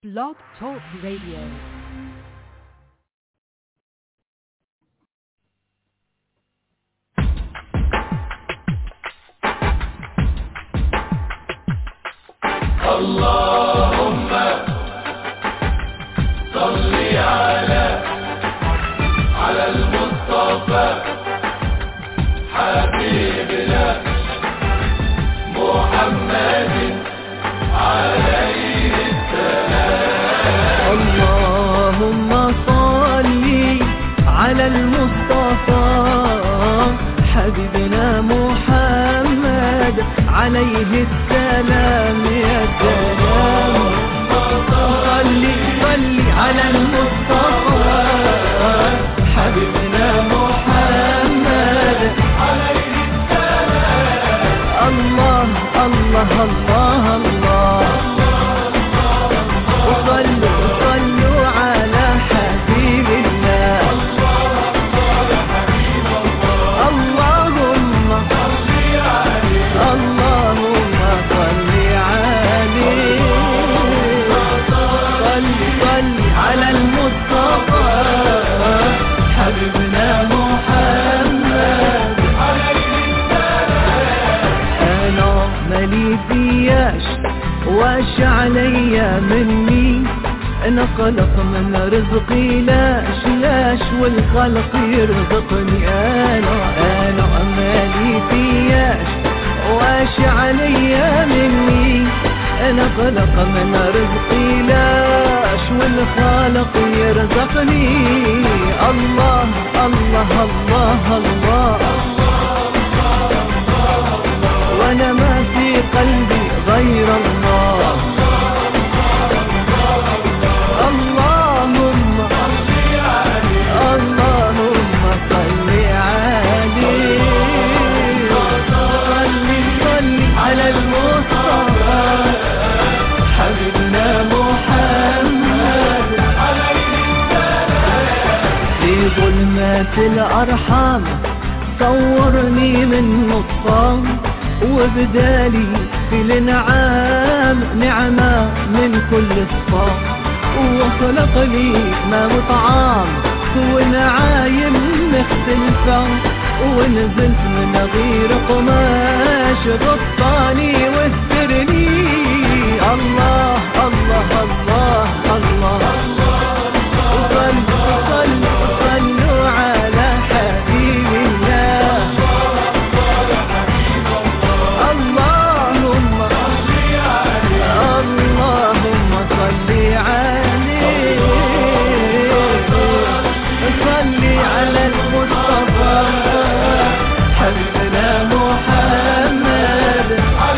Blog Talk Radio. اللهم صل على على المصطفى حبيبنا محمد عليه السلام اللهم صل على المصطفى حبيبنا محمد عليه السلام يا سلام صل صل على المصطفى حبيبنا محمد عليه السلام الله الله الله الله وصلوا صلوا على حبيب الله اللهم اللهم صل عليه صل صل على المصطفى حبيبنا محمد انا مالي فياش واش عليا مني انا خلق من رزقي لاش لاش والخلق يرزقني انا انا مالي فياش واش عليا مني انا خلق من رزقي لاش والخالق يرزقني الله الله الله, الله وانا ما في قلبي غير الله اللهم اللهم صل عليه صل صل على المصطفى حبيبنا محمد في ظلمات الأرحام صورني من نطفان وبدالي في الانعام نعمة من كل صفام وخلق لي ما وطعام ونعايم مختلفة ونزلت من غير قماش غطاني واسترني الله الله الله الله, صلوا صلوا صلوا على حبيب الله اللهم اللهم صل عليه صل على المصطفى حبيبنا محمد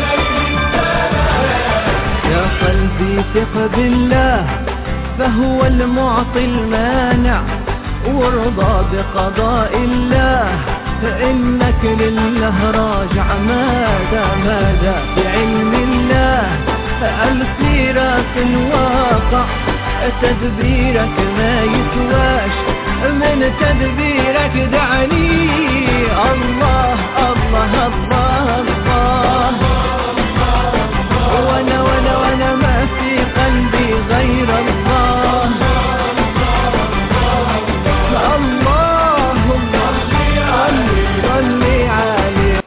يا قلبي ثق بالله فهو المعطي المانع وارضى بقضاء الله فإنك لله راجع ماذا ماذا بعلم الله السيرة الواقع تدبيرك ما يسواش من تدبيرك دعني الله الله الله الله وانا وانا وانا ما في قلبي غير الله اللهم صل صل عليه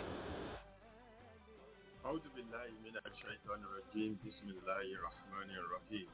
أعوذ بالله من الشيطان الرجيم بسم الله الرحمن الرحيم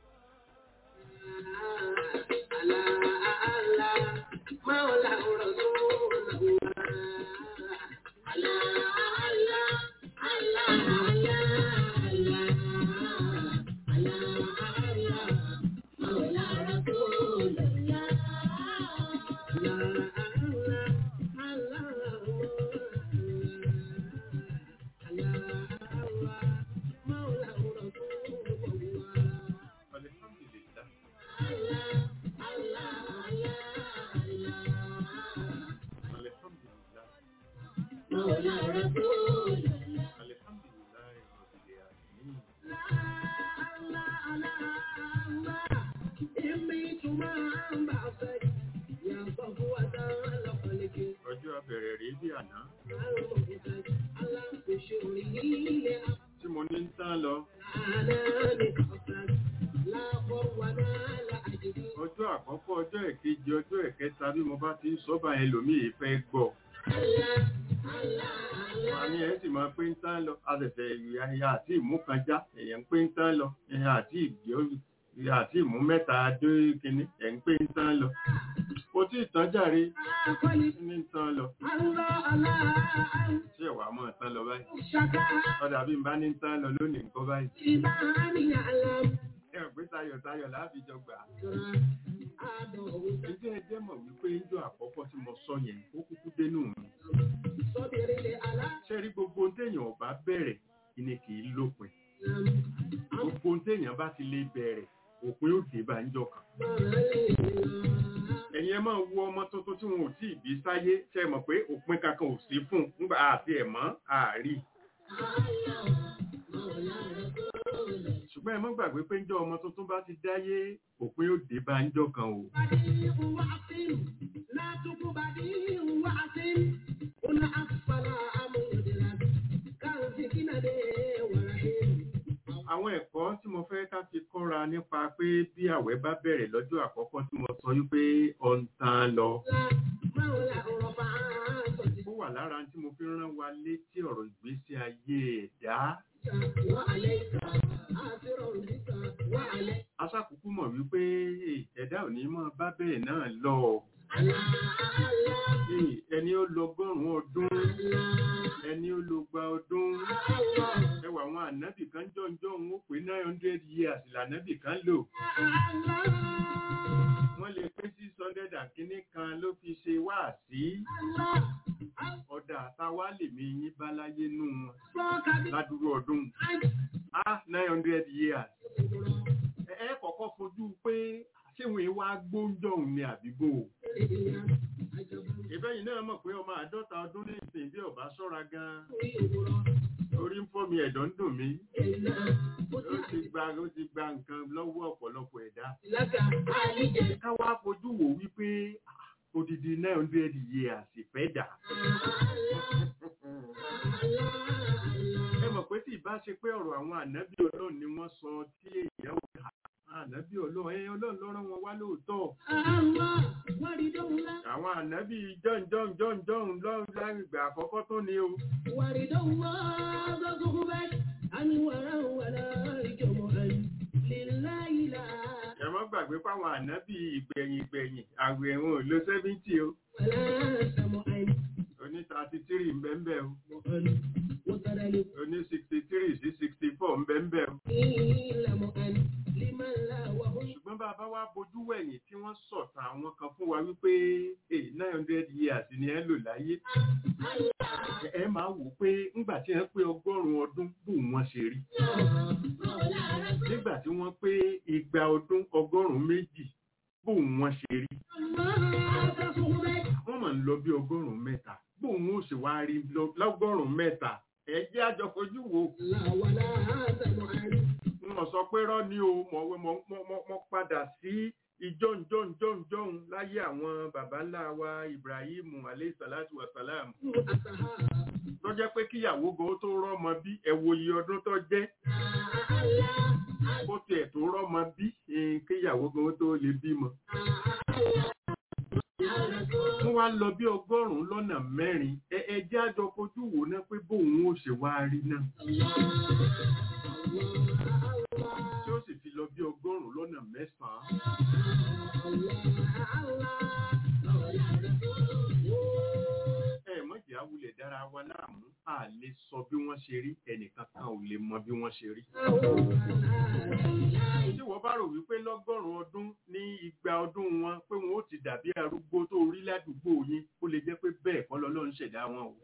الحمد لله الحمد لله الحمد لله رب العالمين ọjọ́ àkọ́kọ́ ọjọ́ ẹ̀kejì ọjọ́ ẹ̀kẹta bí mo bá ti ń sọ́bà ẹlòmíì fẹ́ gbọ́ àní ẹ̀ sì máa pé ń tán lọ àtẹ̀tẹ̀ ìyá àti ìmú kan já èèyàn ń pé ń tán lọ ẹ̀yà àti ìgbé ìyá àti ìmú mẹ́ta dé kínní ẹ̀ ń pé ń tán lọ kò tí ì tán jàre ní ń tán lọ ṣé ẹ̀wà mọ̀ tán lọ báyìí ọ̀dà bí n bá ní ń tán lọ lónìí nǹkan báyìí ẹ̀ pé tayọ̀tayọ̀ láàbìjọ gbà ẹjẹ́ ẹjẹ́ mọ̀ wípé ijó àkọ́kọ́ tí mo sọ yẹn ó kúkú dénú mi ṣe rí gbogbo ohun téèyàn ọba bẹ̀rẹ̀ ìní kì í lópin gbogbo ohun téèyàn bá ti lè bẹ̀rẹ̀ òpin ó dé bá ń jọ kan ẹ̀yin ẹ máa wo ọmọ tuntun tí wọn ò tí ì bí sáyé ṣe mọ̀ pé òpin kankan ò sí fún un nígbà àti ẹ̀mọ́ àárí ṣùgbọ́n ẹ mọ́ gbàgbé pé ńjọ́ ọmọ tuntun bá ti dáyé òpin ó dé bá ń jọ kan o àwọn ẹ̀kọ́ tí mo fẹ́ ká fi kọ́ra nípa pé bí àwẹ̀ bá bẹ̀rẹ̀ lọ́jọ́ àkọ́kọ́ tí mo sọ wípé ọ̀ ń tán lọ ó wà lára tí mo fi rán wa létí ọ̀rọ̀ ìgbésí ayé ẹ̀dá aṣàkùkù mọ̀ wípé eh, ẹ̀dá ò ní máa bá bẹ́ẹ̀ náà lọ Eh, ẹni ó lọ ọgọ́rùn-ún ọdún ẹni ó lọ gba ọdún ẹwà àwọn ànábì kan jọ̀ǹjọ̀ ń ó pé nine hundred years lànábì kan lò wọ́n lè pé six hundred and kínní kan ló fi ṣe wáàsí ọ̀dà àtàwá lèmi yín bá láyé nù wọn ládùúgbò ọdún ah nine hundred years ẹ ẹ kọ́kọ́ fojú pé ṣé wọn wá gbóúnjọ òun ni àbíbò ìbẹ́yìn náà mọ̀ pé ọmọ àádọ́ta ọdún ní ìsìn bí ọba ṣọ́ra gan-an orí ń fọ́ mi ẹ̀dọ̀ ń dùn mí ó ti gba ó ti gba nǹkan lọ́wọ́ ọ̀pọ̀lọpọ̀ ẹ̀dá káwá fojú wò wípé ah, odidi nine hundred years ìfẹ́ dà ẹ mọ̀ pé tí ìbá ṣe pé ọ̀rọ̀ àwọn ànábì ọlọ́run ni wọ́n sọ tí èèyàn wò ká ànábì ọlọ́run ẹ ọlọ́run ló rán wọn wá lóòótọ́ àwọn ànábì john john john john lọ́run láàrin ìgbà àkọ́kọ́ tó ní o ẹ mọ́ gbàgbé fáwọn ànábì ìgbẹ̀yìn ìgbẹ̀yìn àwẹ̀ ẹ̀wọ̀n ò lo seventy o oní thirty three ń bẹ́ẹ̀ bẹ́ẹ̀ o oní sixty three sí sixty four ń bẹ́ẹ̀ bẹ́ẹ̀ o ṣùgbọ́n bá a bá wá bojú wẹ̀yìn tí wọ́n sọ̀tàn àwọn kan fún wa wípé nine hundred years ni ẹ lò láyé ẹ- ẹ máa wò pé ńgbà tí wọ́n pé ọgọ́rùn-ún ọdún bù wọ́n ṣe rí nígbà tí wọ́n pé igba ọdún ọgọ́rùn-ún méjì bù wọ́n ṣe rí wọ́n máa ń lọ bí ọgọ́rùn-ún mẹ́ta bù wọ́n ó sì wá rí lọ- lọ́gọ́rùn-ún mẹ́ta ẹ jẹ́ àjọ fojú wo mo sọ pé rọ́ ni o mo mo mo mo- mo padà sí ìjọ́njọ́njọ́njọ́n láyé àwọn baba ńlá wa Ibrahim alayhi salatu wa salam tó jẹ́ pé kíyàwó gan tó rọ́mọ bí ẹ wo iye ọdún tó jẹ́ kó tiẹ̀ tó rọ́mọ bí eh, kíyàwó gan tó lè bímọ. wọ́n wá lọ bí ọgọ́rùn-ún lọ́nà mẹ́rin ẹ ẹ jẹ́ àjọ fojú wò ná pé bóun ó ṣe wá rí náà tí ó sì fi lọ bí ọgọ́rùn-ún lọ́nà mẹ́sàn-án. ẹ mọ̀jẹ̀ awulẹ̀ dára wa láàmú a lè sọ bí wọ́n ṣe rí ẹnìkan kan ò lè mọ bí wọ́n ṣe rí. tí wọ́n bá rò wípé lọ́gọ́rùn-ún ọdún ní igba ọdún wọn pé wọn ó ti dàbí arúgbó tó rí ládùúgbò yín ó lè jẹ́ pé bẹ́ẹ̀ kọ́ lọ́lọ́run ṣẹ̀dá wọn o.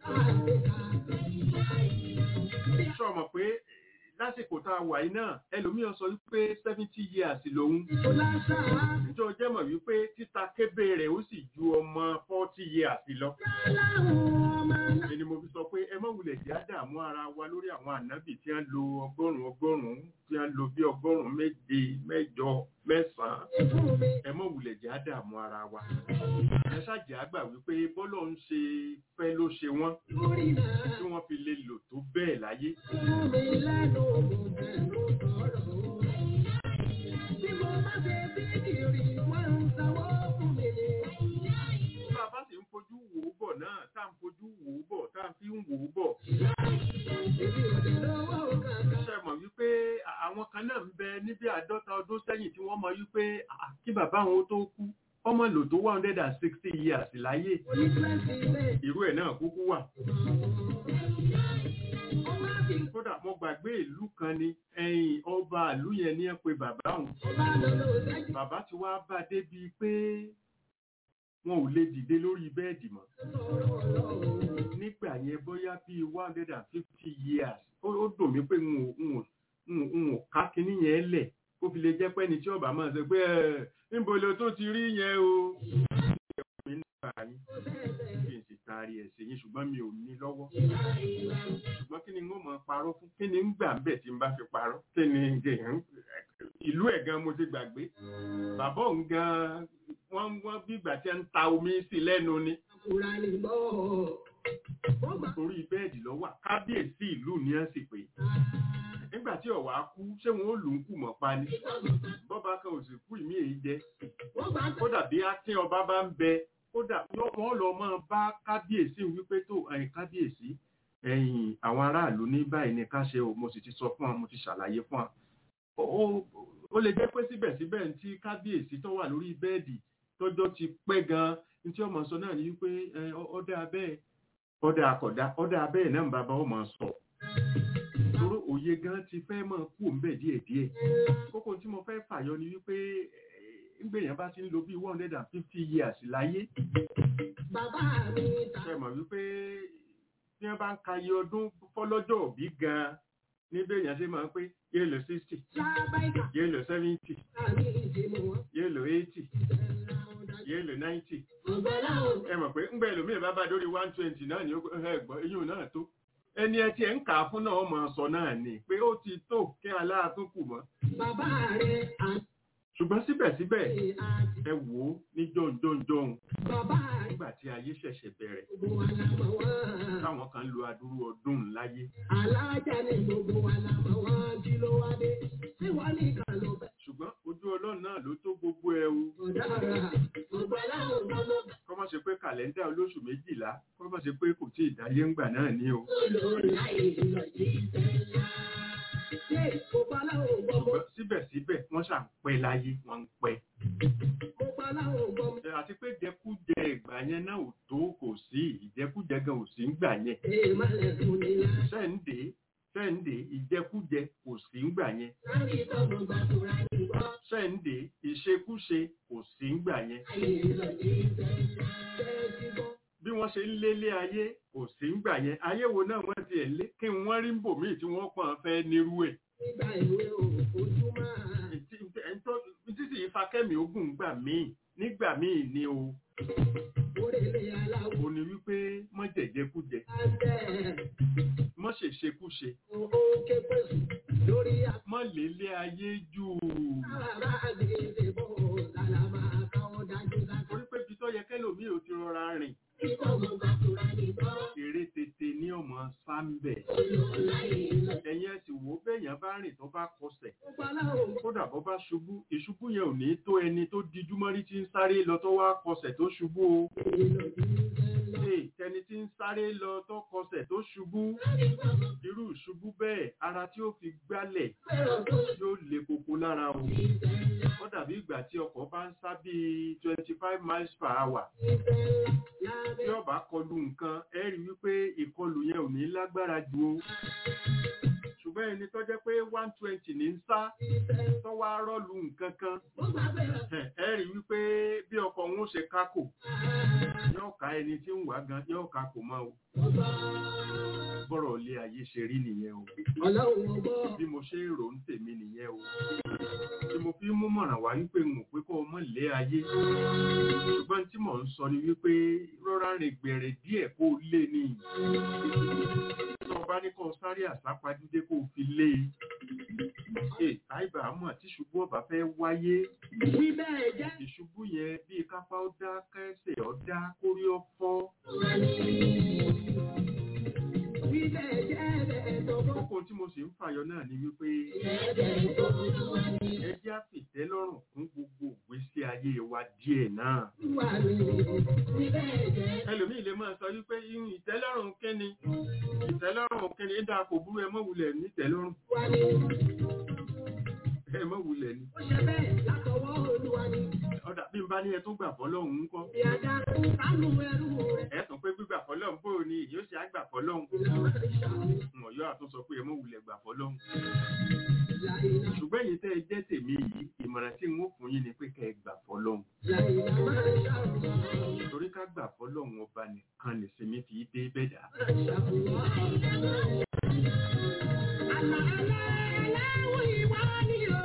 sọ mọ̀ pé lásìkò tá a wà yìí náà ẹlòmíràn sọ wípé seventy years lòun ìjọ jẹ́ mọ̀ wípé títa kébé rẹ̀ ó sì ju ọmọ forty years lọ. èni mo fi sọ pé ẹ má wulẹ̀ jẹ́ àdààmú ara wa lórí àwọn ànábì tí wọ́n lo ọgọ́rùn-ún ọgọ́rùn-ún tí wọ́n lo bí ọgọ́rùn-ún méje mẹ́jọ mẹ́sàn-án ẹ má wulẹ̀ jẹ́ àdààmú ara wa. ẹ ṣàjẹ́ àgbà wípé bọ́lọ̀ ń ṣe fẹ́ ló ṣe wọ́n tí wọ́n fi lè lò tó bẹ́ẹ̀ láyé. àádọ́ta ọdún sẹ́yìn tí wọ́n mọ wípé "Ah, kí bàbá àwọn tó kú ọmọ lò tó one hundred and sixty years láyé irú ẹ̀ náà kúkú wà. kódà mo gbàgbé ìlú kan ni ẹ̀yìn ọba ìlú yẹn ní ẹ pé bàbá òun bàbá ti wá bá débi pé wọn ò lè dìde lórí bẹ́ẹ̀dì mọ́ nígbà yẹn bóyá bíi one hundred and fifty years ó ó dùn mí pé n ò n ò n ò n ò ká kinní yẹn lẹ̀ kó fi lè jẹ́ pé ẹni tí ọba máa sọ pé ẹ níbo lo tó ti rí yẹn o. mi nípa yín kí n sì taari ẹ̀ sí yín ṣùgbọ́n mi ò ní lọ́wọ́ ṣùgbọ́n kí ni n ó mọ parọ́ fún kí ni ń gbà ń bẹ̀ tí n bá fi parọ́ kí ni ìlú ẹ̀ gan mo ti gbàgbé bàbá òun gan wọ́n wọ́n bí ìgbà tí ń ta omi sí lẹ́nu ni orí bẹ́ẹ̀dì ló wà kábíyèsí ìlú ni ẹ̀ sì pé nígbà tí ọ̀wá kú ṣé wọn ó lù ú kù mọ́ pa ni bọ́ba kan ò sì kú ìmí èyí jẹ kódà bí akin ọba bá ń bẹ kódà wọ́n lọ máa bá kábíyèsí wípé tó ẹ̀yìn kábíyèsí ẹ̀yìn àwọn aráàlú ní báyìí ni ká ṣe o mo sì ti sọ fún wa mo ti ṣàlàyé fún wa ó ó lè jẹ́ pé síbẹ̀síbẹ̀ ní tí kábíyèsí tó wà lórí bẹ́ẹ̀dì tọ́jọ́ ti pẹ́ gan-an ní tí ọmọ sọ náà ní wípé ọdẹ abẹ́ ọdẹ àkọ́dá ọdẹ abẹ́ náà ń bàbá ọmọ sọ torí òye gan ti fẹ́ mọ̀ kú ń bẹ̀ díẹ̀díẹ̀ kókó tí mo fẹ́ fàyọ ni wípé ngbèyàn bá ti ń lo bí one hundred and fifty years láyé ṣe mọ̀ wípé tí wọ́n bá ń ka iye ọdún fọ́lọ́jọ́ òbí gan-an níbẹ̀ yẹn ṣe máa ń pé yéé lò sixty yéé lò seventy yéé lò eighty yéé lò ninety ẹ mọ̀ pé ńgbà ẹlòmíràn bá bá dórí one twenty náà ní ẹgbọ́n eyín náà tó ẹni ẹ tí ẹ ń kà á fún náà ọmọ sọ náà ni pé ó ti tó kí aláàtún kù mọ́. ṣùgbọ́n síbẹ̀síbẹ̀ ẹ wò ó ní jọ̀ǹjọ̀ǹjọ̀ǹ nígbà tí ayé ṣẹ̀ṣẹ̀ bẹ̀rẹ̀ táwọn kan lo adúrú ọdún láyé. alájà ni gbogbo wa la mọ̀ wọ́n jí ló wá dé tí wọ́n ní kan ló bẹ̀. ṣùgbọ́n ojú ọlọ́run náà ló tó gbogbo ẹ o. kọ́ má ṣe pé kàlẹ́ndà olóṣù méjìlá kọ́ má ṣe pé kò tí ì dáyé ńgbà náà ní o. ṣùgbọ́n síbẹ̀síbẹ̀ wọ́n ṣà ń pẹ́ láyé wọ́n ń pẹ́. àti pé jẹkújẹ ìgbà yẹn náà ò tó kò sí ìjẹkújẹ gan ò sí ńgbà yẹn. sẹ́ǹdé sẹ́ǹdé ìjẹkújẹ kò sí ńgbà yẹn. sẹ́ǹdé ìṣekúṣe kò sí ńgbà yẹn. bí wọ́n ṣe ń lélé ayé kò sí ńgbà yẹn ayé wo náà wọ́n ti ẹ̀ lé kí wọ́n rí ń bò míì tí wọ́n pọ̀n fẹ́ nírú ẹ̀. títí ìfakẹ́mi ogun gbà míì nígbà míì ni o. o ní wípé mọ́ jẹ̀jẹ̀kújẹ mọ́ ṣèṣekúṣe mọ́ lélé ayé jù torí pé ibi tó yẹ kẹ́lòmíì ò ti rọra rìn èrè tètè ní ọmọ sáńbẹ̀ ẹ̀yìn ẹ̀sìn wo bẹ́ẹ̀yàn bá rìn tó bá kọsẹ̀ kódà bọ́ bá ṣubú ìṣubú yẹn ò ní tó ẹni tó dijú mọ́rí tí ń sáré lọ tó wá kọsẹ̀ tó ṣubú o tẹni tí ń sáré lọ tó kọsẹ̀ tó ṣubú irú ìṣubú bẹ́ẹ̀ ara tí ó fi gbálẹ̀ yóò le koko lára o ó dàbí ìgbà tí ọkọ̀ bá ń sá bíi twenty five miles per hour tí ó bá kọlu nǹkan ẹ rí wípé ìkọlù yẹn ò ní lágbára ju o ṣùgbọ́n ẹni tó jẹ́ pé one twenty ní ń sá tó wá rọ́ọ̀lù nǹkan kan ẹ rí wípé bí ọkọ̀ òun ó ṣe kákò yóò ká ẹni tí ń wá gan yóò kákò mọ́ o bọ́rọ̀ ilé ayé ṣe rí nìyẹn o bí mo ṣe rò ń tèmi nìyẹn o tí mo fi mú mọ̀ràn wá wípé n ò pé kó o mọ̀ lé ayé ṣùgbọ́n tí mò ń sọ ni wípé rọra rìn gbèrè díẹ̀ kó o lé ní tó o bá ní kó o sáré àsápajúdé kó o fi lé e àìbá àmọ́ àti ṣubú ọ̀bà fẹ́ wáyé ìṣubú yẹn bíi kápá ó dá kẹsẹ̀ ó dá kórí ó fọ́ kókó tí mo sì ń fàyọ náà ni wípé ẹjẹ́ àfìtẹ́ lọ́rùn fún gbogbo ìgbésí ayé wa díẹ̀ náà. ẹlòmíì lè máa sọ wípé irun ìtẹ́lọ́rùn kíni ìtẹ́lọ́rùn kíni dáa kò burú ẹ mọ́ wulẹ̀ nítẹ́lọ́rùn. ẹ mọ̀ wulẹ̀ ni Ó ṣe bẹ́ẹ̀ látọwọ́ olúwa ni. ọ̀dà bí n bá ní ẹ tún gbà fọlọ́hún ń kọ́ Ìyàdá sánú ẹrú rẹ̀. ẹ tún pé gbígbà fọlọ́hún bó o ní ìyó ṣe àgbà fọlọ́hún Ìlànà ìṣàlù. mọ̀ yóò àtún sọ pé ẹ mọ̀ wulẹ̀ gbà fọlọ́hún Láìlá. ṣùgbọ́n èyí tẹ́ ẹ jẹ́ tèmi yìí ìmọ̀ràn tí n ó fún yín ni pé kẹ́ ẹ gbà fọlọ́hún Láìlá máa ń ṣàlù. torí ká gbà fọlọ́hún ọba nìkan nìsinmi fi dé bẹ́dà Àlà àlà aláwọ̀ ìwà ni o.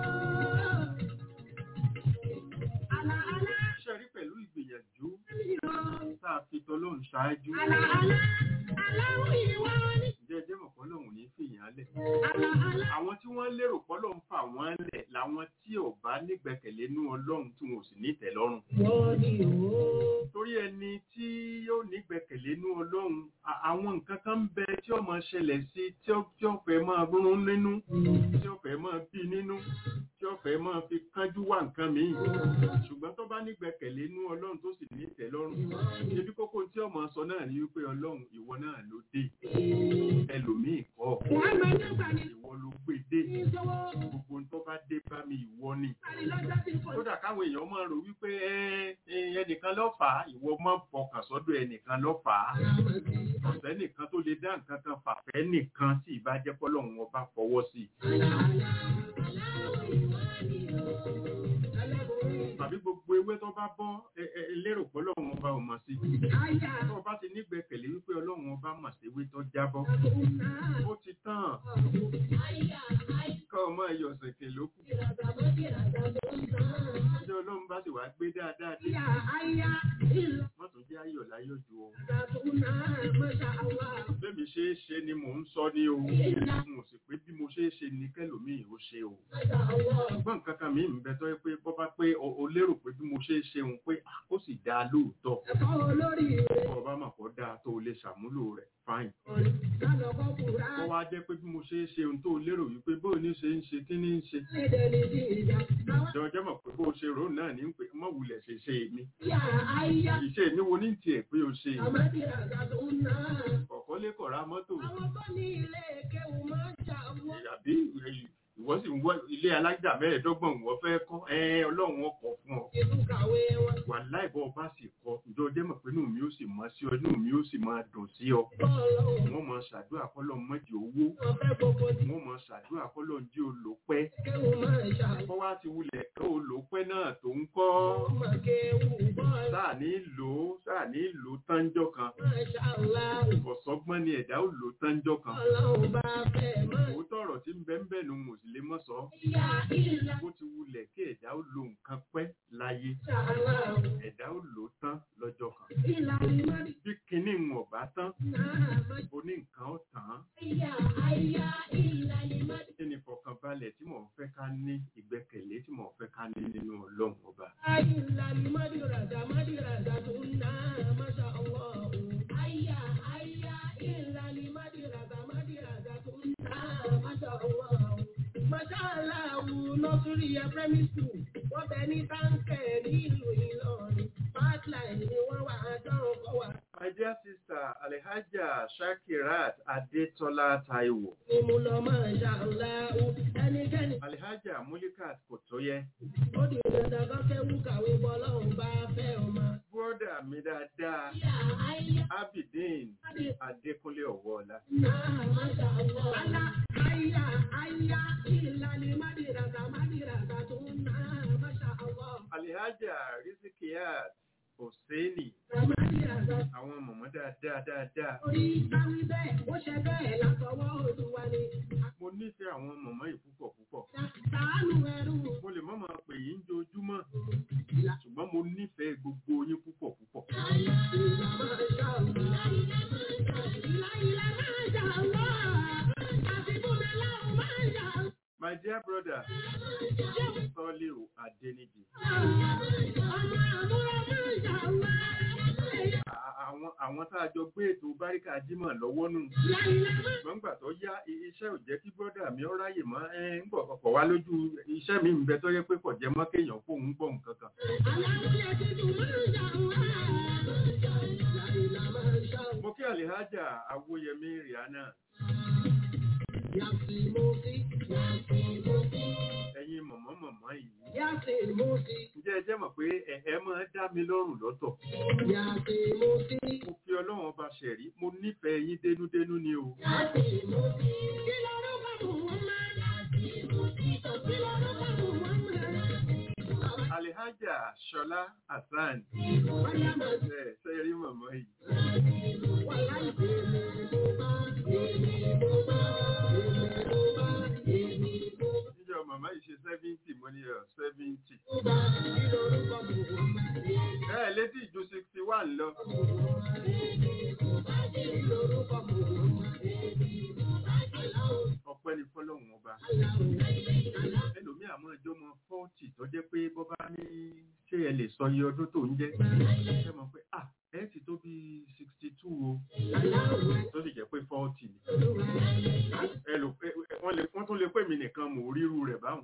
Àlà àlà ṣe rí pẹ̀lú ìgbìyànjú ni o. tá a fi tọlọ́hún ṣáájú Àlà àlà aláwọ̀ ìwà ni. ǹjẹ́ ẹ jẹ́ mọ̀ fọlọ́hún ní fìyàn lẹ̀ Àlà àlà àwọn tí wọ́n lérò pọ́lọ́hún fà wọ́n lẹ̀ làwọn tí ò bá nígbẹ̀kẹ̀lé nú ọlọ́run tí wọn ò sì ní ìtẹ́lọ́rùn wọ́n ni o. torí ẹni tí yóò nígbẹ̀kẹ̀lé nú ọlọ́run a- àwọn nǹkan kan ń bẹ tí ó máa ṣẹlẹ̀ sí tí ó tí ó fẹ́ máa rún nínú tí ó fẹ́ máa bí nínú tí ó fẹ́ máa fi kánjú wá nǹkan míì ṣùgbọ́n tó bá nígbẹ̀kẹ̀lé nú ọlọ́run tó sì ní ìtẹ́lọ́rùn ibi kókó tí ó máa sọ náà ni wípé ọlọ́run ìwọ náà ló dé ẹlòmíì kọ́ Wọ́n máa ń dàgbà ní ìwọ ló gbé dé ìṣòwò. gbogbo ohun tó bá dé bá mi ìwọ ni Àrí lọ́jọ́ tí kò kódà káwọn èèyàn máa rò wípé ẹ, ẹ, ẹnìkan ló fà á ìwọ máa ń fọkàn sọ́dọ̀ ẹnìkan ló fà á ọ̀sẹ̀ nìkan tó lè dá nǹkan kan fàfẹ́ nìkan tí ìbájẹ́ pọ́lọ́hún ọba fọwọ́ sí tàbí gbogbo ewé tó bá bọ́ ẹ, ẹ, ẹ lérò pọ́lọ́hún ọba ò mọ̀ sí tó o bá ti nígbẹ̀kẹ̀lé wípé ọlọ́run ọba mọ̀ sí ewé tó jábọ́ ó ti tán kọ́ ọmọ ẹ̀yọ̀ ṣèké ló kù ọjọ́ ọlọ́run bá sì wá gbé dáadáa dé wọ́n tún jẹ́ ayọ̀ láyọ̀ ju o bẹ́ẹ̀mi ṣe é ṣe ni mò ń sọ ní o n ò sì pé bí mo ṣe é ṣe ni kẹlòmíì ó ṣe o ṣùgbọ́n nǹkan kan mi ń bẹ tọ́ pé bọ́ bá pé o o lérò pé bí mo ṣe é ṣe òun pé ah, ó sì dáa lóòótọ́ bọ́ ọba mà kọ́ dáa tó o lè ṣàmúlò rẹ̀ fáìn kọ́ wá jẹ́ pé bí mo ṣe é ṣe ohun tó o lérò wípé bó o ní ṣe ń ṣe kí ní ń ṣe ìjọ jẹ́ mọ̀ pé bó o ṣe rò náà ní pé mọ̀ wulẹ̀ ṣe ṣe èmi ìṣe èmi wo ní tiẹ̀ pé o ṣe kọ̀ọ̀kan lé kọ̀ra mọ́tò Àwọn tó ní ilé kéwù máa ń ṣàwọ́. àbí ìwọ sì ń wọ ilé alájà mẹ́ẹ̀ẹ́dọ́gbọ̀n ìwọ fẹ́ kọ́ ẹ ọlọ́run ọkọ̀ fún ọ Ìlú kàwé wọn. wà láìbọ̀ ọba sì kọ ìjọ jẹ́ mọ̀ pé inú mi ó sì mọ́ sí ọ inú mi ó sì máa dùn sí ọ Bọ́ọ̀lù wọ́n mọ ṣàdúrà kọ́lọ́ mọ́jì owó wọn fẹ́ gbogbo ní wọ́n mọ ṣàdúrà kọ́lọ́ ń jí olùpẹ́ kéwù máa ń ṣàwọ́. kọ́ wá ti wulẹ̀ kọ́ olùpẹ́ náà tó ń kọ́ Ọmọ kéwù bọ́ọ̀lù sáà ní lò ó sáà ní lò ó tánjọ́ kan máa ṣàwọ́. ọ̀sọ́gbọ́n ni ẹ̀dá ò lò ó tánjọ́ kan Ọlọ́run bá fẹ́ máa òótọ́ ọ̀rọ̀ tí ń bẹ ń bẹ̀ nu mo sì lè mọ̀ sọ yá ìlà bó ti wulẹ̀ kí ẹ̀dá ó lo nǹkan pẹ́ láyé ṣàwọ́. ẹ̀dá ó lò ó tán lọ́jọ́ kan Ìlà ìmọ̀lì bí kinní ń ọ̀bá tán náà máa oní nǹkan ó tàn án yá àyà ìlà ìmọ̀lì. kí ni ìfọ̀kànbalẹ̀ tí mò ń fẹ́ ká ní ìgbẹ́kẹ̀lé tí mò ń fẹ́ ká ní nínú ọlọ́run ọba Ìlà ìmọ̀lì ràdà mọ̀lì ràdà tó náà máa ṣàwọ́. Àyà àyà ìlà ìmọ̀lì ràdà mọ̀lì ràdà tó náà máa ṣàwọ́. Màṣáláàwù nọ́sùrì ẹ̀ primary school wọ́n bẹ ní báńkẹ̀ nílùú Ìlọrin. Pipeline ni wọ́n wà á dánwò kọ́ wà. My dear sister Alhaja Shakirat Adetola Taiwo Ni mo lọ máa ṣàláwù. Ẹnikẹ́ni Alhaja Mulikat Kotoye ó di dandan kan kéwú kàwé bọ́ lọ́hùn bá fẹ́ ọmọ. bọ́dà mi dáadáa Àyà àyà Abidin àdì Adékúnlé Ọ̀wọ́ọ̀la náà máa ṣàwọ́. Àlà àyà àyà ìlànà mádìràgà mádìràgà tó náà máa ṣàwọ́. Alhaja Rizikiyat Hosseini Mádìràgà àwọn mọ̀mọ́ dáadáa dáadáa orí káwí bẹ́ẹ̀ ó ṣe bẹ́ẹ̀ látọwọ́ Olúwa ni. mo nífẹ̀ẹ́ àwọn mọ̀mọ́ yìí púpọ̀ púpọ̀ Sàánú ẹrú mo lè má máa pè yín jojúmọ́ ṣùgbọ́n mo nífẹ̀ẹ́ gbogbo yín púpọ̀ púpọ̀ ìlà máa ṣàwọ́. Ìlà ìlà máa ṣàwọ́. Àfikún aláwọ̀ máa ṣàwọ́. My dear brother Tọ́líù Adéníjì À- àwọn àwọn tá a jọ gbé ètò báríkà jímọ̀ lọ́wọ́ nù ṣùgbọ́n gbà tó yá i- iṣẹ́ ò jẹ́ kí brọ́dà mi ó ráyè mọ́ ẹ ń gbọ̀ kọ̀ wá lójú iṣẹ́ mi ń bẹ tó yẹ pé kò jẹ́ mọ́ kéèyàn fóun gbọ́ nǹkan kan mo kí Alhaja Awóyẹmí Rihanna ẹ̀yin mọ̀mọ́ mọ̀mọ́ yìí Yàtì mo sí, ǹjẹ́ ẹ jẹ́ mọ̀ pé ẹ̀ẹ́ máa dá mi lọ́rùn lọ́tọ̀ yàtì mo sí, mo fi ọlọ́run ọba ṣẹ̀rí mo nífẹ̀ẹ́ yín dénúdénú ni o yàtì mo sí. Kí lọ́rọ́ bá mú wọn máa? Yàtì mo sí, kí lọ́rọ́ bá mú wọn máa? alihaja ṣọlá hasan Báyà máa ẹ ṣe rí mọ̀mọ́ yìí wà láì bèèrè mo bá, èmi mo bá, èmi mo bá, èmi mo níjọ màmá yìí ṣe seventy mo ní ọ seventy bá. Kí lọ́rọ́ bá mú wọn máa? ẹ létí ìjù sixty one lọ ọpẹ́ ní fọ́lọ́run ọba ẹlòmíì àmọ́ ẹjọ́ mọ fọ́ọ̀tì tó jẹ́ pé bọ́ bá ní ṣé ẹ lè sọ iye ọdún tó ń jẹ́ ẹ mọ̀ pé ah ẹ ti tó bí sixty two o tó sì jẹ́ pé fọ́ọ̀tì ni ẹ lò pé wọ́n lè wọ́n tún lè pè mí nìkan mò ń ríru rẹ̀ báwọn.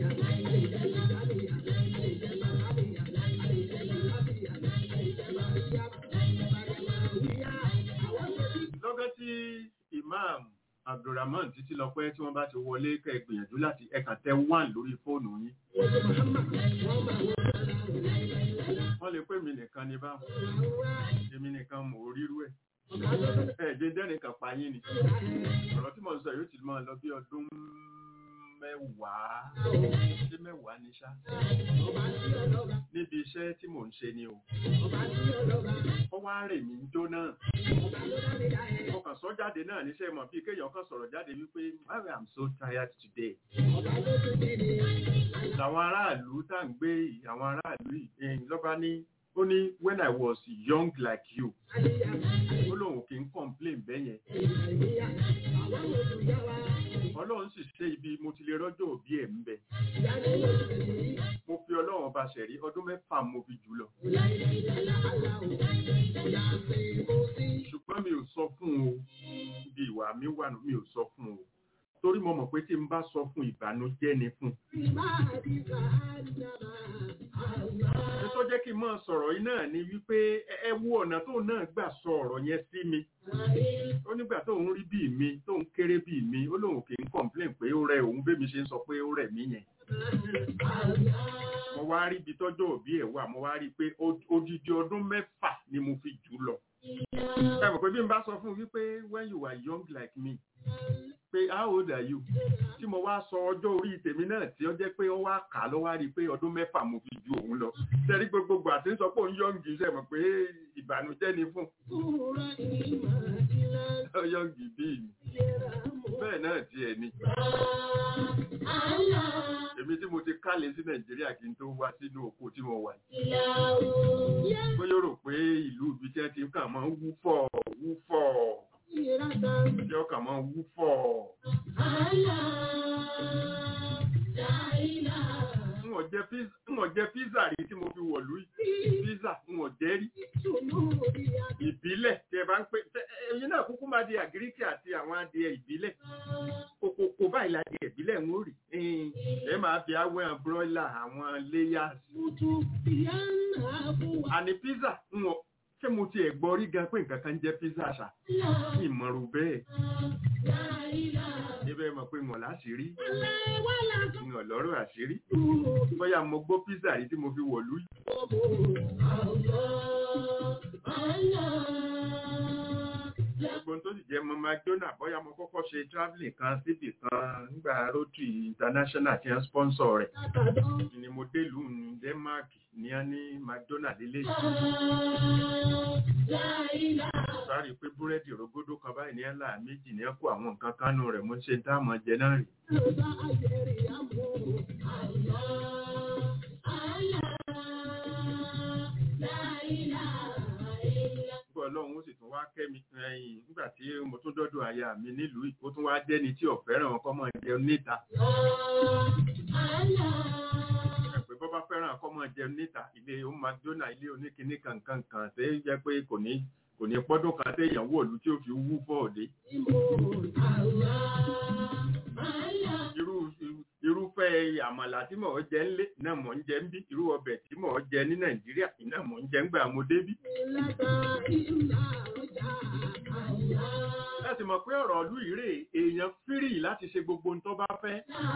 lọ́gán tí imam abdulrahman títí lọ pé tí wọ́n bá ti wọlé kẹ́ ẹ gbìyànjú láti ẹ̀ka tẹ one lórí fóònù yín wọ́n lè pè mí nìkan ní báwọn èmi nìkan mò ń ríru ẹ̀ ẹ̀ dédé nìkan pa yín ni ọ̀rọ̀ tí mo ń sọ yóò ti máa lọ bí ọdún mẹ́wàá sí mẹ́wàá ní ṣá níbi iṣẹ́ tí mò ń ṣe ni o ó wá rè mí jó náà mo kàn sọ jáde náà níṣẹ́ mọ̀ bíi kéèyàn kan sọ̀rọ̀ jáde wípé I am so tired today làwọn aráàlú tá à ń gbé yìí àwọn aráàlú yìí lọ́ba ní ó ní when I was young like you ó lóun kì í complain bẹ́yẹn ọlọ́run sì ṣe ibi mo ti lè rọ́jò òbí ẹ̀ ń bẹ mo fi ọlọ́run ọba ṣẹ̀rí ọdún mẹ́fà mo fi jù lọ ṣùgbọ́n mi ò sọ fún o ibi ìwà mi wà nù mi ò sọ fún o torí mo mọ̀ pé tí n bá sọ fún ìbànújẹ́ ni fún ẹ tó jẹ́ kí n máa sọ̀rọ̀ yìí náà ni wípé ẹ ẹ wo ọ̀nà tó náà gbà sọ ọ̀rọ̀ yẹn sí mi ó nígbà tó ń rí bíi mi tó ń kéré bíi mi ó lóun kì í complain pé ó rẹ òun bẹ́ẹ̀ mi ṣe ń sọ pé ó rẹ̀ mí yẹn mo wá rí ibi tọ́jọ́ òbí ẹ̀ wà mo wá rí i pé ó- odidi ọdún mẹ́fà ni mo fi jù lọ ẹ mọ̀ pé bí n bá sọ fún un wípé when you were young like me pé how old are you tí mo wá sọ ọjọ́ orí tèmi náà tí ó jẹ́ pé ó wá kà á ló wá rí i pé ọdún mẹ́fà mo fi ju òun lọ sẹ́rí gbogbogbò àti ń sọ pé òun yọ̀ǹgì ṣe mọ̀ pé ìbànújẹ́ ni fún un yọ̀ǹgì bíi mi bẹ́ẹ̀ náà tiẹ̀ ni èmi tí mo ti kálẹ̀ sí nàìjíríà kí n tó wá sínú oko tí mo wà yìí bóyá ó rò pé ìlú ibi tí wọ́n ti kàn máa ń wú fọ̀ wú fọ̀ tí ó kàn máa ń wú fọ̀ n ò jẹ pizza n ò jẹ pizza rí tí mo fi wọ̀lú yìí pizza n ò jẹ rí ìbílẹ̀ tí ẹ bá ń pè tẹ- ẹyin náà kúkú máa di àgíríkì àti àwọn adìẹ ìbílẹ̀ kòkòkò báyìí la di ìbílẹ̀ ń rí ẹn, ẹ máa fi awẹ́ broiler àwọn layers àní pizza ń wọ ṣé mo tiẹ̀ gbọ́ rí gan pé nǹkan kan jẹ́ pizza ṣá ìmọ̀ràn bẹ́ẹ̀ níbẹ̀ mọ̀ pé ń wọ̀ láṣìírí ń wọ̀ lọ́rọ̀ àṣírí bóyá mo gbọ́ pizza rí tí mo fi wọ̀lú yìí gbogbo tó sì jẹ́ mo McDonald bóyá mo kọ́kọ́ ṣe travelling kan síbì kan nígbà Rotary International tí wọ́n sponsor rẹ̀ ni mo délùú ní Denmark ní a ní McDonald lélẹ̀ sáré pé búrẹ́dì rògbòdò kan báyìí ní ẹ̀là méjì ní ẹ̀kọ́ àwọn nǹkan kánú rẹ̀ mo ṣe tá a mọ̀ jẹ náà rí nígbà ọlọ́run ó sì tún wá kẹ́mi ẹ̀yìn nígbà tí mo tún dọ́dọ̀ aya mi nílùú yìí, ó tún wá jẹ́ni tí ò fẹ́ràn ọkọ mọ̀ jẹun níta pé bọ́ bá fẹ́ràn ọkọ mọ̀ jẹun níta ilé ó McDonald ilé oníkinní kankan kan ṣe é jẹ́ pé kò ní kò ní pọ́dún kan téèyàn wò lú tí ó fi wú fọ́ọ̀dé irú irúfẹ́ àmàlà tí mò ń jẹ ńlé náà mò ń jẹ ń bí irú ọbẹ̀ tí mò ń jẹ ní Nàìjíríà iná mò ń jẹ ń gbà mo débí láti mọ̀ pé ọ̀rọ̀ ìlú ìrè èèyàn fírì láti ṣe gbogbo ohun tó bá fẹ́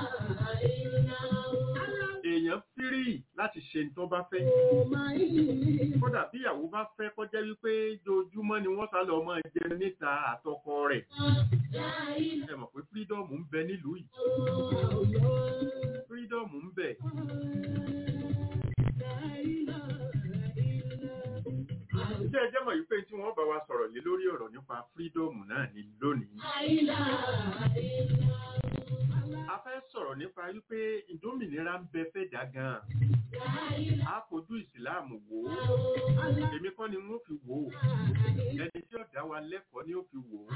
èèyàn fírì láti ṣe ohun tó bá fẹ́ kódà bí ìyàwó bá fẹ́ kọjá wípé dojúmọ́ ni wọ́n sá lọ máa jẹ níta àtọkọ rẹ̀ ẹ mọ̀ pé fírídọ́ọ̀mù ń bẹ nílùú yìí fírídọ́ọ̀mù ń bẹ Ǹjẹ́ ẹ jẹ́ mọ̀ wípé tí wọ́n bá wa sọ̀rọ̀ lé lórí ọ̀rọ̀ nípa fírídọ́ọ̀mù náà ní lónìí. A fẹ́ sọ̀rọ̀ nípa wípé ìdómìnira ń bẹ fẹ́ dá gan-an. A fojú ìsìláàmù wò ó. Èmi kọ́ ni wọ́n fi wò ó. Ẹni tí ó dá wa lẹ́kọ̀ọ́ ni ó fi wò ó.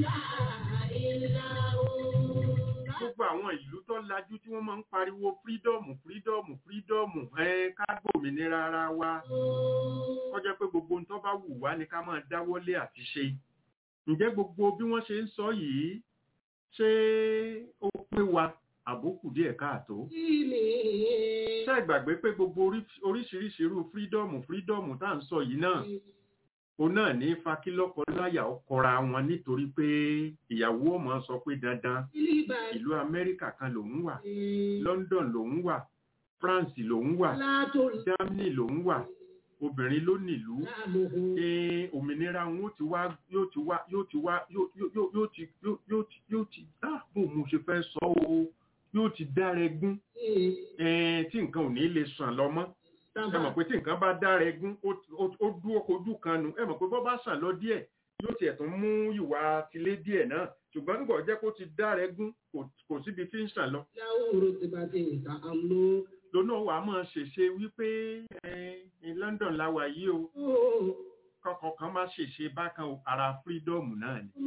Gbogbo àwọn ìlú tó lajú tí wọ́n máa ń pariwo fírídọ́ọ̀mù fírídọ́ọ̀mù fírídọ́ọ̀mù ẹ ká gbòmìnira ara wa kọjá pé gbogbo ohun tó bá wù wá ni ká máa dáwọ́lé àti ṣe ǹjẹ́ gbogbo bí wọ́n ṣe ń sọ yìí ṣé ó pé wa àbókù díẹ̀ káàtó ṣé ìgbàgbé pé gbogbo orí- oríṣiríṣi irú fírídọ́ọ̀mù fírídọ́ọ̀mù tá à ń sọ yìí náà òun náà ní fakílọ́kọ láyà ọkọra wọn nítorí pé ìyàwó ọmọ sọ pé dandan ìlú amẹ́ríkà kan lòun wà london lòun wà france lòun wà germany lòun wà obìnrin ló nílùú ee òmìnira wọn yóò ti wá yóò ti wá yóò ti wá yóò yóò- yóò yóò ti yóò yóò ti yóò ti ah bó mo ṣe fẹ́ sọ o yóò ti dára ẹgún ẹ̀ẹ́n tí nǹkan ò ní lè sàn lọ mọ́ ẹ mọ̀ pé tí nǹkan bá dára ẹgún ó ó- ó dúró kojú kan nu ẹ mọ̀ pé bọ́ bá sàn lọ díẹ̀ yóò tiẹ̀ tún mú ìwà tilé díẹ̀ náà ṣùgbọ́n nígbà ó jẹ́ kó ti dára ẹgún kò- kò síbi tí ń sàn lọ lónà wà á máa ṣèṣe wípé ẹ ní London la wà yìí o kọkàn kan má ṣèṣe bákan o ara fírídọ́ọ̀mù náà ni.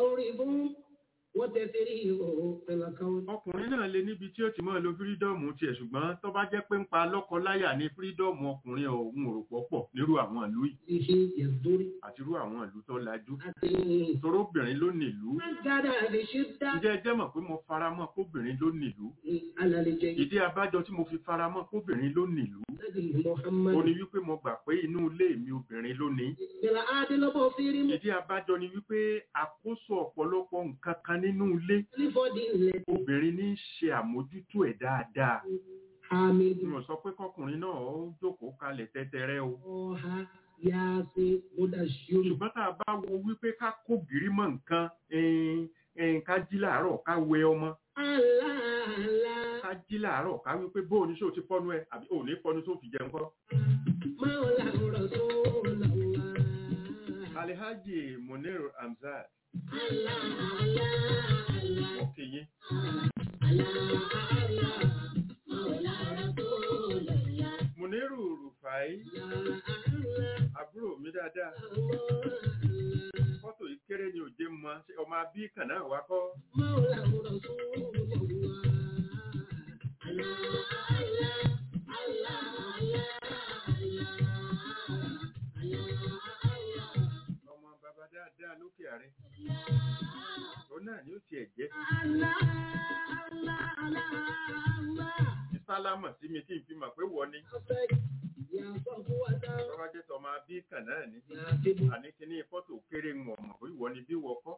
ọkùnrin náà lè níbi tí ó ti máa lo fírídọ́ọ̀mù tiẹ̀ ṣùgbọ́n tó bá jẹ́ pé ń pa lọ́kọ-láyà ní fírídọ́ọ̀mù ọkùnrin ọ̀hún ò rò pọ̀pọ̀ nírú àwọn ìlú yìí àti irú àwọn ìlú tó lajú torí obìnrin ló nílùú ǹjẹ́ ẹ jẹ́ mọ̀ pé mo fara mọ́ kóbìnrin ló nílùú ìdí abájọ tí mo fi fara mọ́ kóbìnrin ló nílùú ó ní wípé mo gbà pé inú ilé mi obìnrin ló ní ìdí abájọ ni wípé àkóso ọ̀pọ̀lọpọ̀ nǹkan kan nínú ilé obìnrin ní í ṣe àmójútó ẹ̀ dáadáa mi ò sọ pé kọkùnrin náà ó jókòó kalẹ̀ tẹ́tẹ́rẹ́ o ṣùgbọ́n tá a bá wo wípé ká kó gírí mọ́ nǹkan ẹn, ẹn, ká jí làárọ̀ ká wẹ ọmọ ká jí làárọ̀ ká wípé bó o ní ṣé o ti fọ́nú ẹ àbí o ò ní fọ́nú tó fi jẹun kọ́. Alhaji Munir Hamzat òkè yín Muniru Rufai àbúrò mi dáadáa fọ́tò yìí kéré ni òjé mọ ṣé ọmọ abí kan náà wá kọ́ ọmọ bàbá dáadáa lókè ààrẹ òun náà ni ó tiẹ̀ jẹ́ sálámà sí mi kí n fi mọ̀ pé wọ́n ni bàbá jẹ́ tọmọ abí kan náà ni àní kíní fọ́tò kéré ń wọ̀n mọ̀ pé ìwọ ni bí wọ́n kọ́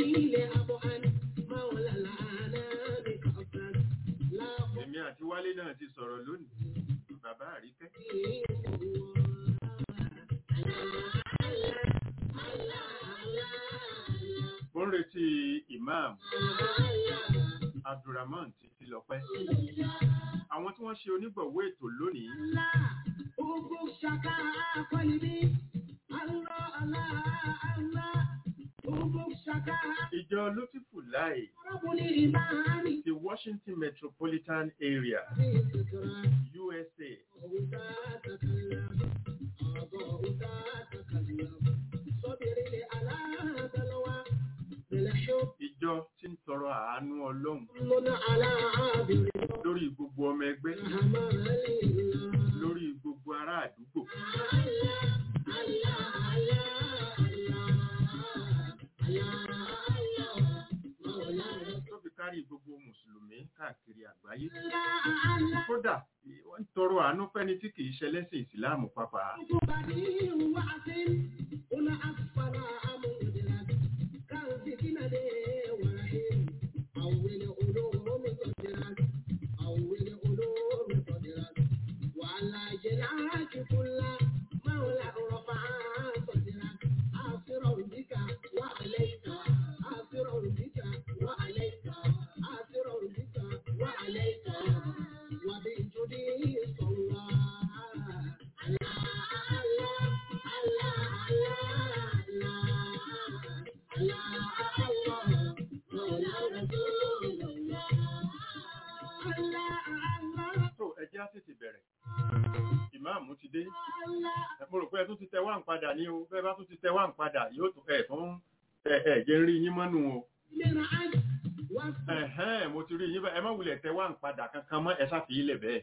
èmi àti wálé náà ti sọ̀rọ̀ lónìí bàbá àríkẹ́ mo ń retí imam abdulrahman títí lọ́pẹ́ àwọn tí wọ́n ṣe onígbọ̀wọ́ ètò lónìí ìjọ lótìfù láì ti washington metropolitan area usa ìjọ tí ń tọrọ àánú ọlọ́run lórí gbogbo ọmọ ẹgbẹ́ lórí gbogbo ará àdúgbò tó fi kárí gbogbo mùsùlùmí káàkiri àgbáyé kódà wọ́n ń tọrọ àánú fẹ́ni tí kìí ṣẹlẹ́sìn ìsìláàmù pàápàá ìmáàmù ti dé mo rò pé ẹ tún ti tẹ wá ń padà ní o bẹ́ẹ̀ bá tún ti tẹ wá ń padà yóò tún ẹ̀ tún ẹ̀ ẹ̀ jẹ́ ń rí yín mọ́nù o ẹ̀hẹ́n mo ti rí yín bẹ́ẹ̀ ẹ má wulẹ̀ tẹ wá ń padà kankan mọ́ ẹ sáfì ilẹ̀ bẹ́ẹ̀.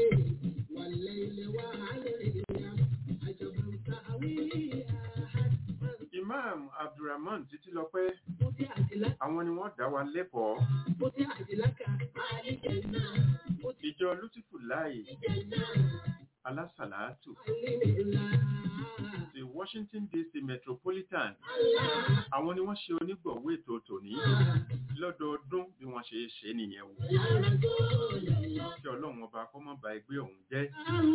imam abdulrahman títí lọ pé àwọn ni wọ́n dá wa lẹ́kọ̀ọ́ ìjọ lutifu láì alásàlátù ti washington dc metropolitan àwọn ni wọ́n ṣe onígbọ̀wọ́ ètò tòní lọ́dọọdún bí wọ́n ṣe ṣe nìyẹn wò kí ọlọ́run ọba kó má ba ẹgbẹ́ ọ̀hún jẹ́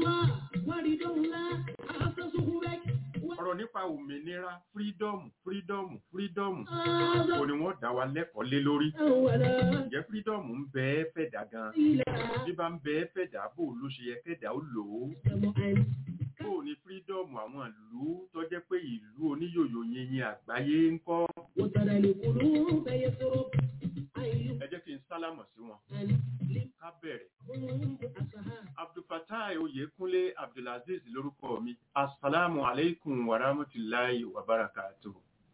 ọ̀rọ̀ nípa òmìnira fírídọ́ọ̀mù fírídọ́ọ̀mù fírídọ́ọ̀mù kò ní wọ́n dá wa lẹ́kọ̀ọ́ lé lórí ǹjẹ́ fírídọ́ọ̀mù ń bẹ ẹ́ fẹ̀dá gan bí bá ń bẹ ẹ́ fẹ̀dá bò ló ṣe yẹ kẹ́dà ó lò ó bò ní fírídọ́ọ̀mù àwọn ìlú tó jẹ́ pé ìlú oníyòyò yẹnyẹn àgbáyé ń kọ́ ẹ jẹ́ kí n sálámọ̀ sí wọn ká bẹ̀rẹ̀ abdulfatai oyekunle abdulaziz lórúkọ mi asalaamu aleykum wa rahmatulahi wa barakatuh.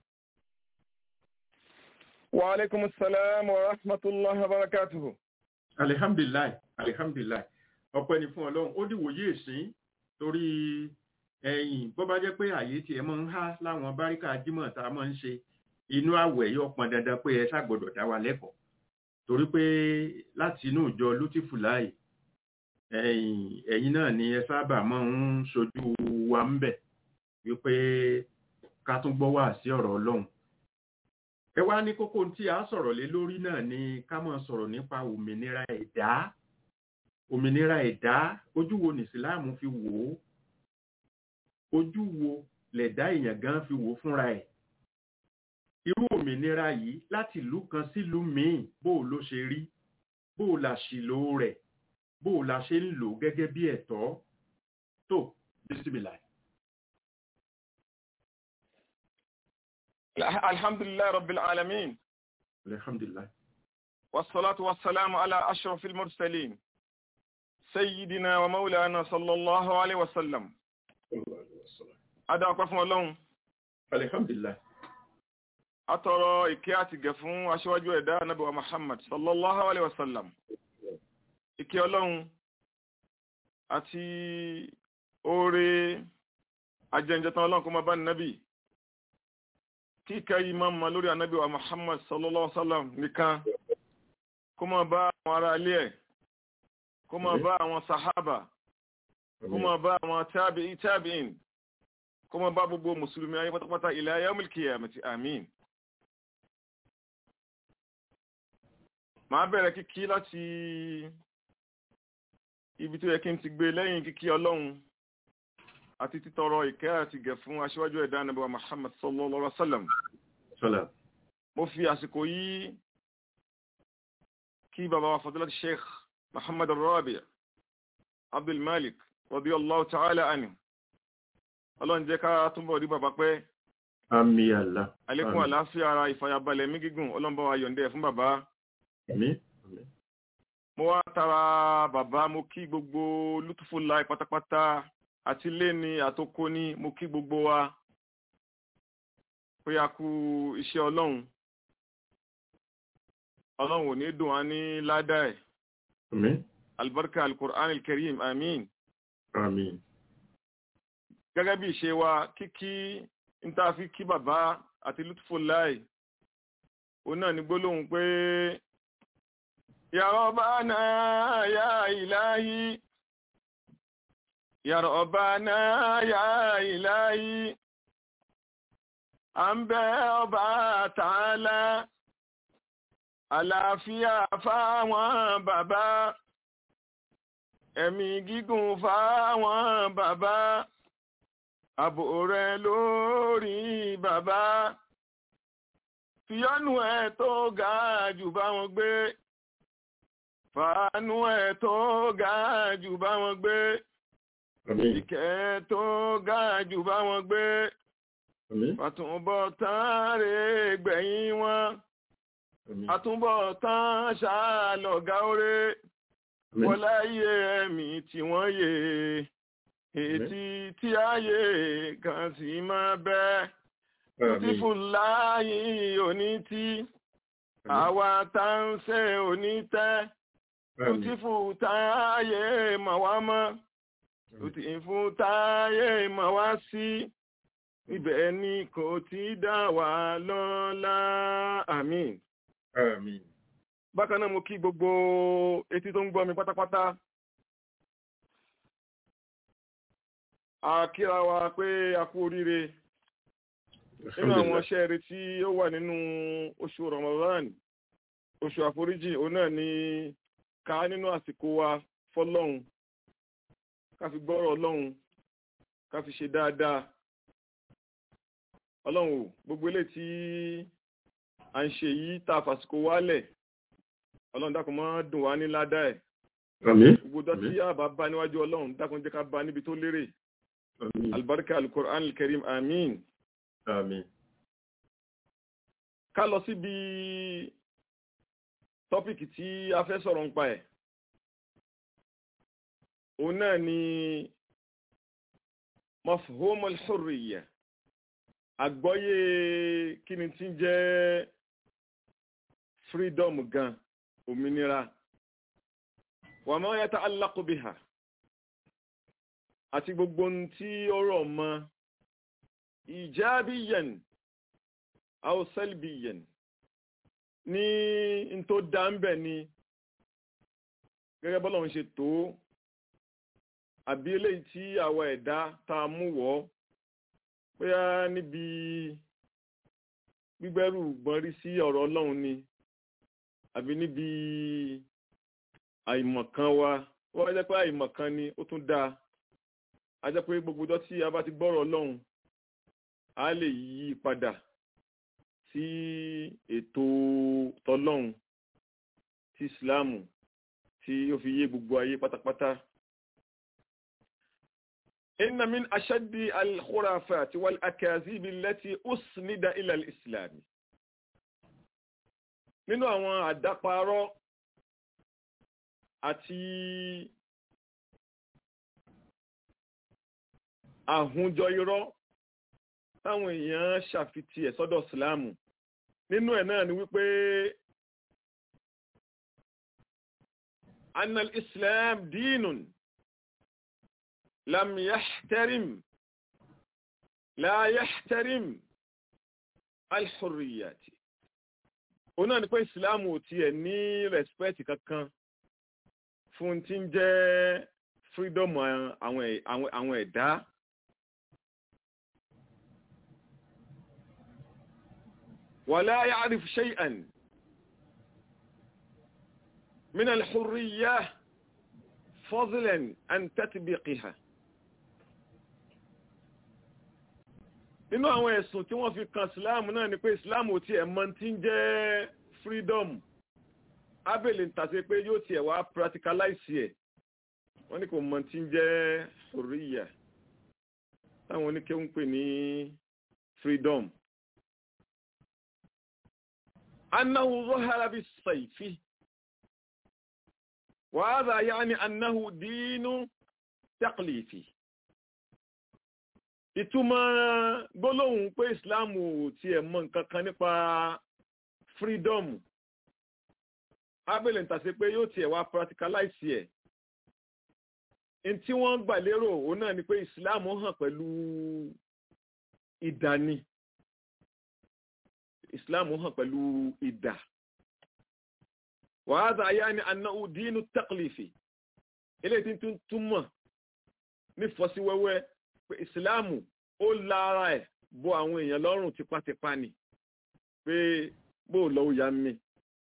wa alaikum salam wa rahmatullahi wa barakatuhu. alihamdulilayi alihamdulilayi ọpẹ́ ni fún Ọlọ́run ó dìwòye ìsín torí ẹ̀yìn bó bá jẹ́ pé àyè tiẹ̀ máa ń há láwọn báríkà jímọ̀ tá a máa ń ṣe inú àwẹ̀ yóò pọn dandan pé ẹ ṣàgbọ́dọ̀ dá wa lẹ́kọ̀ọ́ torí pé láti inú ìjọ lútìfùláì ẹ̀yìn ẹ̀yin náà ni ẹ sábà máa ń ṣojú wa ń bẹ̀ wípé ká tún gbọ́ wá sí ọ̀rọ̀ Ọlọ́run ẹ wá ní kókó tí a sọ̀rọ̀ lé lórí náà ni ká máa sọ̀rọ̀ nípa òmìnira ẹ̀dá òmìnira ẹ̀dá ojú wo ní ìsìláàmù fi wò ó ojú wo lẹ̀dá èèyàn gan fi wò ó fúnra ẹ̀ irú òmìnira yìí láti ìlú kan sílùú míì bó o ló ṣe rí bó o la ṣìlò rẹ̀ bó o la ṣe ń lò gẹ́gẹ́ bí ẹ̀tọ́ tó bísímìlà. alhamdulilayi rabbil alamin alhamdulilayi. والصلاة والسلام على أشرف المرسلين سيدنا ومولانا صلى الله عليه وسلم أدعى قفوا لهم alhamdulilayi. atọrọ ìkẹ́ àti gẹ̀ fún aṣíwájú ẹ̀dá anábíwa muhammad sallallahu alaihi wasallam ìkẹ́ ọlọ́run àti oore ajẹ́njẹta ọlọ́run kó máa bá nábì kí ìkẹ́ yìí máa ma lórí anábíwa muhammad sallallahu alaihi wasallam nìkan kó máa bá àwọn ará ilé ẹ̀ kó máa bá àwọn sahaba kó máa bá àwọn tábìí tábìín kó máa bá gbogbo mùsùlùmí ayé pátápátá ila yawmil qiyamati àmín màá bẹ̀rẹ̀ kíkí láti ibi tó yẹ kí n ti gbé lẹ́yìn kíkí ọlọ́run àti títọrọ ìkẹ́ àti gẹ̀ fún aṣíwájú ẹ̀dá nàbẹ̀wà Muhammad sallallahu alaihi wasallam sọlá. mo fi àsìkò yìí kí bàbá wa fadilati sheikh Muhammad Rabi Abdul Malik radiyallahu ta'ala anhu ọlọ́run jẹ́ ká túnbọ̀ rí bàbá pẹ́ àmì àlá. àlékún àlàáfíà ara ìfàyàbalẹ̀ mí gígùn ọlọ́run bá wa yọ̀ǹdẹ̀ fún bàbá àmì. mo wá tara bàbá mo kí gbogbo lútùfù láì pátápátá àti léni àtòkò ní mo kí gbogbo wa pé a kú iṣẹ́ ọlọ́run ọlọ́run ò ní dùn á ní ládàá ẹ̀ àmì. albarka alkur'an alkarim amin àmì. gẹ́gẹ́ bí ìṣe wa kíkí ń tá a fi kí bàbá àti lútùfù láì òun náà ní gbólóhùn pé Ya Rabbana ya ilahi Ya Rabbana ya ilahi à ń bẹ ọba tààlà àlàáfíà fáwọn bàbá ẹ̀mí gígùn fáwọn bàbá ààbò rẹ lórí bàbá fìyọ́nù ẹ̀ tó ga jù bá wọn gbé fàánú ẹ̀ tó ga jù bá wọn gbé àmì. ìkẹ́ tó ga jù bá wọn gbé àmì. àtúnbọ̀ tán rè gbẹ̀yìn wọn àmì. àtúnbọ̀ tán ṣàlọ̀gá oré wọlé ayé ẹ̀mí tí wọ́n yé ètí tí ayé kan sì máa bẹ́ tí fúláyì onítí àwa tá ń ṣe onítẹ́ tí fútáyé mà wá mọ́ tí fútáyé mà wá sí ibẹ̀ ni kò ti dá wa lọ́lá àmín. Àmín. bákan náà mo kí gbogbo etí tó ń gbọ́ mi pátápátá a kíra wa pé a kú oríire nínú àwọn iṣẹ́ rere tí ó wà nínú oṣù Ramadan oṣù àforíjì òun náà ni ká nínú àsìkò wa fọ́lọ́hun ká fi gbọ́rọ̀ Ọlọ́hun ká fi ṣe dáadáa Ọlọ́hun ò gbogbo ilé tí à ń ṣe yìí tá a fàsìkò wálẹ̀ Ọlọ́run dákun má dùn wá ní ládàá ẹ̀ Àmín. gbogbo dọ́tí àbá bá níwájú Ọlọ́run dákun jẹ́ ká bá níbi tó lérè Àmín. albarka alukur'an alkarim amin Àmín. ká lọ síbi tọ́pìkì tí a fẹ́ sọ̀rọ̀ ń pa ẹ̀ òun náà ni mafhumul hurriya àgbọ́yé kí ni tí ń jẹ́ freedom gan òmìnira wa ma yata'allaqu biha àti gbogbo ohun tí ó rọ̀ mọ́ ijabiyan aw salbiyan ní n tó dá ń bẹ̀ ni gẹ́gẹ́ bọ́lá ń ṣe tó àbí eléyìí tí àwa ẹ̀dá tá a mú wọ́ bóyá níbi gbígbẹ́rù gbọ́nrí sí ọ̀rọ̀ ọlọ́run ni àbí níbi àìmọ̀kan wa ó wá jẹ́ pé àìmọ̀kan ni ó tún dáa a jẹ́ pé gbogbo ọjọ́ tí a bá ti gbọ́rọ̀ ọlọ́run a lè yí padà sí ètò tọlọ́run tí ìsìláàmù tí ó fi yé gbogbo ayé pátápátá. inna min ashaddi al-khurafati wal akazibi allati usnida ila al-islam. nínú àwọn àdáparọ́ àti àhúnjọ irọ́ táwọn èèyàn ṣàfitì ẹ̀ sọ́dọ̀ ìsìláàmù nínú ẹ̀ náà ni wípé annal islam dínun lam yahtarim la yahtarim alhurriyati òun náà ni pé ìsìláàmù ò tiẹ̀ ní rẹ̀spẹ́tì kankan fún tí ń jẹ́ freedom àwọn ẹ̀dá. ولا يعرف شيئا من الحرية فضلا عن تطبيقها nínú àwọn ẹ̀sùn tí wọ́n fi kan islam náà ni pé islam ò tiẹ̀ mọ̀ tí ń jẹ́ freedom abel ń tàṣe pé yóò tiẹ̀ wá practicalize ẹ̀ wọ́n ní kò mọ̀ tí ń jẹ́ hurriya táwọn oníkéwù ń pè ní freedom أنه ظهر بالسيف وهذا يعني أنه دين تقليفي ìtumọ̀ gbólóhùn pé ìsìláàmù tí ẹ̀ mọ̀ nǹkan kan nípa freedom abẹ́lẹ̀ ń tàṣe pé yóò tiẹ̀ wá practicalize ẹ̀ in tí wọ́n gbà lérò òun náà ni pé ìsìláàmù hàn pẹ̀lú ìdání islam hàn pẹ̀lú ìdà wàhádà ayá ni annáhù dínú taqlifi ilé tí tún túmọ̀ ní fọ́síwẹ́wẹ́ pé ìsìláàmù ó lára ẹ̀ bọ́ àwọn èèyàn lọ́rùn tipátipá ni pé bó lọ́wọ́ ya mi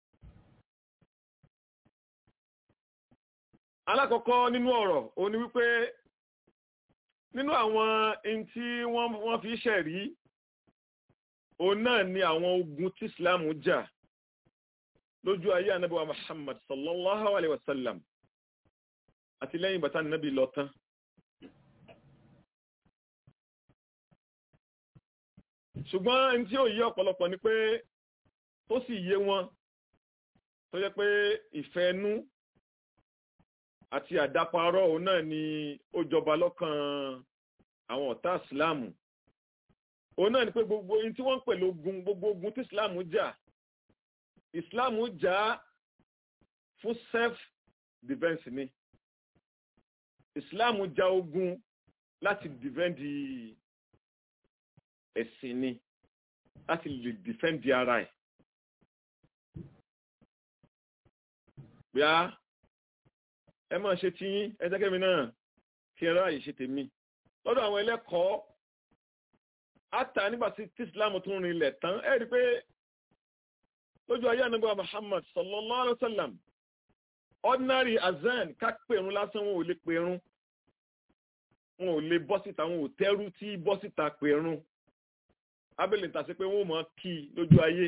alákọ̀ọ́kọ́ nínú ọ̀rọ̀ ó ní wípé nínú àwọn in tí wọ́n fi ṣẹ̀rí òun náà ni àwọn ogun tí islam jà lójú ayé anábíwa muhammad sallallahu alaihi wasallam àti lẹ́yìn bàtà nábì lọ tán ṣùgbọ́n ẹni tí ó yé ọ̀pọ̀lọpọ̀ ni pé tó sì yé wọn tó jẹ́ pé ìfẹ́ nú àti àdáparọ́ òun náà ni ó jọba lọ́kàn àwọn ọ̀tá ìsìláàmù òun náà ni pé gbogbo ohun tí wọ́n ń pè lógun gbogbo ogun tí ìsìláàmù jà ìsìláàmù jà fún self defence ni ìsìláàmù jà ogun láti dìfẹ́ǹdì ẹ̀sìn ni láti lè dìfẹ́ǹdì ara ẹ̀. bíá ẹ máa ṣe tí ẹ jẹ́ kẹ́mi náà kí ẹ ráàyè ṣe tèmi lọ́dọ̀ àwọn ẹlẹ́kọ̀ọ́ àtà nígbà tí islam tún rinlẹ̀ tán ẹ rí i pé lójú ayé ànábì Muhammad sallallahu alayhi wa sallam ordinary azan ká pèrún lásán wọn ò lè pèrún wọn ò lè bọ́ síta wọn ò tẹ́rú tí bọ́ síta pèrún abẹ́lẹ̀ ń tàṣí pé wọ́n mọ̀ kí lójú ayé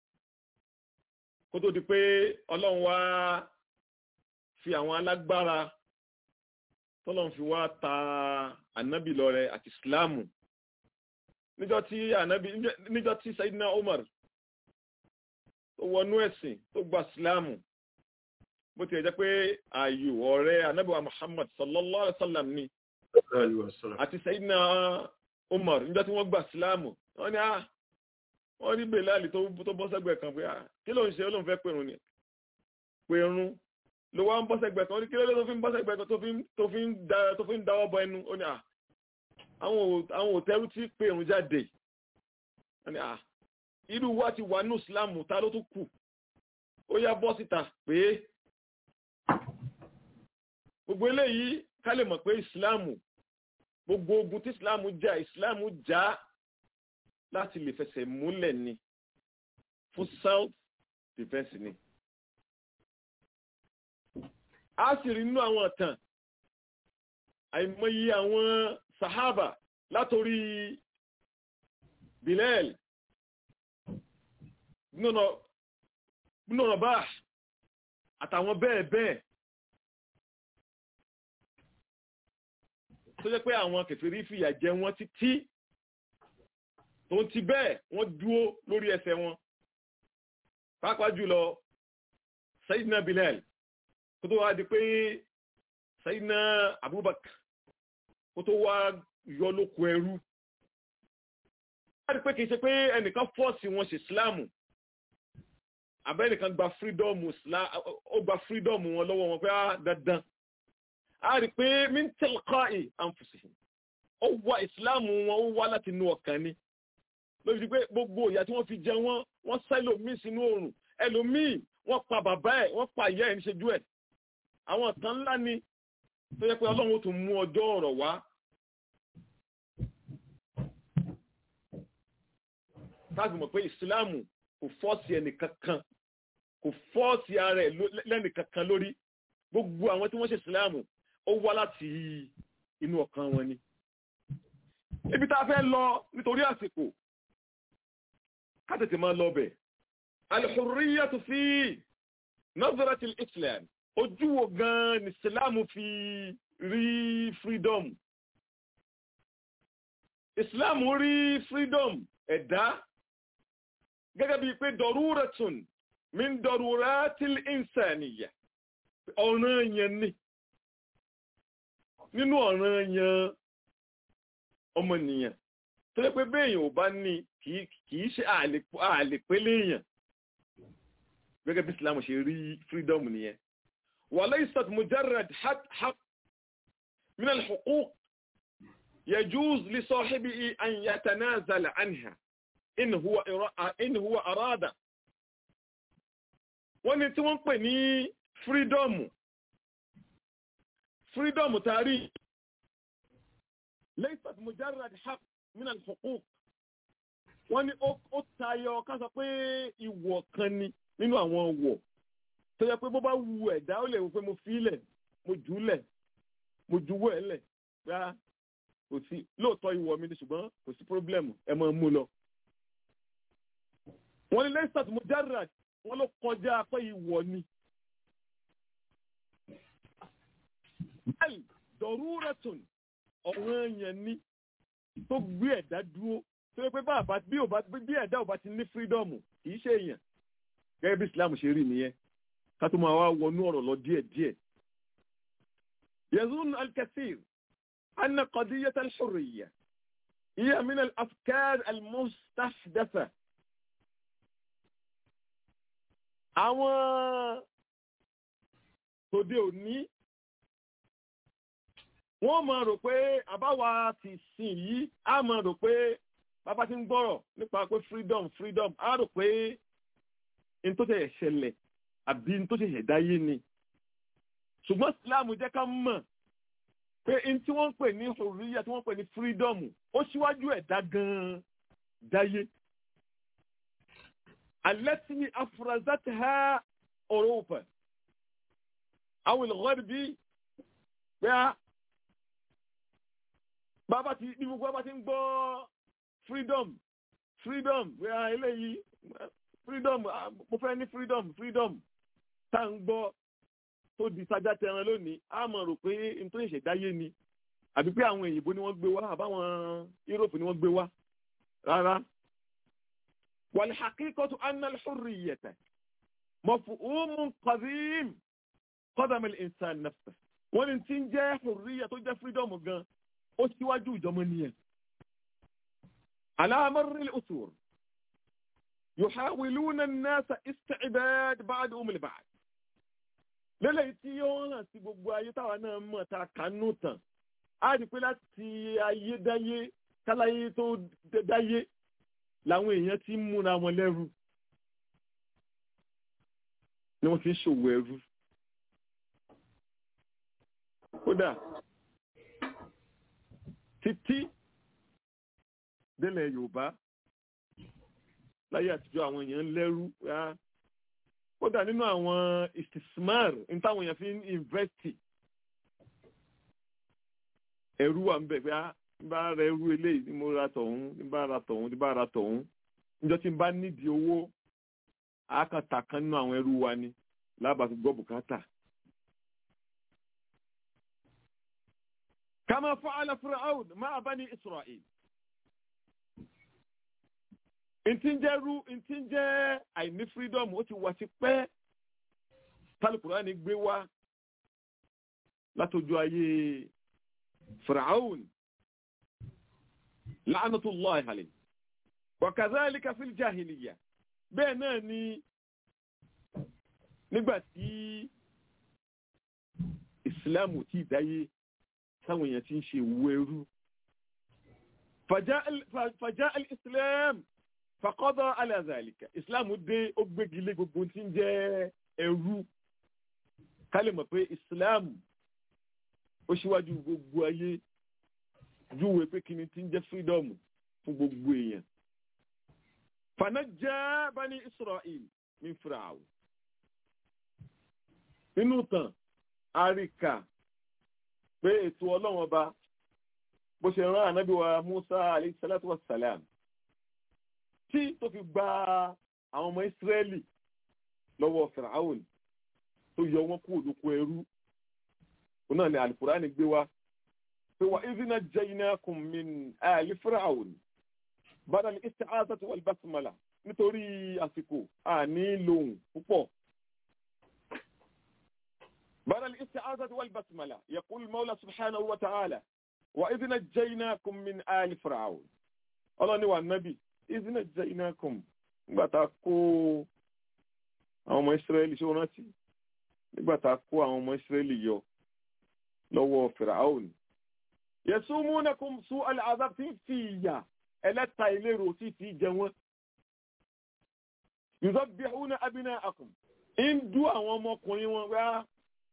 kó tó di pé ọlọ́run wá fi àwọn alágbára tọ́lọ́run fi wá ta ànábì lọ́rẹ àti ìsìláàmù níjọ́ tí ànábì níjọ́ tí Sayyidina Umar tó wọnú ẹ̀sìn tó gba ìsìláàmù bó ti jẹ́ pé ààyò ọ̀rẹ́ ànábì wa Muhammad sallallahu alaihi wa sallam ni àti Sayyidina Umar níjọ́ tí wọ́n gba ìsìláàmù wọ́n ní ah wọ́n ní bèláàlì tó bọ́ sẹ́gbẹ̀ẹ́ kan pé ah kí ló ń ṣe olóhùn fẹ́ pèrún ni pèrún ló wá ń bọ́ sẹ́gbẹ̀ẹ́ kan ó ní kí ló lé tó fi ń bọ́ sẹ́gbẹ̀ẹ́ kan tó fi ń dáwọ́ bọ ẹnu ó ní ah àwọn òtẹ́rù tí pèrún jáde ó ní ah irú wa ti wà ní ìsìláàmù ta ló tún kù ó yá bọ́ síta pé gbogbo eléyìí ká lè mọ̀ pé ìsìláàmù gbogbo ogun tí ìsìláàmù jà ìsìláàmù jà láti lè fẹsẹ̀ múlẹ̀ ni fún self defence ni. a sì rí nínú àwọn ọ̀tàn àìmọye àwọn sahaba látòrí Bilal nínú ọ̀bá àtàwọn bẹ́ẹ̀ bẹ́ẹ̀ tó jẹ́ pé àwọn kèfèrí fìyà jẹ wọ́n títí tó ti bẹ́ẹ̀ wọ́n dúó lórí ẹsẹ̀ wọn pàápàá jùlọ Sayyidina Bilal kó tó wá di pé Sayyidina Abubakar kó tó wá yọ lóko ẹrú wọ́n rí pé kìí ṣe pé ẹnìkan fọ́ọ̀sì wọn ṣe Ìsìláàmù abẹ́nìkan gba fírídọ́ọ̀mù ó gba fírídọ́ọ̀mù wọn lọ́wọ́ wọn pé á dandan a rí pé min tilqa'i anfusihim ó wá Ìsìláàmù wọn ó wá láti inú ọkàn ni lórí ti pé gbogbo ìyà tí wọ́n fi jẹ wọ́n wọ́n sá ẹlòmíì sínú oòrùn ẹlòmíì wọ́n pa bàbá ẹ̀ wọ́n pa ìyá ẹ̀ níṣẹ́jú ẹ̀ àwọn kan ńlá ni tó yẹ pé ọlọ́run ó tún mú ọjọ́ ọ̀rọ̀ wá. táàbì mọ̀ pé ìsìláàmù kò fọ́ọ̀sì ẹnì kankan kò fọ́ọ̀sì ara ẹ̀ lẹ́nì kankan lórí gbogbo àwọn tí wọ́n ṣe ìsìláàmù ó wá láti inú ọkàn wọn ni. ibi tá a fẹ́ lọ nítorí àsìkò kátètè máa lọ bẹ̀. alhurriyatu fi nazarati islam ojú wo gan ni islam fi rí freedom. islam rí freedom ẹ̀dá gẹ́gẹ́ bíi pé daruratun min daruratil insaniyya ọ̀ràn yẹn ni nínú ọ̀ràn yẹn ọmọnìyàn tó lé pé béèyàn ò bá ní kìí ṣe àlèpélé èèyàn gẹ́gẹ́ bí Islam ṣe rí freedom nìyẹn walaysat mujarrad haqq min al-huquq yajuz li sahibihi an yatanazala anha in huwa arada wọ́n ní tí wọ́n pè ní freedom freedom tàrí laysat mujarrad haqq min al-huquq wọ́n ní ó tayọ ká sọ pé ìwọ̀ kan ni nínú àwọn ọ̀wọ̀ tó yẹ pé bó bá wu ẹ̀dá ó lè wò pé mo fi ilẹ̀ mo jù ú lẹ̀ mo juwọ́ ẹ̀ lẹ̀ gbá kò sí lóòótọ́ ìwọ̀ mi ni ṣùgbọ́n kò sí pírọ́blẹ̀mù ẹ máa mú lọ. wọ́n ní laysat mujarrad wọ́n ló kọjá pé ìwọ̀ ni. bẹ́ẹ̀ daruratun ọ̀ràn yẹn ni tó gbé ẹ̀dá dúró tó yẹ pé bàbá bí ò bá bí ẹ̀dá ò bá ti ní fírídọ́ọ̀mù kì í ṣe èèyàn gẹ́gẹ́ bí Islam ṣe rí nìyẹn ká tó máa wá wọnú ọ̀rọ̀ lọ díẹ̀ díẹ̀ يظن الكثير أن قضية الحرية هي من الأفكار المستحدثة àwọn tòde òní wọ́n máa rò pé àbáwa ti sìn yìí á máa rò pé bàbá ti ń gbọ́rọ̀ nípa pé freedom freedom á rò pé n tó ṣẹ̀ṣẹ̀ ṣẹlẹ̀ àbí n tó ṣẹ̀ṣẹ̀ dáyé ni ṣùgbọ́n Islam jẹ́ ká mọ̀ pé n tí wọ́n ń pè ní hurriya tí wọ́n ń pè ní freedom ó ṣíwájú ẹ̀dá gan-an dáyé. التي أفرزتها أوروبا أو الغرب بها bàbá ti ní gbogbo bàbá ti ń gbọ́ freedom freedom bóyá eléyìí freedom mo fẹ́ ní freedom freedom tá à ń gbọ́ tó di sájà tẹran lónìí a mọ̀ rò pé n tó ṣẹ̀ṣẹ̀ dáyé ni àbí pé àwọn òyìnbó ni wọ́n gbé wá àbáwọn Europe ni wọ́n gbé wá rárá. والحقيقة أن الحرية مفهوم قديم قدم الإنسان نفسه wọ́n ní tí ń jẹ́ hurriya tó jẹ́ freedom gan ó síwájú ìjọmọ́nìyàn. على مر الأسور يحاولون الناس استعباد بعضهم البعض. lélẹ̀ tí yóò hàn sí gbogbo ayé táwa náà mọ̀ tá a kánú tán á rí pé láti ayédáyé káláyé tó dáyé làwọn èèyàn ti ń múra wọn lẹ́rú ni wọ́n ti ń ṣòwò ẹrú kódà títí délẹ̀ Yorùbá láyé àtijọ́ àwọn èèyàn ń lẹ́rú kódà nínú àwọn istismar ní táwọn èèyàn fi ń investi ẹrú wà ń bẹ̀ pé n bá ra irú eléyìí ni mo ra tọ̀hún n bá ra tọ̀hún n bá ra tọ̀hún níjọ́ tí n bá nídìí owó àákàtà kan nínú àwọn ẹrú wa ni lábàá fi gbọ́ bùkátà. kama fa'ala Fir'aun ma'a bani Isra'il. ntí ń jẹ́ rú ntí ń jẹ́ àìní freedom ó ti wà sí pẹ́ tálùkùránì gbé wá látọjú ayé Fir'aun. لعنة الله عليه وكذلك في الجاهلية bẹ́ẹ̀ náà ni nígbà tí ìsìláàmù tí dáyé táwọn èèyàn ti ń ṣe ìwú ẹrú فجاء الإسلام فقضى على ذلك ìsìláàmù dé ó gbégi lé gbogbo tí ń jẹ́ ẹrú ká lè mọ̀ pé ìsìláàmù ó ṣíwájú gbogbo ayé júwe pé kíni tí ń jẹ́ freedom fún gbogbo èèyàn. fanajja bani israel min Fir'aun. nínú tàn àríkà pé ètò ọlọ́run ọba bó ṣe rán ànábì wa musa alayhi salatu wa salam tí tó fi gba àwọn ọmọ israẹli lọ́wọ́ Fir'aun tó yọ wọ́n kúrò lóko ẹrú òun náà ni alukurani gbé wa وإذ نجيناكم من آل فرعون بدل الاستعاذة والبسملة nítorí àsìkò àní lòun púpọ̀. بدل الاستعاذة والبسملة يقول المولى سبحانه وتعالى وإذ نجيناكم من آل فرعون الله ni wà nábì إذ نجيناكم nígbà tá a kó àwọn ọmọ Ísírẹ́lì ṣé o rántí nígbà tá a kó àwọn ọmọ Ísírẹ́lì yọ lọ́wọ́ Fìràáùn yẹsùmúnẹkùn sún aláàbá tí fi ìyà ẹlẹ́ta ìlérò tí fi jẹ wọ́n. yuzabbihuna abina'akum ń dú àwọn ọmọkùnrin wọn wá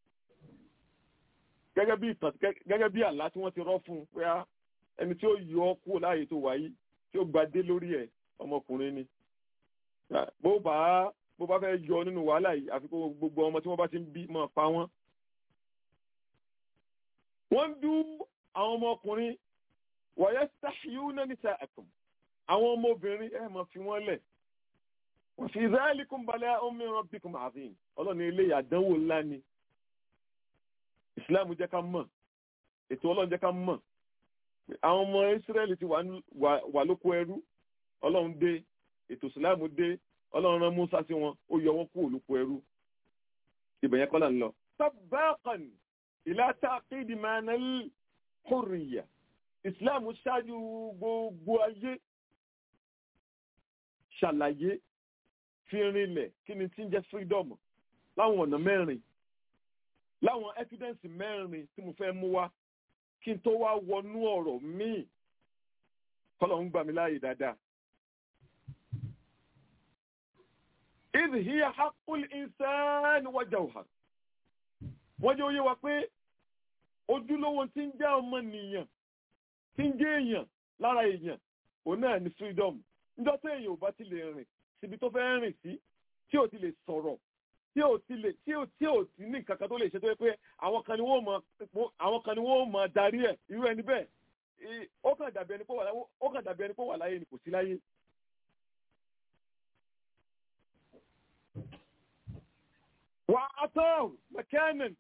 gẹ́gẹ́ bí ìtàn gẹ́gẹ́ bí àlá tí wọ́n ti rọ́ fún un pé ẹni tí ó yọ ọ́ kúrò láàyè tó wáyé tí ó gbadé lórí ẹ̀ ọmọkùnrin ni. bó bá bó bá fẹ́ yọ nínú wàhálà yìí àfi kó gbogbo ọmọ tí wọ́n bá ti ń bí máa pa wọ́n. wọ́n ń dú àwọn ọmọkùnrin wọ̀nyẹ́ stahyuna nisa'akum àwọn ọmọbìnrin ẹ̀ máa fi wọ́n lẹ̀ wa fi dhalikum bala'un min rabbikum 'azim ọlọ́ni ilé àdánwò ńlá ni ìsìláàmù jẹ́ ká mọ̀ ètò ọlọ́run jẹ́ ká mọ̀ àwọn ọmọ ìsírẹ́lì ti wà lóko ẹrú ọlọ́run dé ètò ìsìláàmù dé ọlọ́run rán Mùsá sí wọn ó yọ wọn kúrò lóko ẹrú ibẹ̀ yẹn kọ́lá ń lọ. sábàákan ila ta'qid ma'na al-hurriya islam ṣáájú gbogbo ayé ṣàlàyé fi rinlẹ̀ kí ni tí ń jẹ́ freedom láwọn ọ̀nà mẹ́rin láwọn evidence mẹ́rin tí mo fẹ́ mú wá kí n tó wá wọnú ọ̀rọ̀ míì kọ́lọ̀ ń gbà mí láàyè dáadáa. idh hiya haqqul insani wa jawhar wọ́n jẹ́ oyé wa pé ojúlówó tí ń jẹ́ ọmọnìyàn tí ń jẹ́ èèyàn lára èèyàn òun náà ni freedom níjọ́ tí èèyàn ò bá ti lè rìn síbi tó fẹ́ rìn sí tí ò ti lè sọ̀rọ̀ tí ò ti lè tí ò tí ò ti ní nǹkan kan tó lè ṣe tó yẹ pé àwọn kan ni wọ́n mọ àwọn kan ni wọ́n mọ darí ẹ̀ irú ẹni bẹ́ẹ̀ ó kàn dàbí ẹni pé wà láyé ó kàn dàbí ẹni pé wà láyé ni kò sí láyé. wà á tọ́ mẹkánìn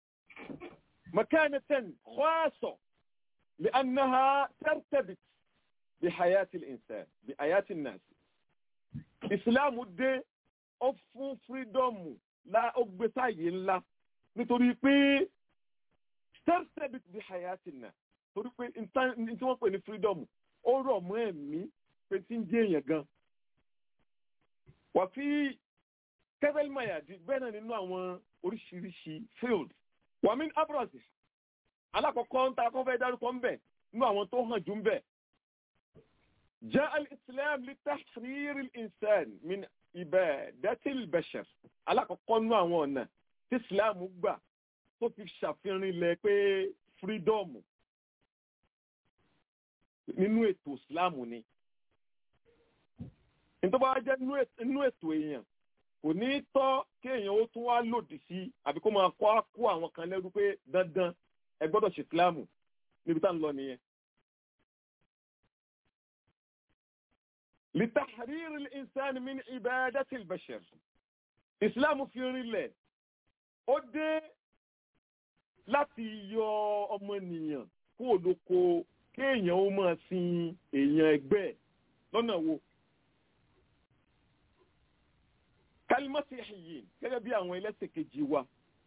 مكانة خاصة لأنها ترتبط بحياة الإنسان بحياة الناس إسلام dé ó fún freedom la ó gbé sáàyè ńlá nítorí pé ترتبط بحياة الناس torí pé ní tí wọ́n pè ní freedom ó rọ̀ mọ́ ẹ̀mí pé tí ń jẹ́ èèyàn gan. wà fi kẹ́fẹ́lì mayadi bẹ́ẹ̀ náà nínú àwọn oríṣiríṣi field wàmí abrasi alákọ̀ọ́kọ́ ń ta akọ́fẹ́ dárúkọ ń bẹ̀ nínú àwọn tó hàn jù ń bẹ̀. jẹ́ al-islam li tahrir al-insan min ibadati al-bashar alákọ̀ọ́kọ́ nínú àwọn ọ̀nà tí islam gbà tó fi ṣàfihàn ilẹ̀ pé freedom nínú ètò islam ni. nítorí wàá jẹ́ nínú ètò èèyàn kò ní tọ́ kéèyàn ó tún wá lòdì sí àbí kó máa kọ́ kó àwọn kan lẹ́rú pé dandan ẹ gbọ́dọ̀ ṣe ìsìláàmù níbi tá à ń lọ nìyẹn. لتحرير الإنسان من عبادة البشر ìsìláàmù fi rinlẹ̀ ó dé láti yọ ọmọnìyàn kó olóko kéèyàn ó máa sin èèyàn ẹgbẹ́ lọ́nà wo. kalimasihiyin gẹ́gẹ́ bí àwọn ẹlẹ́sìn kejì wa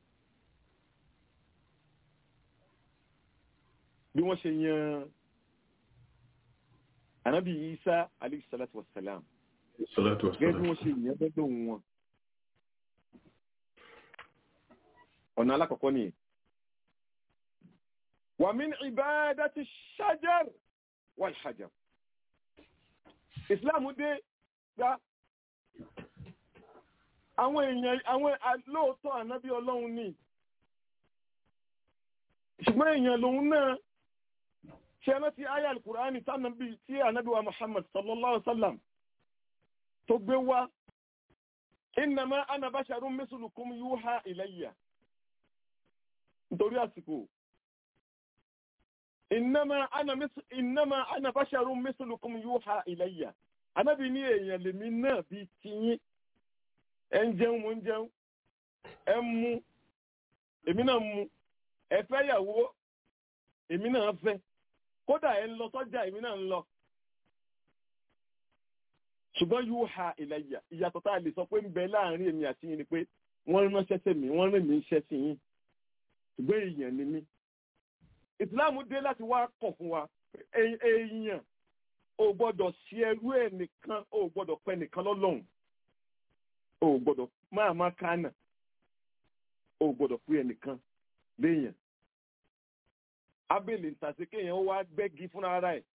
bí wọ́n ṣe yan anabi isa alayhi salatu wa salam gẹ́gẹ́ bí wọ́n ṣe yan bẹ́ẹ̀ wọn ọ̀nà alákọ̀ọ́kọ́ nìyẹn wa min ibadati shajar wal hajar islam dé gbá àwọn èèyàn àwọn lóòótọ́ ànábí ọlọ́run ní ṣùgbọ́n èèyàn lòun náà ṣe láti ayà alkùránì tánàbí tí ànábí wa muhammad sallallahu alaihi wasallam tó gbé wá innama ana basharun mislukum yuha ilayya nítorí àsìkò innama ana innama ana basharun mislukum yuha ilayya ànábí ní èèyàn lèmi náà bí tiyín ẹ ń jẹun mo ń jẹun ẹ ń mu èmi náà mu ẹ fẹ́ yàwó èmi náà fẹ́ kódà ẹ ń lọ sọ́jà èmi náà ń lọ. ṣùgbọ́n yóò ha ìlàyà ìyàtọ̀ tá a lè sọ pé ń bẹ láàrin èmi àti yín ni pé wọ́n ránṣẹ́ sí mi wọ́n rìn mí iṣẹ́ sí yín ṣùgbọ́n èèyàn ni mí. ìsìláàmù dé láti wá kọ̀ fún wa èèyàn ò gbọ́dọ̀ ṣe ẹrú ẹ̀ nìkan ò gbọ́dọ̀ pẹ́ nìkan lọ́lọ́run o gbọ́dọ̀ máa máa kánà o gbọ́dọ̀ pé ẹnìkan léèyàn abèlè ntàsí kéèyàn ó wá gbẹ́gi fúnra ara ẹ̀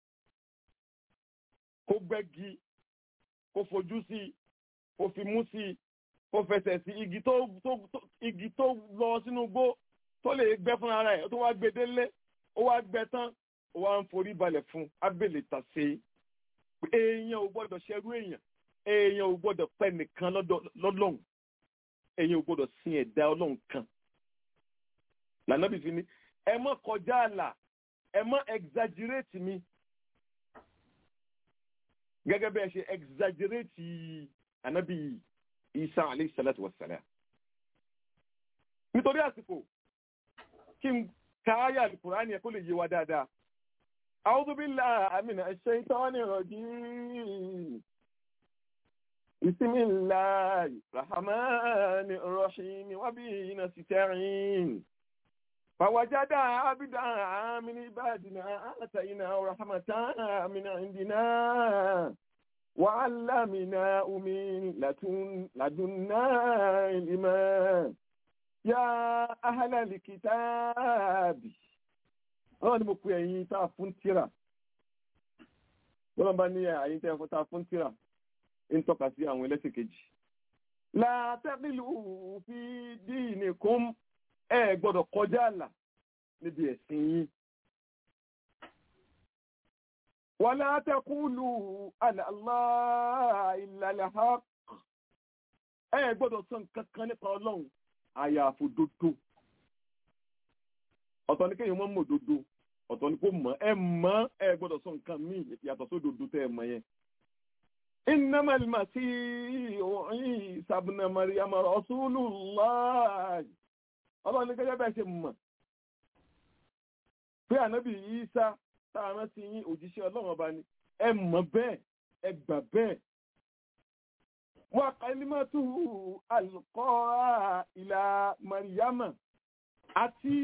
kó gbẹ́gi kó fojú sí i kó fi mú sí i kó fẹsẹ̀ sí igi tó igi tó lọ sínú igbó tó lè gbẹ́ fúnra ara ẹ̀ tó wá gbé délé ó wá gbẹ́ tán ó wá ń forí balẹ̀ fún abèlè ntàsí èèyàn ò gbọ́dọ̀ ṣerú èèyàn èèyàn ò gbọ́dọ̀ pẹ́ nìkan lọ́lọ́run èèyàn ò gbọ́dọ̀ sin ẹ̀dá ọlọ́run kan lànà bí fi ní ẹ má kọjá àlà ẹ má exaggerate mi gẹ́gẹ́ bí ẹ ṣe exaggerate ànábì isa alayhi salatu wa salam nítorí àsìkò kí n ka àyà alukur'ani ẹ kó lè yé wa dáadáa a'udhu billahi minash shaitanir rajim. بسم الله الرحمن الرحيم وبه نستعين فوجد عبدا من عبادنا آتيناه رحمة من عندنا وعلمناه من لدن لدنا علما يا أهل الكتاب wọ́n ní mo pe ẹ̀yin tá a fún tíra wọ́n bá ní ẹ̀yin tá a fún tíra ń tọ́ka sí àwọn ẹlẹ́sìn kejì. látẹ́bílù fi díìnì kún ẹ gbọ́dọ̀ kọjá àlà níbi ẹ̀sìn yín. wàlá tẹkùlù àlàlá ìlàlẹ̀ ha ẹ gbọ́dọ̀ sọ nǹkan kan nípa ọlọ́run àyàfò dodo ọ̀tọ̀ ní kéèyàn mọ́ mọ́ dodo ọ̀tọ̀ ní kó mọ̀ ẹ mọ̀ ẹ gbọ́dọ̀ sọ nǹkan míì yàtọ̀ sódodo tẹ́ ẹ mọ̀ yẹn. إنما المسيح عيسى ابن مريم رسول الله ọlọ́run ní gẹ́gẹ́ bẹ́ẹ̀ ṣe mọ̀ pé ànábì Ìsá táwọn sí yín òjíṣẹ́ ọlọ́run ọba ni ẹ mọ̀ bẹ́ẹ̀ ẹ gbà bẹ́ẹ̀. wa kalimatuhu alqaha ila Maryama àti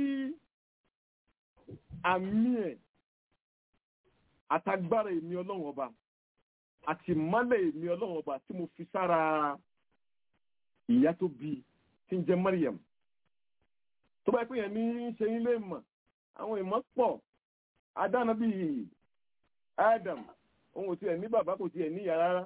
àmì ẹ̀ àtagbára èmi ọlọ́run ọba àti mọ́lẹ̀ èmi ọlọ́run ọba tí mo fi sára ìyá tó bí tí ń jẹ́ Maryam tó bá pè yẹn ní ṣe yín lè mọ̀ àwọn ìmọ̀ pọ̀ adáná bíi Adam òun ò tiẹ̀ ní bàbá kò tiẹ̀ níyà rárá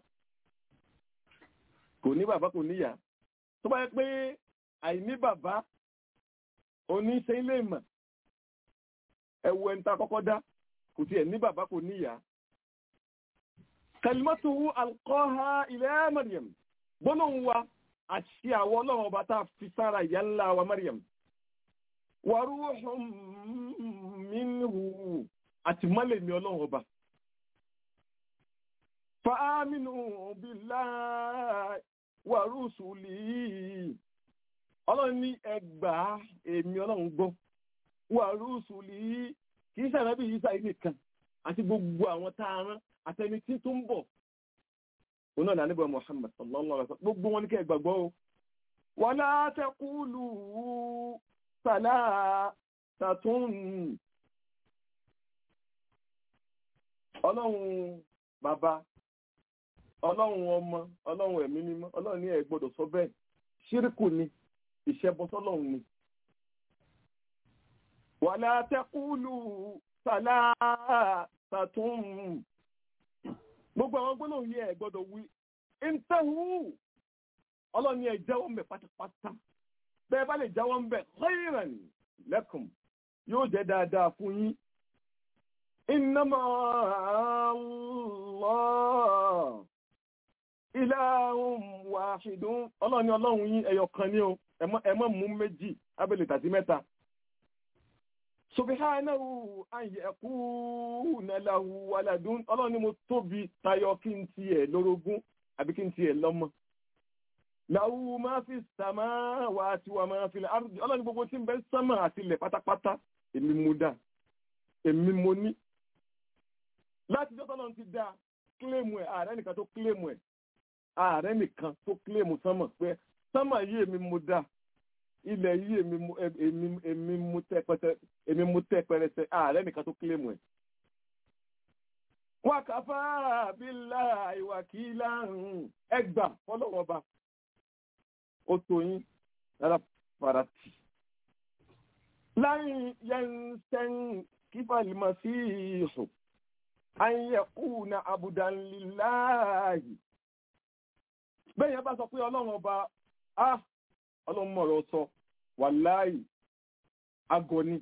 kò ní bàbá kò níyà tó bá yẹ pé àìní bàbá òní ṣe yín lè mọ̀ ẹ̀wù ẹni tá a kọ́kọ́ dá kò tiẹ̀ ní bàbá kò níyà kalimatuhu alqaha ila Maryam gbólóhùn wa àti àwọn ọlọ́run ọba tá a fi sára ìyá ńlá wa Maryam wa ruhun minhu àti mọ́lẹ̀ mi ọlọ́run ọba. fa aminu billahi wa rusulihi ọlọ́run ní ẹgbàá èmi ọlọ́run gbọ́ wa rusulihi kì í sàrẹ́bí yìí sáyé nìkan àti gbogbo àwọn tá a rán àtẹni tí tó ń bọ̀ òun náà nàníbọ̀ Muhammad sallallahu alaihi wasallam gbogbo wọn ní kẹ́ ẹ gbàgbọ́ o wala taqulu salasatun ọlọ́run bàbá ọlọ́run ọmọ ọlọ́run ẹ̀mí mímọ́ ọlọ́run ní ẹ gbọ́dọ̀ sọ bẹ́ẹ̀ ṣíríkù ni ìṣẹ́bọsọ́lọ́run ni wala taqulu salasatun gbogbo àwọn gbólóhùn yìí ẹ gbọ́dọ̀ wí intahu ọlọ́run ní ẹ jáwọ́ ń bẹ̀ pátápátá bẹ́ẹ̀ bá lè jáwọ́ ń bẹ̀ khayran lakum yóò jẹ́ dáadáa fún yín innama Allah ilahun wahidun ọlọ́run ní ọlọ́run yín ẹyọ kan ní o ẹ má mú méjì abẹ́lẹ̀ tàbí mẹ́ta subhanahu an yakuna lahu waladun ọlọ́run ni mo tóbi tayọ kí n tiẹ̀ lórogún àbí kí n tiẹ̀ lọ́mọ. lahu ma fi samawati wa ma fil ardi ọlọ́run ni gbogbo tí ń bẹ sánmà àti ilẹ̀ pátápátá èmi mo dá èmi mo ní. láti jọ́ tọ́lọ́run ti dá kílèmù ẹ̀ ààrẹ nìkan tó kílèmù ẹ̀ ààrẹ nìkan tó kílèmù sánmà pé sánmà yìí èmi mo dá ilẹ̀ yìí èmi mú tẹ́ pẹrẹsẹ ààrẹ nìkan tó kílèmù ẹ̀. wọ́n kàfá bílá ìwàkílá ẹgbà fọlọ́wọ́ba ó tó yín lára farati. láyìn yẹnsẹ́n kífàlìmọ̀ sí ìṣù ayẹ̀kú na abudanliláàyè. bẹ́ẹ̀ yẹn bá sọ pé ọlọ́run ọba ah ọlọ́run mọ̀rọ̀ sọ wàláì agọni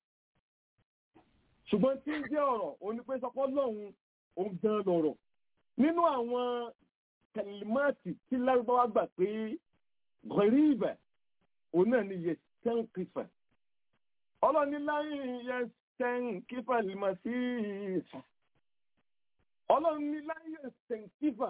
ṣùgbọ́n tí ń jẹ́ ọ̀rọ̀ òní pé sọpọ́ lọ́hun òun gan lọ̀rọ̀ nínú àwọn kẹlímọ́ọ̀tì tí lárúbáwá gbà pé gọ̀ríbẹ̀ òun náà ni yẹsẹ̀ǹkìfà ọlọ́run ní láyé yẹsẹ̀ǹkìfà lìmọ̀ sí ìfà ọlọ́run ní láyé yẹsẹ̀ǹkìfà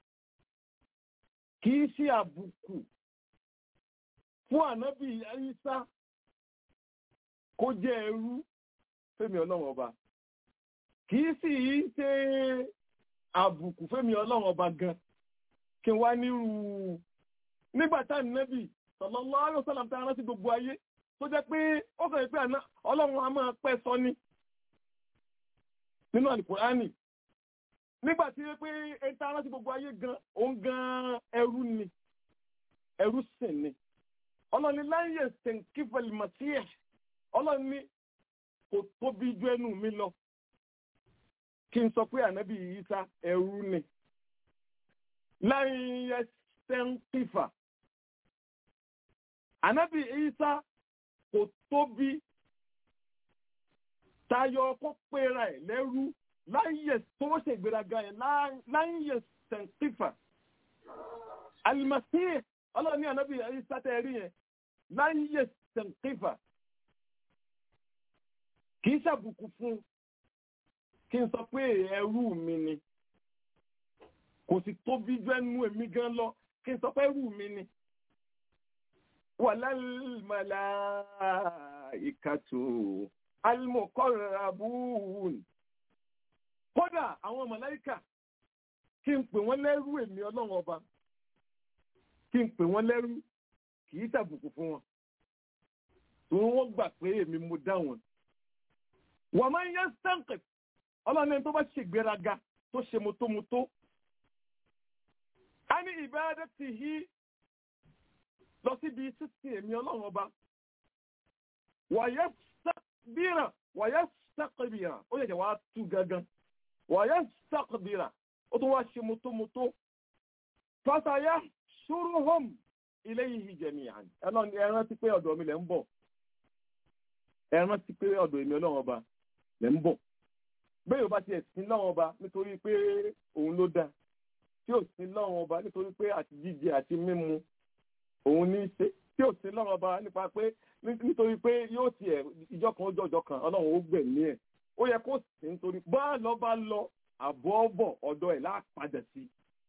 kì í ṣe àbùkù fún ànábì Ìsá kó jẹ́ ẹrú fẹ́mi ọlọ́run ọba kì í sì í ṣe àbùkù fẹ́mi ọlọ́run ọba gan kí n wá nírú nígbà tá ànábì sallallahu alaihi wasallam tá a rántí gbogbo ayé tó jẹ́ pé ó kàn pé àná ọlọ́run a máa pẹ́ sọ ní nínú àlùkùránì nígbà tí pé ẹta aláti gbogbo ayé gan òun gan ẹrú ni ẹrú sì ni ọlọ́run ní láyé sẹ̀ǹkífẹ̀lì màtíẹ̀ ọlọ́run ní kò tóbi ju ẹnu mi lọ kí n sọ pé ànábì Ìsá ẹrú ni láyé sẹ̀ǹkífà ànábì Ìsá kò tóbi tayọ kó pera ẹ̀ lẹ́rú láyé tó ṣe ìgbéraga yẹn láyé sẹ̀ǹtífà alimasi ọlọ́ọ̀ni ànábì Ìsá tẹ́ rí yẹn láyé sẹ̀ǹtífà kì í ṣàbùkù fún kí n sọ pé ẹrú mi ni kò sì tóbi jù ẹnu èmi gan lọ kí n sọ pé ẹrú mi ni wàlálmàlà ìkàtò almuqarrabun kódà àwọn màláíkà kí n pè wọ́n lẹ́rú èmi ọlọ́run ọba kí n pè wọ́n lẹ́rú kì í ṣàbùkù fún wọn torí wọ́n gbà pé èmi mo dá wọn. wọ́n máa ń yẹ sẹ́ǹkì ọlọ́run ẹni tó bá ṣègbéraga tó ṣe motomoto a ní ìbáradẹ́ ti hí lọ síbi sísìn èmi ọlọ́run ọba wàyẹ sàkbìrà wàyẹ sàkbìrà ó yẹ kí wàá tú gangan wàyẹ sàkbìrà ó tún wá ṣe motomoto fàtàyà ṣúrùhùm ilayhi jami'an ẹran ti pé ọ̀dọ̀ mi lẹ́ ń bọ̀ ẹran ti pé ọ̀dọ̀ èmi ọlọ́run ọba lẹ́ ń bọ̀ bẹ́ẹ̀ yóò bá tiẹ̀ sin lọ́wọ́n ọba nítorí pé òun ló dá tí ò sin lọ́wọ́n ọba nítorí pé àti jíjẹ àti mímu òun ní í ṣe tí ò sin lọ́wọ́n ọba nípa pé nítorí pé yóò tiẹ̀ ìjọ kan ó jọjọ kan ọlọ́run ó gbẹ̀mí ẹ̀ ó yẹ kó sì nítorí bá lọ bá lọ àbọ̀ bọ̀ ọ̀dọ̀ ẹ̀ láàpadà sí.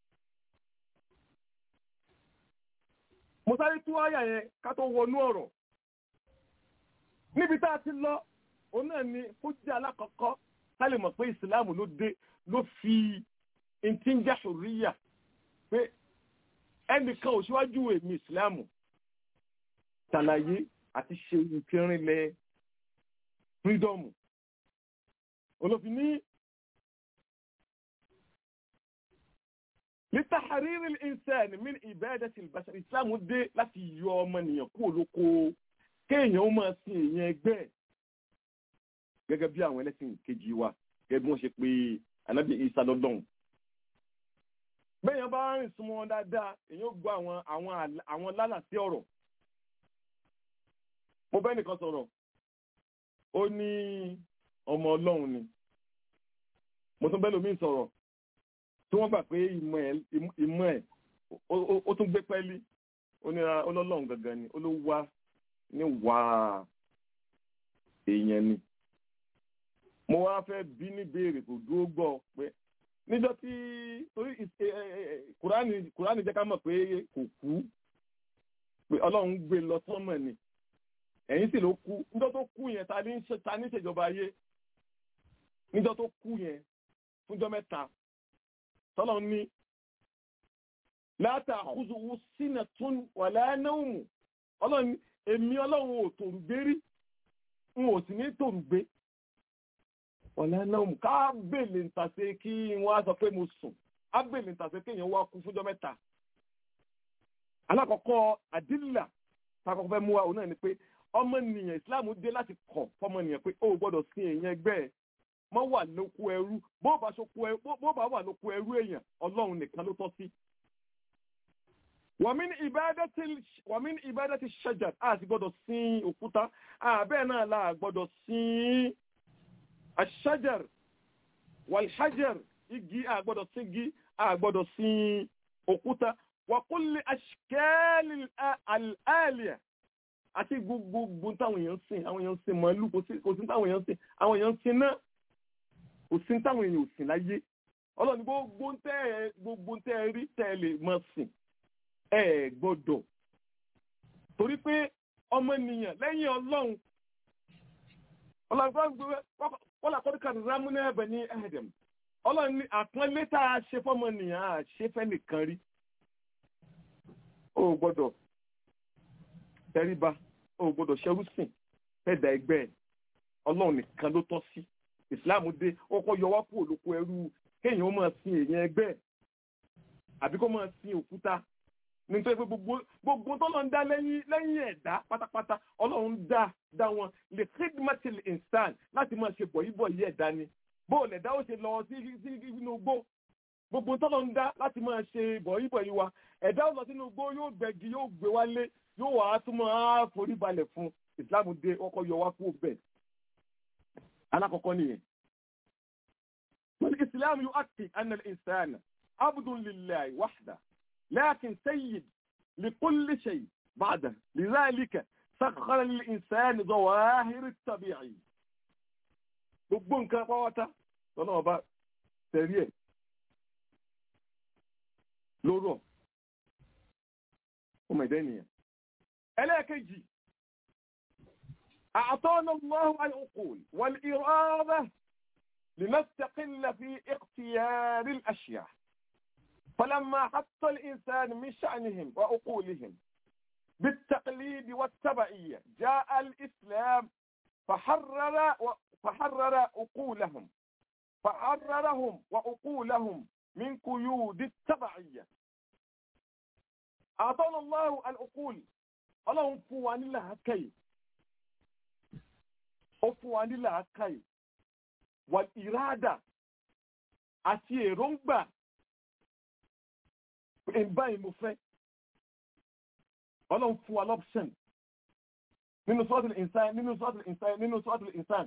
mo sáré tú àyà yẹn ká tó wọnú ọ̀rọ̀ níbi tá a ti lọ òun náà ni kó jẹ́ alákọ̀ọ́kọ́ ká lè mọ̀ pé ìsìláàmù ló dé ló fi ntí ń já ṣòríyà pé ẹnìkan ò síwájú èmi ìsìláàmù ṣàlàyé àti ṣe ìfirinlẹ̀ fírídọ́ọ̀mù olófin ní lítàhárírí ìsẹ́ẹ̀nì mí ìbẹ́ẹ̀dẹ́sì ìbáṣà ìsìláàmù dé láti yọ ọmọnìyàn kúrò lóko kéèyàn ó máa sin èèyàn ẹgbẹ́ ẹ̀ gẹ́gẹ́ bí àwọn ẹlẹ́sìn kejì wa gẹ́gẹ́ bí wọ́n ṣe pé anábì isa lọ́dọ̀n. bẹ́ẹ̀yàn bá rìn súnmọ́ wọn dáadáa èyàn ó gbọ́ àwọn àwọn àwọn lálàsí ọ̀rọ̀. mo bẹ́ẹ̀ nìkan sọ̀rọ̀ ó ní ọmọ ọlọ́run ni mo tún bẹ́ẹ̀ lómi sọ̀rọ̀ tí wọ́n gbà pé ìmọ̀ ẹ̀ ìmọ̀ ẹ̀ ó tún gbé pẹ́ẹ́lí ó ní ọlọ́run gangan ni ó ló wá ní wàá èèyàn ni mo wá fẹ́ bí ní béèrè kò dúró gbọ́ pé níjọ́ tí torí kùránì kùránì jẹ́ ká mọ̀ pé kò kú pé ọlọ́run gbé lọ sọ́mọ̀ ni ẹ̀yìn sì ló kú níjọ́ tó kú yẹn ta ní ta ní ìṣèjọba ayé níjọ́ tó kú yẹn fúnjọ́ mẹ́ta tọ́lọ́ ní láta àkúzùwù sínà tún wà láyánáwùmù ọlọ́run èmi ọlọ́run ò tòrùgbé rí n ò sì ní tòrùgbé ọ̀lẹ́ náà mú ká bèèlè ntàsé kí wọ́n á sọ pé mo sùn á bèèlè ntàsé kéèyàn wá kú fúnjọ́ mẹ́ta. alákọ̀ọ́kọ́ àdìlà takọ̀ fẹ́ mú wa òun náà ni pé ọmọnìyàn ìsìláàmù dé láti kọ̀ fọmọnìyàn pé ó gbọ́dọ̀ sin èèyàn ẹgbẹ́ ẹ̀ mọ́ wà lóko ẹrú bó bá wà lóko ẹrú èèyàn ọlọ́run nìkan ló tọ́ sí. wàmí ní ìbádá ti ṣẹjà á sì gbọ́dọ̀ sin òkúta àbẹ́ẹ̀ náà la gbọ́dọ̀ sin الشجر والحجر igi àgbọ́dọ̀ sí igi àgbọ́dọ̀ sí òkúta وكل أشكال الآلية àti gbogbo táwọn èèyàn sìn àwọn èèyàn sìn màálù kò sí táwọn èèyàn sìn àwọn èèyàn sìn náà kò sí táwọn èèyàn ò sìn láyé ọlọ́ni gbogbo tẹ́ ẹ gbogbo tẹ́ ẹ rí tẹ́ ẹ lè máa sìn ẹ gbọ́dọ̀ torí pé ọmọnìyàn lẹ́yìn ọlọ́run ọlọ́run wọ́n làkọ́dí kan rámúnà ẹ̀bẹ̀ ní ẹ̀dẹ̀m ọlọ́run ní àpọ́nlé tá a ṣe fọ́mọnìyàn á ṣe fẹ́ nìkan rí ó gbọ́dọ̀ tẹríba ò gbọ́dọ̀ ṣẹrú sìn fẹ́ẹ̀dà ẹgbẹ́ ẹ̀ ọlọ́run nìkan ló tọ́ sí ìsìláàmù dé ó kọ́ yọ wá kúrò lóko ẹrú kéèyàn ó máa sin èèyàn ẹgbẹ́ ẹ̀ àbí kó máa sin òkúta nítorí pé gbogbo gbogbo tó lọ ń dá lẹ́yìn lẹ́yìn ẹ̀dá pátápátá ọlọ́run dá dá wọn lè khidmatil insan láti máa ṣe bọ̀yìbọ̀yì ẹ̀dá ni bóòlù ẹ̀dá ó ṣe lọ sí sí inú igbó gbogbo tó lọ ń dá láti máa ṣe bọ̀yìbọ̀yì wa ẹ̀dá ó lọ sínú igbó yóò gbẹ̀gì yóò gbé wálé yóò wà á tún máa forí balẹ̀ fún islam dé ọkọ̀ yọ wá kú bẹ́ẹ̀ alákọ̀ọ́kọ́ nìyẹn. والإسلام يؤكد أن الإنسان عبد لله وحده لكن سيد لكل شيء بعده لذلك سخر للإنسان ظواهر الطبيعي gbogbo nǹkan pàwọ́tá lọ́nà ọba tẹ̀rí ẹ̀ lóró ọmọ ẹ̀dẹ́ ènìyàn ẹlẹ́ẹ̀kejì أعطانا الله العقول والإرادة لنستقل في اختيار الأشياء فلما حط الإنسان من شأنهم وعقولهم بالتقليد والتبعية جاء الإسلام فحرر فحرر عقولهم فحررهم وعقولهم من قيود التبعية أعطانا الله العقول اللهم فواني لها كيف أفواني لها كيف والإرادة أتي رنبا báyìí mo fẹ́ ọlọ́run fún wa lọ́pṣẹ̀n nínú sọ́ọ̀tìlì ìnsán nínú sọ́ọ̀tìlì ìnsán nínú sọ́ọ̀tìlì ìnsán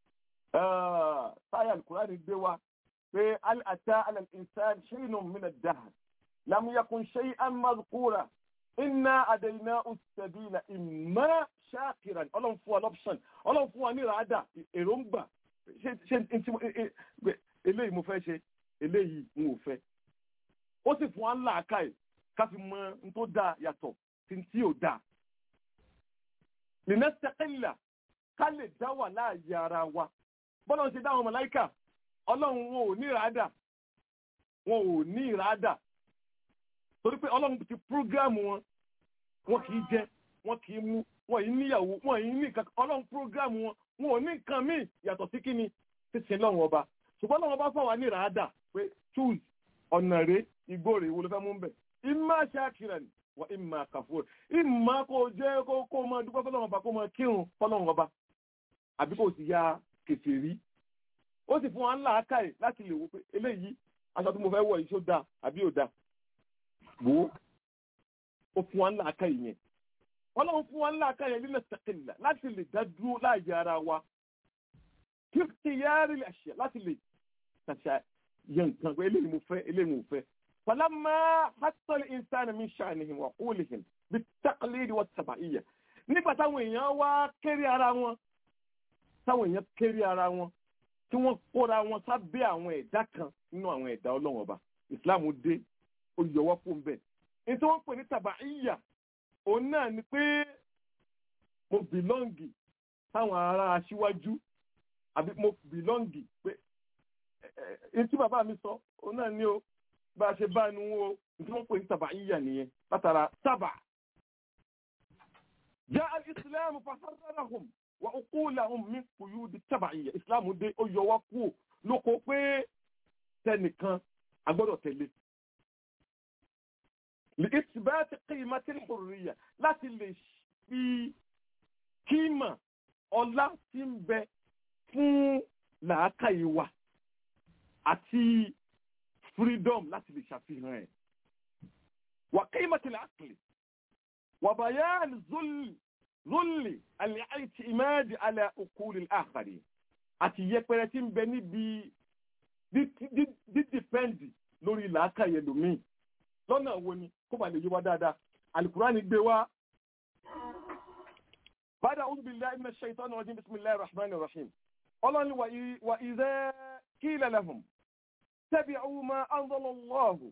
táyà alukùránì gbé wa pé àtà alẹ́ ìnsán ṣẹ́yìnà mìíràn dáhà lámúyẹkùn ṣẹ́yìn àmàlùkúrà iná àdéhìnà òṣèbílà ìmọ̀ ṣáàkìrán ọlọ́run fún wa lọ́pṣẹ̀n ọlọ́run fún wa ní ìràdà èròǹgbà ṣe eléyìí mo fẹ́ ṣe eléyìí n ò fẹ́ ó sì fún wa ńlá àkàì ká fi mọ n tó dáa yàtọ̀ sí tí ò dáa. lìnẹ́sẹ̀kẹ́là ká lè dá wà láàyè ara wa bọ́lá ń ṣe dáhùn màláíkà ọlọ́run wọn ò ní ìràádà wọn ò ní ìràádà torí pé ọlọ́run ti prógráàmù wọn wọn kì í jẹ wọn kì í mú wọn yìí níyàwó wọn yìí ní kankan ọlọ́run prógráàmù wọn wọn ò ní nǹkan míì yàtọ̀ sí kíni títí lọ́wọ́ ọba ṣùgbọ́n lọ́wọ́ ọba fọwọ́ ní ìràádà pé choose ọ̀nà rẹ̀ igbó rẹ̀ wo ló fẹ́ mú bẹ̀. ìmá ṣáàkìrẹ̀ ni wà ìmá kàfúrò ìmá kò jẹ́ kó kó máa dúpẹ́ fọlọ́run ọba kó máa kírun fọlọ́run ọba àbí kò sì ya kèfèrí. ó sì fún wa ńlá akáyè láti lè wo pé eléyìí aṣọ tí mo fẹ́ wọ̀ yìí ṣó dáa àbí ò dáa. wò ó ó fún wa ńlá akáyè yẹn. ọlọ́run fún wa ńlá akáyè lílẹ̀ sẹ́kìlà láti lè dá dúró láàyè ara wa. kí ti yára lè ṣe láti lè ṣàṣà yẹn nǹkan pé eléyìí mo fẹ́ eléyìí mo fẹ́. فلما حط الإنسان من شأنهم وعقولهم بالتقليد والتبعية nígbà táwọn èèyàn wá kéré ara wọn táwọn èèyàn kéré ara wọn tí wọ́n kóra wọn sábẹ́ àwọn ẹ̀dá kan nínú àwọn ẹ̀dá Ọlọ́run ọba Islam dé ó yọwọ́ fún bẹ́ẹ̀ ní tí wọ́n pè ní tàbáìyà òun náà ni pé mo bìlọ́ǹgì táwọn ará aṣíwájú àbí mo bìlọ́ǹgì pé ẹ tí bàbá mi sọ òun náà ni o bá a ṣe bá nu wo tí wọ́n pè ní tàbá yíyà nìyẹn látara tábà. jẹ́ alìsílámù fàṣàràhùn wà uqulahum min quyudi tábà yíyà ìsìlámù dé ó yọ wá kú lóko pé tẹnìkan agbọ́dọ̀ tẹ̀lé. لإثبات قيمة الحرية láti lè fi kíma ọlá tí ń bẹ fún làákàyè wa àti freedom láti lè ṣàfihàn ẹ̀. wà qimati al-aqli wà bayan zulli zulli al-i'timad ala uquli al-akhari àti yẹpẹrẹ tí ń bẹ níbi dídìpẹ́ǹdì lórí làákàyè lómi lọ́nà wo ni kó bá lè yé wa dáadáa alukurani gbé wa. bàdà a'udhu billahi minash shaitani rajim bismillahir rahmanir rahim ọlọ́ni wa idha qila lahum اتبعوا ما أنزل الله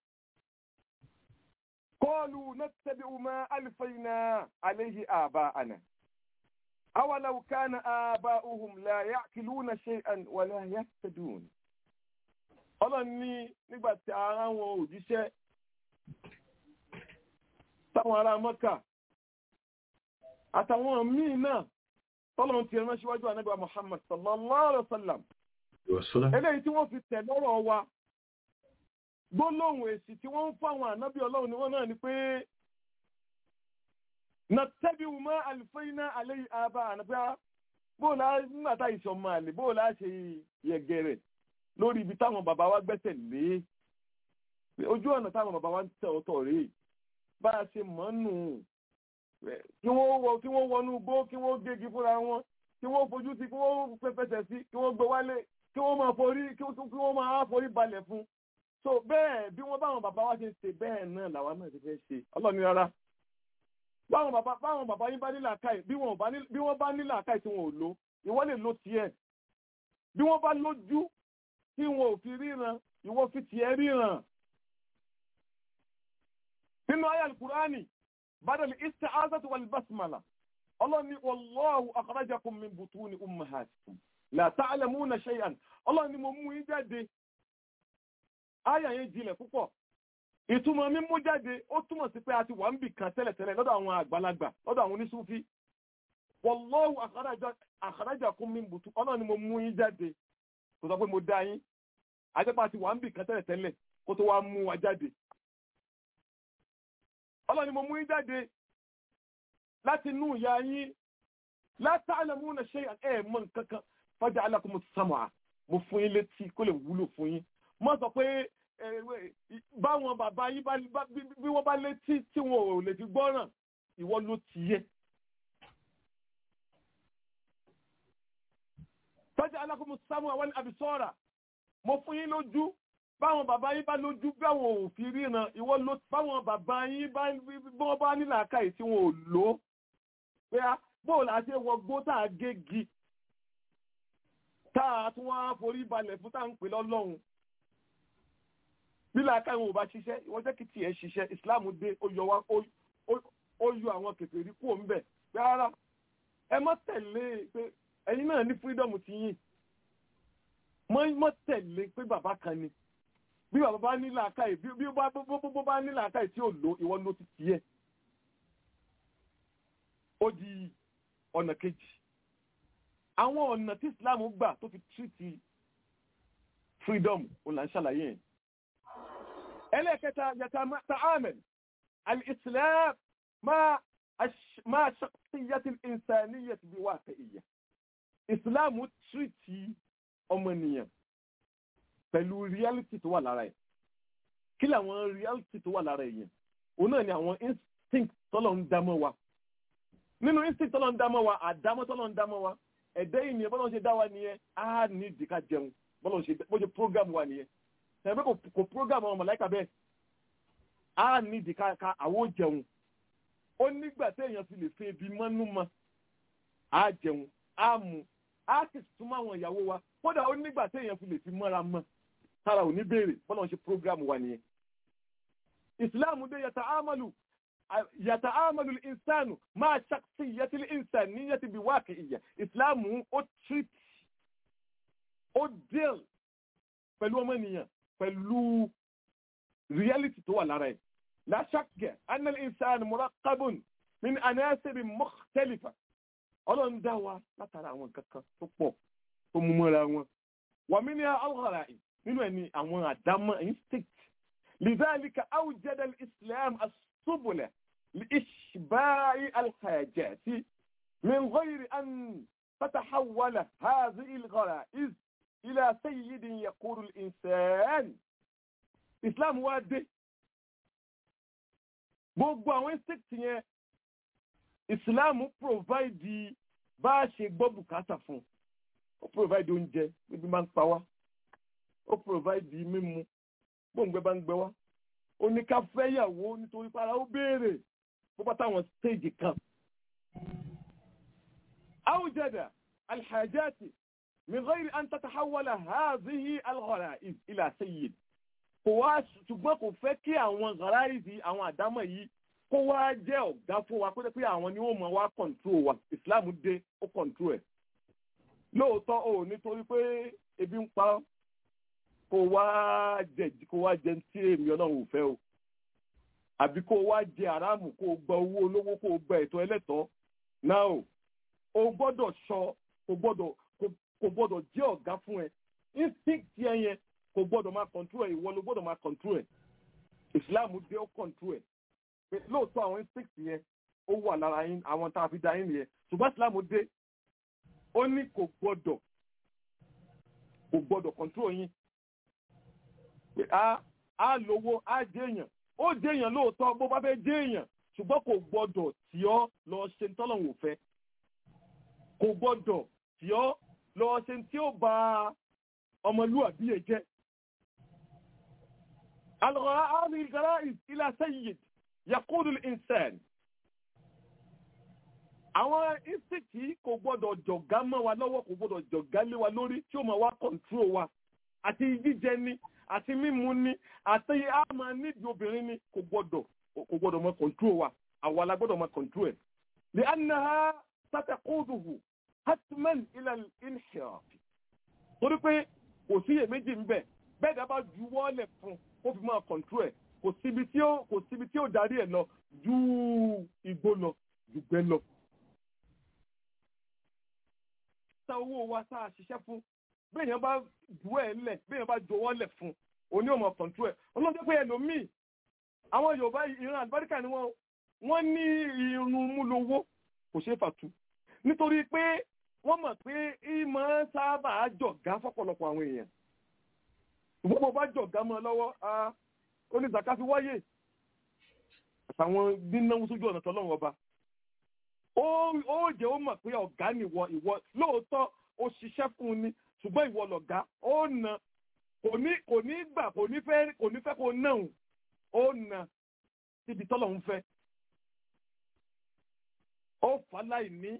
قالوا نتبع ما ألفينا عليه آباءنا أولو كان آباؤهم لا يعقلون شيئا ولا يهتدون ọlọ́run ní nígbà tí ara wọn òjíṣẹ́ táwọn ará mọ́kà àtàwọn míì náà tọ́lọ́run ti rán síwájú anábíà Muhammad sallallahu alaihi wa sallam eléyìí tí wọ́n fi tẹ̀ lọ́rọ̀ wa gbólóhùn èsì tí wọ́n ń fáwọn ànábì ọlọ́run ni wọ́n náà ni pé nàtẹ́bíwù mọ́ àlùfẹ́yìnà àlẹ́ àbá ànábíà bóòlá nígbà tá ìṣọ̀ máa lè bóòlá ṣe yẹ̀gẹ̀rẹ̀ lórí ibi táwọn bàbá wa gbẹ́sẹ̀ lé ojú ọ̀nà táwọn bàbá wa ń tẹ̀ ọ̀tọ̀ rèé bá a ṣe mọ̀ nù kí wọ́n wọ kí wọ́n wọnú gbó kí wọ́n gégi fúnra wọn kí wọ́n fojú sí kí wọ́n fẹsẹ̀ sí kí wọ́n gbé wálé kí wọ́n máa forí kí wọ́n máa forí balẹ̀ fún so bẹ́ẹ̀ bí wọ́n báwọn bàbá wa ṣe ṣe bẹ́ẹ̀ náà làwa náà ti fẹ́ ṣe ọlọ́ni rárá báwọn bàbá báwọn bàbá yín bá ní làákàyè bí wọ́n bá ní bí wọ́n bá ní làákàyè tí wọn ò lo ìwọ lè lo tiẹ̀ bí wọ́n bá lójú tí wọn ò fi ríran ìwọ fi tiẹ̀ ríran nínú ayé alukurani badal isti'azati wal basmala ọlọ́ni wallahu akhrajakum min butuni ummahatikum la ta'lamuna shay'an ọlọ́ni mo mú yín jáde ayà yẹn jinlẹ̀ púpọ̀ ìtumọ̀ mímú jáde ó túmọ̀ sí pé a ti wà ń bì kan tẹ́lẹ̀tẹ́lẹ̀ lọ́dọ̀ àwọn àgbàlagbà lọ́dọ̀ àwọn oníṣúfí wallahu akhrajakum min butuni ọlọ́ni mo mú yín jáde kò sọ pé mo dá yín ajẹ́pá ti wà ń bì kan tẹ́lẹ̀tẹ́lẹ̀ kó tó wá mú wa jáde ọlọ́ni mo mú yín jáde láti inú ìyá yín la ta'lamuna shay'an ẹ̀ mọ̀ nǹkan kan faja'alakumus sam'a mo fún yín létí kó lè wúlò fún yín mo sọ pé báwọn bàbá yín bí wọ́n bá létí tí wọn ò lè fi gbọ́ràn ìwọ ló ti yẹ. faja'alakumus sam'a wal absara mo fún yín lójú báwọn bàbá yín bá lójú báwọn ò fi ríran ìwọ ló báwọn bàbá yín bá wọ́n bá ní làákàyè tí wọn ò lò ó pé bóò la ṣe wọ gbó tá a gégi tá a tún wá forí balẹ̀ fún tá à ń pè lọ́lọ́run bí làákàyè wọn ò bá ṣiṣẹ́ ìwọ́n jẹ́ kí tiẹ̀ ṣiṣẹ́ ìsìláàmù dé ó yọ wá ó yọ àwọn kèfèrí kúrò ń bẹ̀ rárá ẹ má tẹ̀lé pé ẹ̀yin náà ní fírídọ̀mù ti yín mọ́ tẹ̀lé pé bàbá kan ni bí bàbá bá ní làákàyè bí ó bá ní làákàyè tí ò lo ìwọ ló ti tiẹ̀ ó di ọ̀nà kejì àwọn ọ̀nà tí Islam gbà tó fi tírìtì freedom ò là ń ṣàlàyé yẹn ẹlẹ́kẹta yàtà ta'amel al-Islam máa ṣàkíyàtì insaniyyati bí wà fẹ́ ìyà Islam tírìtì ọmọnìyàn pẹ̀lú reality tó wà lára ẹ̀ kí làwọn reality tó wà lára ẹ̀ yẹn òun náà ni àwọn instinct tọ́lọ̀ ń dámọ́ wa nínú instinct tọ́lọ̀ ń dámọ́ wa àdámọ́ tọ́lọ̀ ń dámọ́ wa ẹ̀dẹ́ yìí nìyẹn bọ́lọ̀ ṣe dá wa nìyẹn á ní ìdí ká jẹun bọ́lọ̀ ṣe bó ṣe program wa nìyẹn tẹ̀lé kò program àwọn mọ̀láìkà bẹ́ẹ̀ á ní ìdí ká àwọ̀ jẹun ó nígbà téèyàn fi lè fi ebi mọ́nú mọ́ á jẹun á mu á sì súnmọ́ àwọn ìyàwó wa kódà ó nígbà téèyàn fi lè fi mọ́ra mọ́ tára ò ní béèrè bọ́lá ń ṣe program wa nìyẹn. ìsìláàmù dé yàtà ámàlù yàtà ámàlù ìsánù máa ṣàkóso ìyẹ́tì ìsàn ní yẹ́tì bí wáàkì ìyà ìsìláàmù ó treat ó deal pẹ̀lú ọmọnìyàn pẹ̀lú reality tó wà lára ẹ̀. la shakka anna al-insana muraqabun min anasib mukhtalifa ọlọ́run dá wa látara àwọn kankan tó pọ̀ tó mú mọ́ra wọn. wà mí ní alghara yìí nínú ẹ̀ ní àwọn àdámọ́ instinct. lidhalika awjada al-islam as-subula li-ishba'i al-hajati min ghayri an tatahawwala hadhihi al-ghara'iz ila sayyidin yaqulu al-insan. islam wá dé. gbogbo àwọn instinct yẹn islam provide bá a ṣe gbọ́ bùkátà fún ó provide oúnjẹ níbi máa ń pa wá ó provide mímu gbóǹgbẹ bá ń gbẹ wá ó ní ká fẹ́yàwó nítorí para ó béèrè bó bá táwọn stage kan. awjada alhajati min ghayri an tatahawala hadhihi alghara'iz ila sayyid kò wá ṣùgbọ́n kò fẹ́ kí àwọn ghara'iz àwọn àdámọ̀ yìí kó wá jẹ́ ọ̀gá fún wa pé àwọn ni wọ́n mọ̀ wá control wa islam dé ó control ẹ̀ lóòótọ́ o nítorí pé ebi ń pa kó wá jẹ kó wá jẹ tí èmi ọlọ́run ò fẹ́ o àbí kó wá jẹ aráàmù kó gba owó olówó kó gba ẹ̀tọ́ ẹlẹ́tọ̀ọ́ now o gbọ́dọ̀ sọ kò gbọ́dọ̀ kò gbọ́dọ̀ jẹ́ ọ̀gá fún ẹ instinct yẹn yẹn kò gbọ́dọ̀ máa control ẹ ìwọ ló gbọ́dọ̀ máa control ẹ islam dé ó control ẹ pé lóòótọ́ àwọn instinct yẹn ó wà lára yín àwọn tá a fi da yín nìyẹn ṣùgbọ́n islam dé ó ní kò gbọ́dọ̀ kò gbọ́dọ̀ control yín pé a a lówó a jẹ́ èèyàn ó jẹ́ èèyàn lóòótọ́ bó bá fẹ́ jẹ́ èèyàn ṣùgbọ́n kò gbọ́dọ̀ tí ọ́ lọ ṣe ń tọ́lọ́hún òfẹ́ kò gbọ́dọ̀ tí ọ́ lọ ṣe tí ó ba ọmọlúwàbí ẹ jẹ́. الغرائز الغرائز إلى سيد يقود الإنسان àwọn ìsìnkì kò gbọ́dọ̀ jọ̀gá mọ́ wa lọ́wọ́ kò gbọ́dọ̀ jọ̀gá lé wa lórí tí ó máa wá kọ̀ǹtró wa àti jíjẹ ni àti mímu ni àti àmà nídìí obìnrin ni kò gbọ́dọ̀ kò gbọ́dọ̀ máa kọ̀ǹtró wa àwa la gbọ́dọ̀ máa kọ̀ǹtró ẹ̀. لأنها ستقوده حتما إلى الانحراف torí pé kò sí iyèméjì ń bẹ bẹ́ẹ̀ dá bá ju wọ́ọ̀lẹ̀ fún kó fi máa kọ̀ǹtró ẹ̀ kò síbi tí ó kò síbi tí ó darí ẹ̀ lọ ju igbó lọ ju gbẹ́ lọ. sa owó wa tá a ṣiṣẹ́ fún béèyàn bá ju ẹ̀ lẹ̀ béèyàn bá jọwọ́ lẹ̀ fún òní ò mọ̀ kọ̀ǹtró ẹ̀ ọlọ́dún pé ẹlòmíì àwọn Yorùbá ìran àlùbáríkà ni wọ́n wọ́n ní irun múlówó kò ṣeé fàtú nítorí pé wọ́n mọ̀ pé ìmọ̀ sábà jọ̀gá fọ́pọ̀lọpọ̀ àwọn èèyàn ṣùgbọ́n bó bá jọ̀gá mọ́ ọ lọ́wọ́ ó ní zaka fi wáyé àtàwọn nínáwó sójú ọ̀nà tọ́lọ́run ọba ó jẹ́ ó mọ̀ pé ọ̀gá nìwọ ìwọ lóòótọ́ ó ṣiṣẹ́ fún un ni ṣùgbọ́n ìwọ lọ̀gá ó na kò ní kò ní gbà kò ní fẹ́ kò ní fẹ́ kó náà ó na síbi tọ́lọ́run fẹ́ ó fà láì ní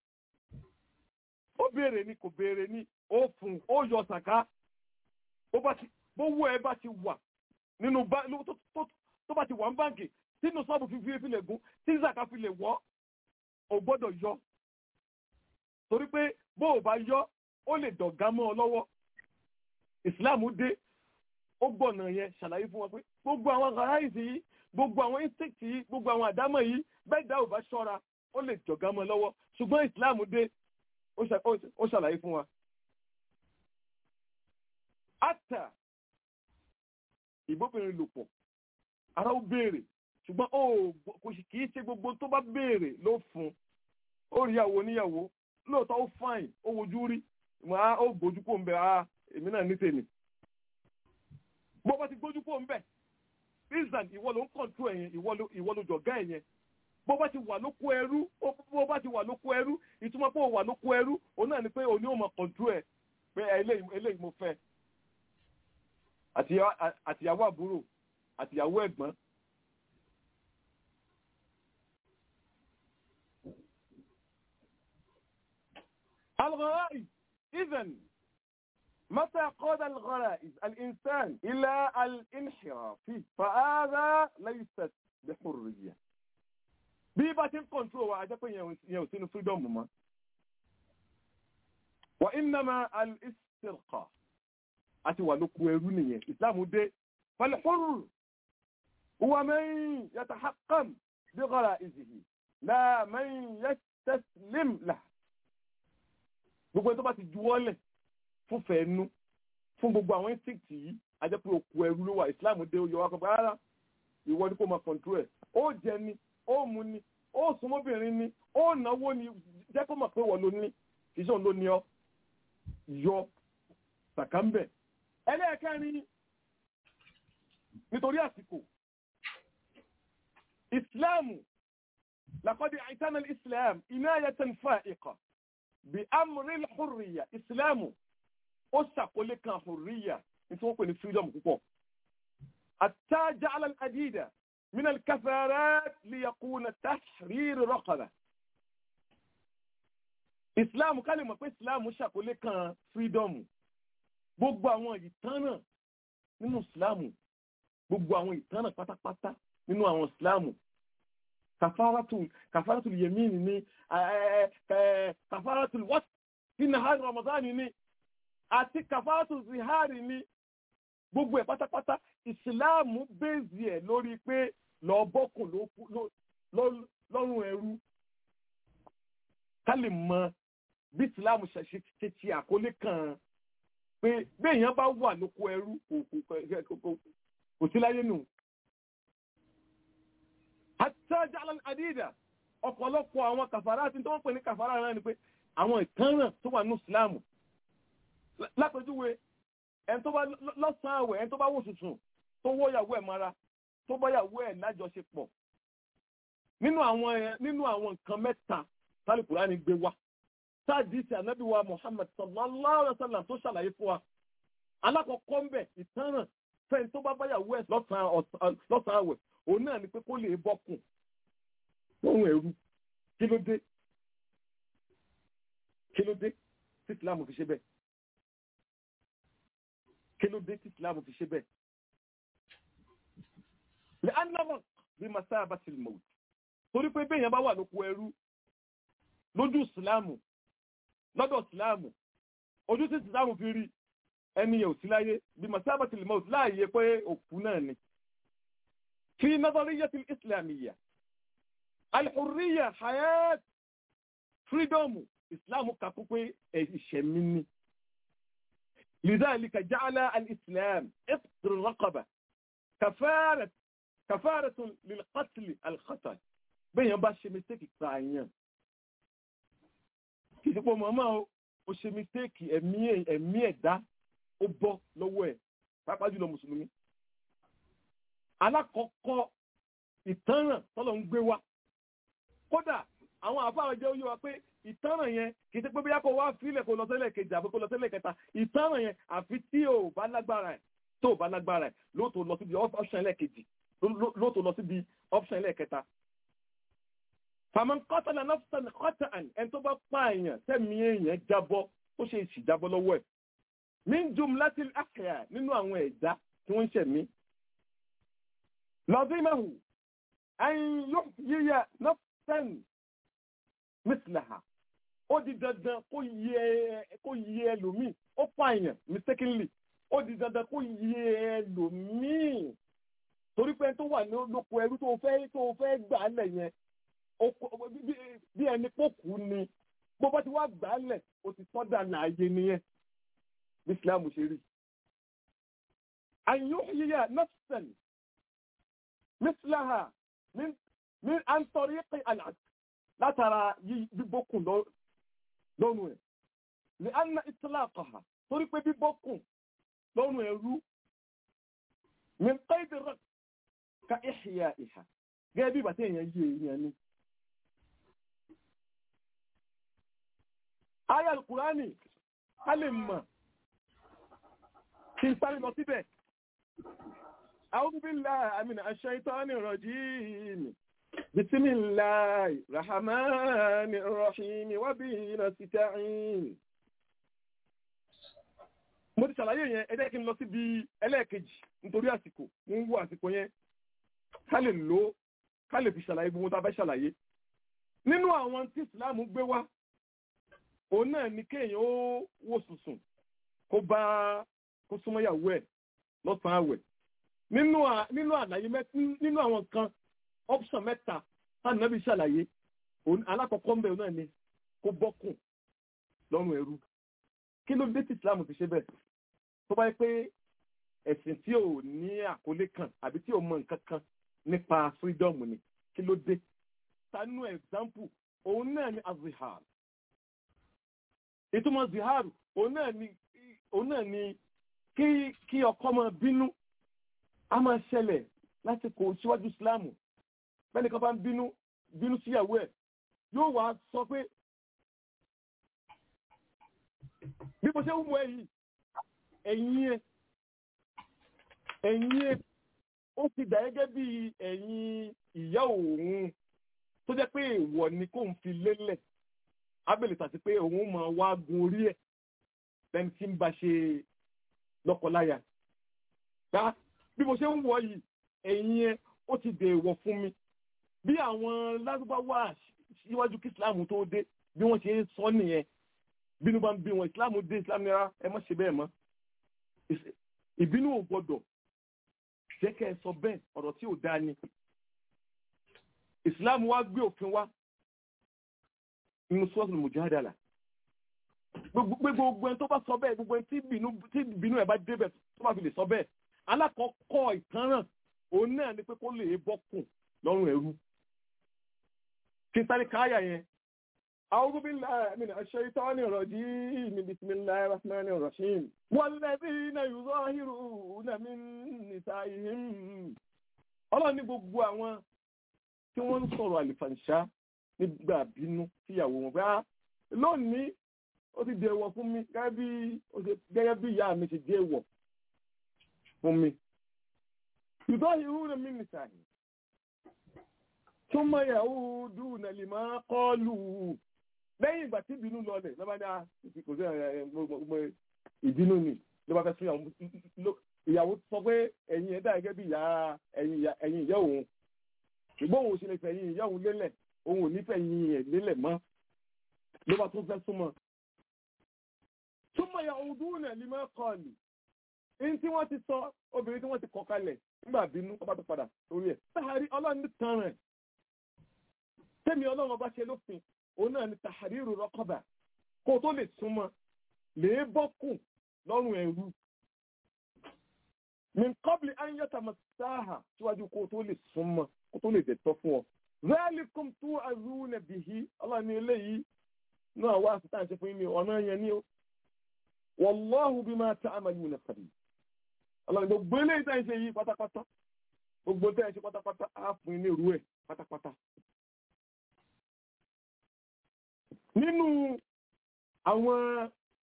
ó béèrè ni kò béèrè ni ó fún ó yọ sàká bó wú ẹ bá ti wà nínú tó bá ti wà ń báǹkì tínú sọ́ọ̀bù fífi fi lè gún tí zaka fi lè wọ́ ò gbọ́dọ̀ yọ torí pé bó o bá yọ ó lè dọ̀gá mọ́ ọ lọ́wọ́ ìsìláàmù dé ó gbọ̀nà yẹn ṣàlàyé fún wọn pé gbogbo àwọn aráàlú yìí gbogbo àwọn instinct yìí gbogbo àwọn àdámọ̀ yìí bẹ́ẹ̀ dá ò bá ṣọ́ra ó lè jọ̀gá mọ́ ọ lọ́wọ́ ṣùgbọ́n ìsìláàmù dé ó ṣàlàyé fún wa. Ata ìbóbìnrin lò pọ̀, ara ó béèrè, ṣùgbọ́n ó kò sì kìí ṣe gbogbo tó bá béèrè ló fún. Ó rí ìyàwó níyàwó, lóòótọ́ ó fáìn, ó wojú rí, màá ó gbójú kó ń bẹ, ah èmi náà ní tèmi. Bó bá ti gbójú kó ń bẹ, Israel ìwọ ló ń kọ̀ǹtú ẹ̀yẹn, ìwọ ló jọ̀gá ẹ̀yẹn bó bá ti wà lóko ẹrú bó bá ti wà lóko ẹrú ìtumọ̀ pé ó wà lóko ẹrú òun náà ni pé òun ni ó mọ kọ̀ǹtú ẹ̀ pé eléyìí mo fẹ́ àtìyàwó àbúrò àtìyàwó ẹ̀gbọ́n. الغرائز إذن متى قاد الغرائز الإنسان إلى الانحراف فهذا ليست بحرية bí bá ti ń kọ̀ntró wa ajẹ́ pé yẹn ò sínú freedom mọ́. wà innama al-istirqa àti wà lóko ẹrú nìyẹn islam dé fal-hurr huwa man yatahakkam bi ghara'izihi la man yastaslim lahu. gbogbo ẹni tó bá ti juwọ́lẹ̀ fún fẹ́ẹ́nu fún gbogbo àwọn instinct yìí ajẹ́ pé òkú ẹrú ló wà islam dé ó yọ wá kọ́ rárá ìwọ ni kò máa kọ̀ntró ẹ̀ ó jẹ ni ó mu ni ó súnmọ́bìnrin ni ó náwó ni jẹ́ kó mọ̀ pé wọ́n ló ní iṣẹ́ òun ló ní ọ yọ sàkánbẹ̀. ẹlẹ́ẹ̀kẹrin nítorí àsìkò ìsìláàmù laqad i'tana al-islam inayatan fa'iqa bí amri al-hurriya ìsìláàmù ó ṣàkólé kan hurriya nítorí wọ́n pè ní freedom púpọ̀. hatta ja'ala al-adida من الكفارات ليكون تحرير رقبة ìsìláàmù ká lè mọ̀ pé ìsìláàmù ṣàkólé kan fírídọ́ọ̀mù gbogbo àwọn ìtánà nínú ìsìláàmù gbogbo àwọn ìtánà pátápátá nínú àwọn ìsìláàmù kàfárátù kàfárátù yẹmíìnì ní kàfárátù wọ́t sí nàhárì ramadani ní àti kàfárátù zihari ní gbogbo ẹ̀ pátápátá ìsìláàmù bèèzì ẹ̀ lórí pé lọ bọ́kùn lọ́rùn ẹrú ká lè mọ bí ìsìláàmù ṣe ṣe ti àkọlé kan pé béèyàn bá wà lóko ẹrú kò sí láyé nù. àtẹ́jà àdídà ọ̀pọ̀lọpọ̀ àwọn kàfàrà àti tó wọ́n pè ní kàfàrà náà ni pé àwọn ìtanràn tó wà ní ìsìláàmù lápẹjúwe ẹni tó bá lọ́sàn-án àwẹ̀ ẹni tó bá wò tuntun tó wọ́ yàwó ẹ̀ mara tó bá yàwó ẹ̀ lájọṣepọ̀ nínú àwọn nínú àwọn nǹkan mẹ́ta tálíkùrá ni gbé wá sáàdìsì ànábì wa Muhammad sallallahu alaihi wa sallam tó ṣàlàyé fún wa alákọ̀ọ́kọ́ ń bẹ̀ ìtanràn fẹ́ni tó bá bá yàwó ẹ̀ lọ́sàn-án àwẹ̀ òun náà ni pé kó lè bọ́kùn lóhun ẹ̀rú kí ló dé kí ló dé tí ìsìlámù fi ṣe bẹ́ẹ̀ kí ló dé tí ìsìlámù fi ṣe bẹ́ẹ̀ lè ánàmọ̀ bí masá bá ti mọ̀ torí pé bẹ́ẹ̀ yẹn bá wà lóko ẹrú lójú ìsìlámù lọ́dọ̀ ìsìlámù ojú tí ìsìlámù fi rí ẹni yẹn ò sí láyé bí masá bá ti mọ̀ láàyè pé òkú náà ni fi nazariyyati al-islamiyya al-hurriyya hayat freedom ìsìlámù kakú pé ìṣẹ̀mí ni لذلك جعل الإسلام إفطر الرقبة كفارة كفارة للقتل الخطأ بين باش مستيكي كاين kìí pọ̀ màmá o ó ṣe mistake ẹ̀mí ẹ̀mí ẹ̀dá ó bọ́ lọ́wọ́ ẹ̀ pàápàá jùlọ mùsùlùmí. alákọ̀ọ́kọ́ ìtanràn tọ́lọ̀ ń gbé wá kódà àwọn àfáà jẹ́ oyé wa pé ìtanràn yẹn kì í ṣe pé bí yàtọ̀ wá fílẹ̀ kó lọ tẹ́lẹ̀ kejì àbí kó lọ tẹ́lẹ̀ kẹta ìtanràn yẹn àfi tí ò bá lágbára ẹ̀ tó ò bá lágbára ẹ̀ lóòótọ́ lọ síbi option ẹlẹ́ẹ̀kejì lóòótọ́ lọ síbi option ẹlẹ́ẹ̀kẹta. fàmọ́ kọ́tàlá nafsan kọ́tàn ẹni tó bá pa èèyàn tẹ̀mí èèyàn jábọ́ ó ṣe ìṣìjábọ́ lọ́wọ́ ẹ̀. min jumlatil ahya nínú àwọn ẹ̀dá tí wọ́n ń ṣẹ̀mí. lazimahu an yuhyiya nafsan mislaha ó di dandan kó yẹ kó yẹ ẹlòmíì ó pààyàn mistakenly ó di dandan kó yẹ ẹlòmíì torí pé tó wà ní lóko ẹrú tó fẹ́ tó fẹ́ gbà á lẹ̀ yẹn bí ẹni pò kú ni bó bá ti wá gbà á lẹ̀ ó ti tọ́da láàyè nìyẹn bí Islam ṣe rí. àyùn yíyá nafsan mislaha min min an tariqi al-'adl látara bíbókùn lọ́rùn ẹ̀ ní anna ìtìláàkọ̀ha torí pé bíbókùn lọ́rùn ẹ̀rú min qaidi rẹ̀ ka ihya ìhà gẹ́gẹ́ bí ìbàtí èèyàn yé èèyàn ni. ayé alukurani a lè mọ̀ kí n sáré lọ síbẹ̀. a'udhu billahi minash shaitani rajim. بسم الله الرحمن الرحيم وبه نستعين mo ti ṣàlàyé yẹn ẹ jẹ́ kí n lọ síbi ẹlẹ́ẹ̀kejì nítorí àsìkò mo ń wo àsìkò yẹn ká lè lò ó ká lè fi ṣàlàyé gbogbo tá a fẹ́ ṣàlàyé nínú àwọn tí ìsìláàmù gbé wá òun náà ni kéèyàn ó wò sùsùn kó bá kó súnmọ́ ìyàwó ẹ̀ lọ́sàn-án àwẹ̀ nínú àlàyé nínú àwọn nǹkan option mẹ́ta táwọn nàbí ṣàlàyé alákọ̀ọ́kọ́ mbẹ́ náà ni kó bọ́kùn lọ́rùn ẹrú kí ló dé tí islam fi ṣe bẹ́ẹ̀ tó bá yẹ pé ẹ̀sìn tí ò ní àkọlé kan àbí tí ò mọ nǹkan kan nípa freedom ni kí ló dé tanú example òun náà ni azihar ìtumọ̀ zihar òun náà ni òun náà ni kí kí ọkọ máa bínú a máa ṣẹlẹ̀ lásìkò síwájú islam bẹ́ẹ̀ni kan bá ń bínú bínú síyàwó ẹ̀ yóò wá sọ pé bí mo ṣe ń wọ ẹ̀yìn ẹ̀yìn ẹ̀ ẹ̀yìn ẹ̀ ó ti dà gẹ́gẹ́ bí ẹ̀yìn ìyá òun tó jẹ́ pé èèwọ̀ ni kò ń fi lélẹ̀ abẹ́lẹ̀ tàbí pé òun máa wá gun orí ẹ̀ lẹ́ni tí ń bá ṣe lọ́kọláya bí mo ṣe ń wọ yìí ẹ̀yìn ẹ̀ ó ti dèèwọ̀ fún mi bí àwọn lárúbáwá síwájú kí islam tó dé bí wọ́n ṣe ń sọ nìyẹn bínú bá ń bí wọn islam dé islam nira ẹ má ṣe bẹ́ẹ̀ mọ́ ìbínú ò gbọdọ̀ jẹ́ kẹ́ ẹ sọ bẹ́ẹ̀ ọ̀rọ̀ tí ò dáa ni islam wá gbé òfin wá nínú sọ́ọ̀tù mùjádàlà gbogbo gbogbo ẹni tó bá sọ bẹ́ẹ̀ gbogbo ẹni tí bínú tí bínú ẹ̀ bá débẹ̀ tó bá fi lè sọ bẹ́ẹ̀ alákọ̀ọ́kọ́ ìtanràn òun náà ni pé kó lè bọ́kùn lọ́rùn ẹrú kí n sáré káyà yẹn. أعوذ بالله من الشيطان الرجيم بسم الله الرحمن الرحيم والذين يظاهرون من نسائهم ọlọ́run ní gbogbo àwọn tí wọ́n ń sọ̀rọ̀ àlìfàǹṣá nígbà bínú síyàwó wọn bá lónìí ó ti dèwọ̀ fún mi gẹ́gẹ́ bí ìyá mi ti dèwọ̀ fún mi. يظاهرون من نسائهم ثم يعودون لما قالوا lẹ́yìn ìgbà tí ìbínú lọlẹ̀ lọ́ba ní kò sí ìbínú ni ló bá fẹ́ sún ìyàwó sọ pé ẹ̀yin ẹ̀dá gẹ́gẹ́ bí ẹ̀yin ìyá òun ṣùgbọ́n òun ò ṣe lè fẹ́ ẹ̀yin ìyá òun lélẹ̀ òun ò ní fẹ́ ẹ̀yin ẹ̀ lélẹ̀ mọ́ ló bá tún fẹ́ súnmọ́. súnmọ́ ìyá òun dúró náà ní máa kọ́ ni ní tí wọ́n ti sọ obìnrin tí wọ́n ti kọ̀ kalẹ̀ nígbà bínú ọba tó padà lórí ẹ̀ sáhárí ọlọ́run tán rẹ̀ tẹ́mi ọlọ́run ọba ṣe lófin òun náà ni tàhárírù rọ́kọ̀bà kó tó lè súnmọ́ lè bọ́kùn lọ́rùn ẹ̀rú min qabli an yatamassaha síwájú kó tó lè súnmọ́ kó tó lè dẹ̀tọ́ fún ọ. zalikum tu'azuna bihi ọlọ́run ní eléyìí náà wá sí táǹṣe fún mi ọ̀nà yẹn ní o wallahu bima ta'maluna khabir. ọlọ́run gbogbo eléyìí táǹṣe yìí pátápátá gbogbo táǹṣe pátápátá á fún ní irú ẹ̀ pátápátá. nínú àwọn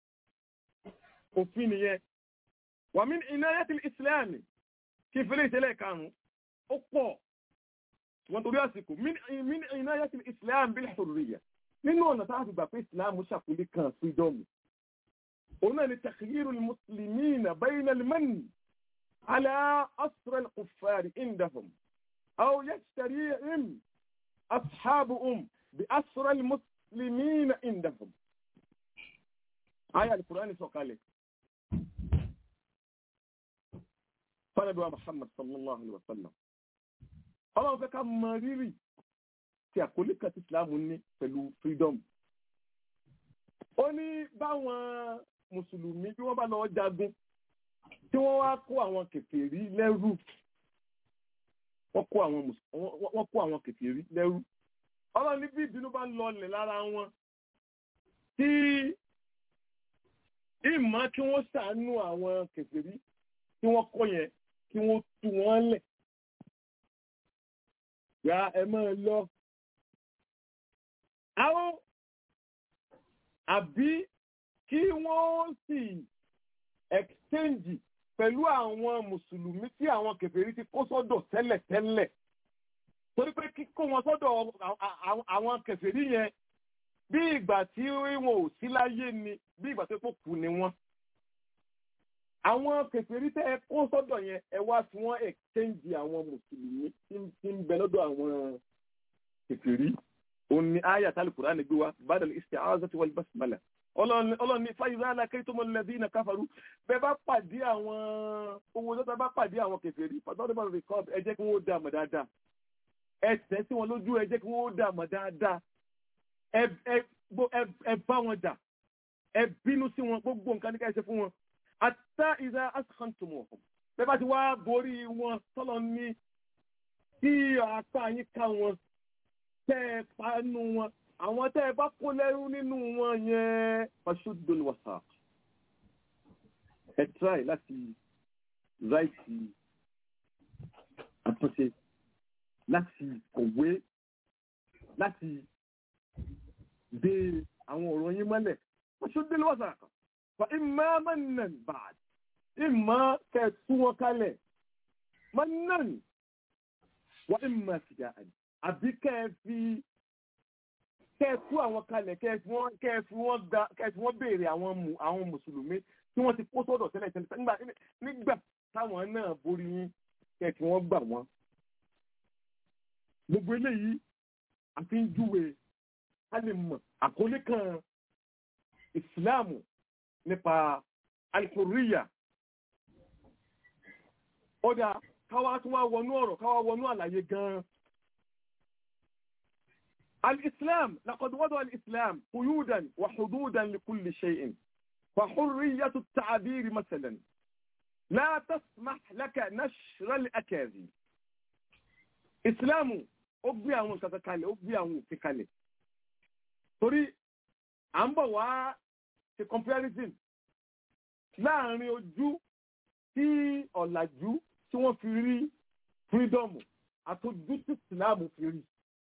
òfin nìyẹn wà mí inayati ìsìláàmì kí fẹ́lẹ̀ ìtẹ́lẹ̀ karùn-ún ó pọ̀ wọ́n torí àsìkò mí inayati ìsìláàmì bil hurriya nínú ọ̀nà tá a fi gbà pé ìsìláàmù ṣàkólé kan freedom òun náà ni takhyiru muslimina bayna al-manni ala asra al-kuffari indahum aw yashtarihim ashabuhum bi asra al-muslimin muslimina indahum aya alqur'ani sọ̀kalẹ̀ fanabi wa muhammad sallallahu alaihi wasallam ọlọ́run fẹ́ ká mọ rírì tí àkólé kan tí islam ní pẹ̀lú freedom ó ní báwọn mùsùlùmí bí wọ́n bá lọ jagun tí wọ́n wá kó àwọn kèfèrí lẹ́rú wọ́n kó àwọn kèfèrí lẹ́rú ọlọ́run ní bí ìbínú bá ń lọlẹ̀ lára wọn tí ìmọ̀ kí wọ́n ṣàánú àwọn kèfèrí tí wọ́n kọ́ yẹn kí wọ́n tú wọ́n lẹ̀ ya ẹ máa lọ. àwọn àbí kí wọ́n sì exchange pẹ̀lú àwọn mùsùlùmí tí àwọn kèfèrí ti kó sọ́dọ̀ tẹ́lẹ̀tẹ́lẹ̀ torí pé kíkó wọn sọ́dọ̀ àwọn kèfèrí yẹn bí ìgbà tí wọn ò sí láyé ni bí ìgbà tó kù ni wọn. àwọn kèfèrí tẹ́ ẹ kó sọ́dọ̀ yẹn ẹ wá fi wọ́n exchange àwọn mùsùlùmí tí ń bẹ lọ́dọ̀ àwọn kèfèrí. òun ni àyà tálí Kùránì gbé wa badal isti'azati wal basmala. ọlọ́run ní fáyidá alákẹ́tọ́mọ lẹ́dínà káfàrú bẹ́ẹ̀ bá pàdé àwọn owó tó bá pàdé àwọn kèfèrí pàtàkì bá rìkọ́d ẹ jẹ́ kí wọ́n dá mọ̀ dáadáa ẹsẹ̀ sí wọn lójú ẹ jẹ́ kí wọ́n dà mọ̀ dáadáa ẹ bá wọn jà ẹ bínú sí wọn gbogbo nǹkan ní ká ṣe fún wọn àtà ìdá askantumọ̀ bẹ́ẹ̀ bá ti wá borí wọn tọ́lọ̀ ní kí apá yín ká wọn tẹ́ ẹ panu wọn àwọn tẹ́ ẹ bá kó lẹ́rú nínú wọn yẹn fashuddul wasaq ẹ tíráì láti ráìtì àtúnṣe láti kọ̀wé láti dé àwọn ọ̀rọ̀ yín mọ́lẹ̀ wọ́n ṣó dé lọ́wọ́sà kan fa imma mannan ba'd imma kẹ́ tú wọn kalẹ̀ mannan wa imma fida'an àbí kẹ́ fi kẹ́ tú àwọn kalẹ̀ kẹ́ fi wọ́n kẹ́ fi wọ́n gba kẹ́ fi wọ́n béèrè àwọn àwọn mùsùlùmí tí wọ́n ti kó sọ́dọ̀ tẹ́lẹ̀ tẹ́lẹ̀ nígbà táwọn náà borí yín kẹ́ fi wọ́n gbà wọ́n gbogbo eléyìí àfi ń júwe a lè mọ̀ àkọlé kan ìsìláàmù nípa aliforiya ọ̀dà káwá tún wá wọnú ọ̀rọ̀ káwá wọnú àlàyé gan-an الإسلام لقد وضع الإسلام قيودا وحدودا لكل شيء فحرية التعبير مثلا لا تسمح لك نشر الأكاذيب إسلام ó gbé àwọn nǹkan kalẹ̀ ó gbé àwọn òfin kalẹ̀ torí à ń bọ̀ wá ṣe comparison láàrin ojú tí ọ̀làjú tí wọ́n fi rí freedom àtòjú tí Islam fi rí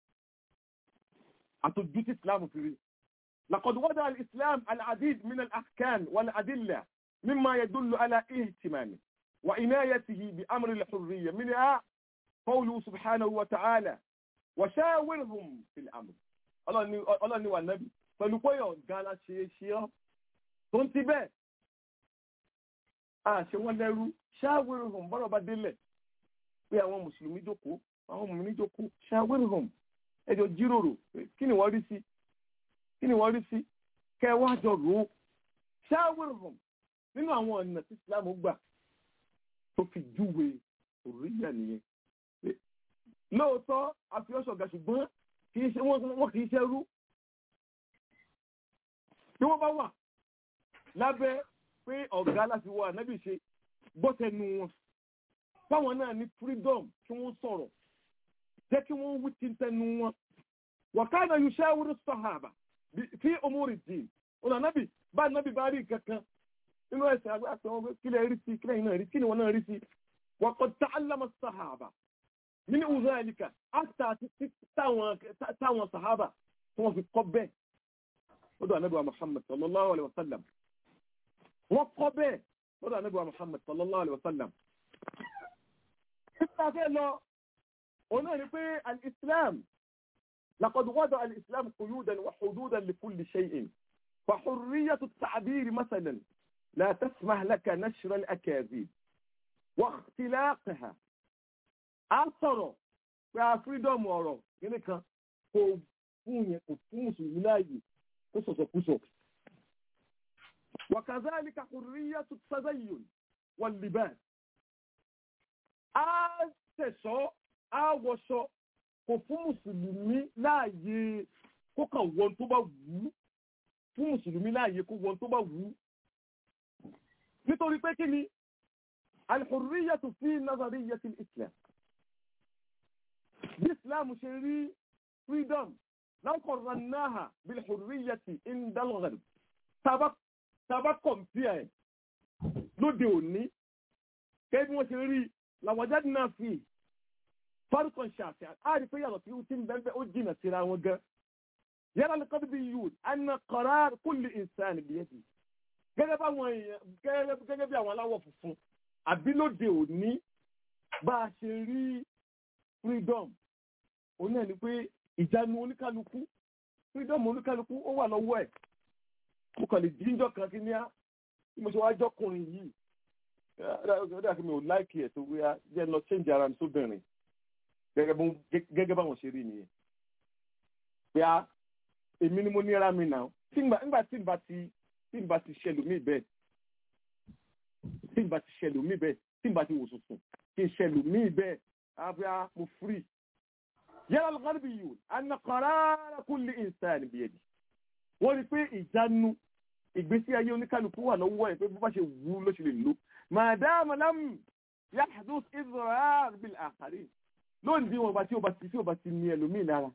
àtòjú tí Islam fi rí لقد وضع الإسلام العديد من الأحكام والأدلة مما يدل على اهتمامه وعنايته بأمر الحرية منها قوله سبحانه وتعالى وشاورهم في الأمر الله ni wà nábì pẹ̀lú pé ọ̀gá aláṣẹ ṣe ọ́ tó ń ti bẹ́ẹ̀ àṣẹ wọn lẹ́rú ṣáwérhùn bọ́rọ̀ bá délẹ̀ pé àwọn mùsùlùmí jókòó àwọn mùmí jókòó ṣáwérhùn ẹjọ́ jíròrò kí ni wọ́n rí sí kí ni wọ́n rí sí kẹwàá jọ rò ó ṣáwérhùn nínú àwọn ọ̀nà tí Islam gbà tó fi júwe òríyà nìyẹn lóòótọ́ àfihàn ṣùgbọ́n kìí ṣe wọ́n kìí ṣe rú tí wọ́n bá wà lábẹ́ pé ọ̀gá láti wọ ànábì ṣe gbọ́tẹnu wọn báwọn náà ní freedom kí wọ́n sọ̀rọ̀ jẹ́ kí wọ́n wí tí ń tẹnu wọn wàkánà yóò ṣáwúrú sọ̀hábà fi umuri din ọ̀nà ànábì bá ànábì bá rí kankan nínú ẹ̀sẹ̀ àgbàṣe wọn kílẹ̀ rí sí kílẹ̀ iná rí kí ni wọn náà rí sí wàkọ̀ ta'allama sọ̀hábà من ذلك حتى تاwọn صحابة wọ́n fi kọ́ bẹ́ẹ̀ lọ́dọ̀ ànábì wa Muhammad sallallahu alaihi wasallam wọ́n kọ́ bẹ́ẹ̀ lọ́dọ̀ ànábì wa Muhammad sallallahu alaihi wasallam títà fẹ́ lọ ọ̀nà ni pé al-Islam لقد وضع الإسلام قيودا وحدودا لكل شيء فحرية التعبير مثلا لا تسمح لك نشر الأكاذيب واختلاقها a sọ̀rọ̀ pé a freedom ọ̀rọ̀ kíní kan kò fún yẹn kò fún mùsùlùmí láàyè kó sọ̀sọ̀kúsọ̀. وكذلك حرية التزين واللباس. a tẹ̀sọ́ a wọṣọ kò fún mùsùlùmí láàyè kó kàn wọ́n tó bá wù ú fún mùsùlùmí láàyè kó wọ́n tó bá wù ú. nítorí pé kí ni الحرية في نظرية الإسلام bí islam ṣe rí freedom lákọ̀ọ́rọ̀ náà bil hurriyyati indal gharb tàbá kọ̀mpíà ẹ̀ lóde òní kẹ́bí wọ́n ṣe rí làwọ̀jáde náà fi farkon ṣàfihàn á rí pé yàtọ̀ tí ó ti ń bẹ́ẹ̀ ó jìnà síra wọn gan yàrá lè kọ́bí yìí anna qarar kulli insani biyadi gẹ́gẹ́ bí àwọn aláwọ̀ funfun àbí lóde òní bá a ṣe rí freedom òun náà ni pé ìjánu oníkálukú freedom oníkálukú ó wà lọ́wọ́ ẹ̀ mo kàn lè jíjọ́ kan kí ní á bí mo ṣe wá jọ́kùnrin yìí ó dà kí mi ò láìkì ẹ̀ tó wíyá jẹ́ lọ change ara mi sóbìnrin gẹ́gẹ́ báwọn ṣe rí nìyẹn pé á èmi ni mo ní ara mi nà nígbà tí n bá ti tí n bá ti ṣẹlòmíì bẹ́ẹ̀ tí n bá ti ṣẹlòmíì bẹ́ẹ̀ tí n bá ti wò sùsùn kí n ṣẹlòmíì bẹ́ẹ̀ أبيع مفري يرى الغربيون أن قرار كل إنسان بيده wọ́n rí pé ìjánu ìgbésí ayé oníkálukú wà lọ́wọ́ ẹ̀ pé bó bá ṣe wù ú ló ṣe lè lò madama lam yahdus idrar bil akharin lónìí wọn bá tí ó bá ti tí ó bá ti ní ẹlòmíì lára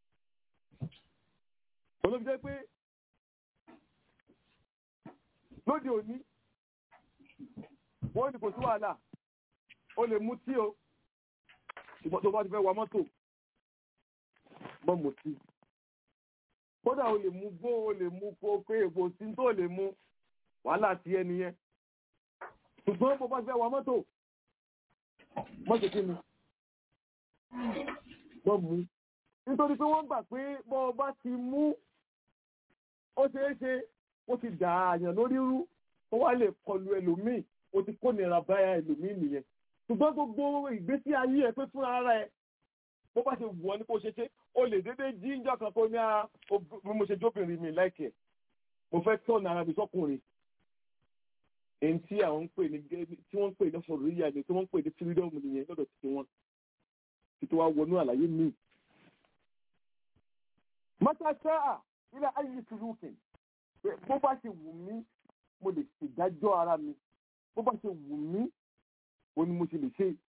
olóbi jẹ́ pé lóde òní wọ́n ní kò sí wàhálà ó lè mú tí o ṣùgbọ́n tó bá ti fẹ́ wa mọ́tò mọ́ mọ̀ sí. kódà o lè mú gbó o lè mú kó pé èpo sí tó lè mú wàhálà ti ẹni yẹn. ṣùgbọ́n bó bá ti fẹ́ wa mọ́tò mọ́ ṣe kí ni mọ́ mú. nítorí pé wọ́n gbà pé bọ́ ọ bá ti mú ó ṣeé ṣe ó ti dà àyàn lórí rú ó wá lè kọlu ẹlòmíì ó ti kó nira báyà ẹlòmíì nìyẹn ṣùgbọ́n gbogbo ìgbésí ayé ẹ pé fún ara ẹ bó bá ṣe wù ọ́ ní kó ṣe ṣe o lè dédé jí ń jọkàn kó ní a mo ṣe jóbìnrin mi láìkẹ́ mo fẹ́ tọ́ ara mi sọ́kùnrin èyí tí àwọn ń pè ní tí wọ́n ń pè ní sọ̀rọ̀ yíyá ni tí wọ́n ń pè ní freedom nìyẹn lọ́dọ̀ títí wọn títí wá wọnú àlàyé míì mọ́tàṣáà ilẹ̀ ayé tìlúkìn bó bá ṣe wù mí mo lè ṣèdájọ́ ara mi bó bá ṣe wù mí o ni mo ṣe lè ṣe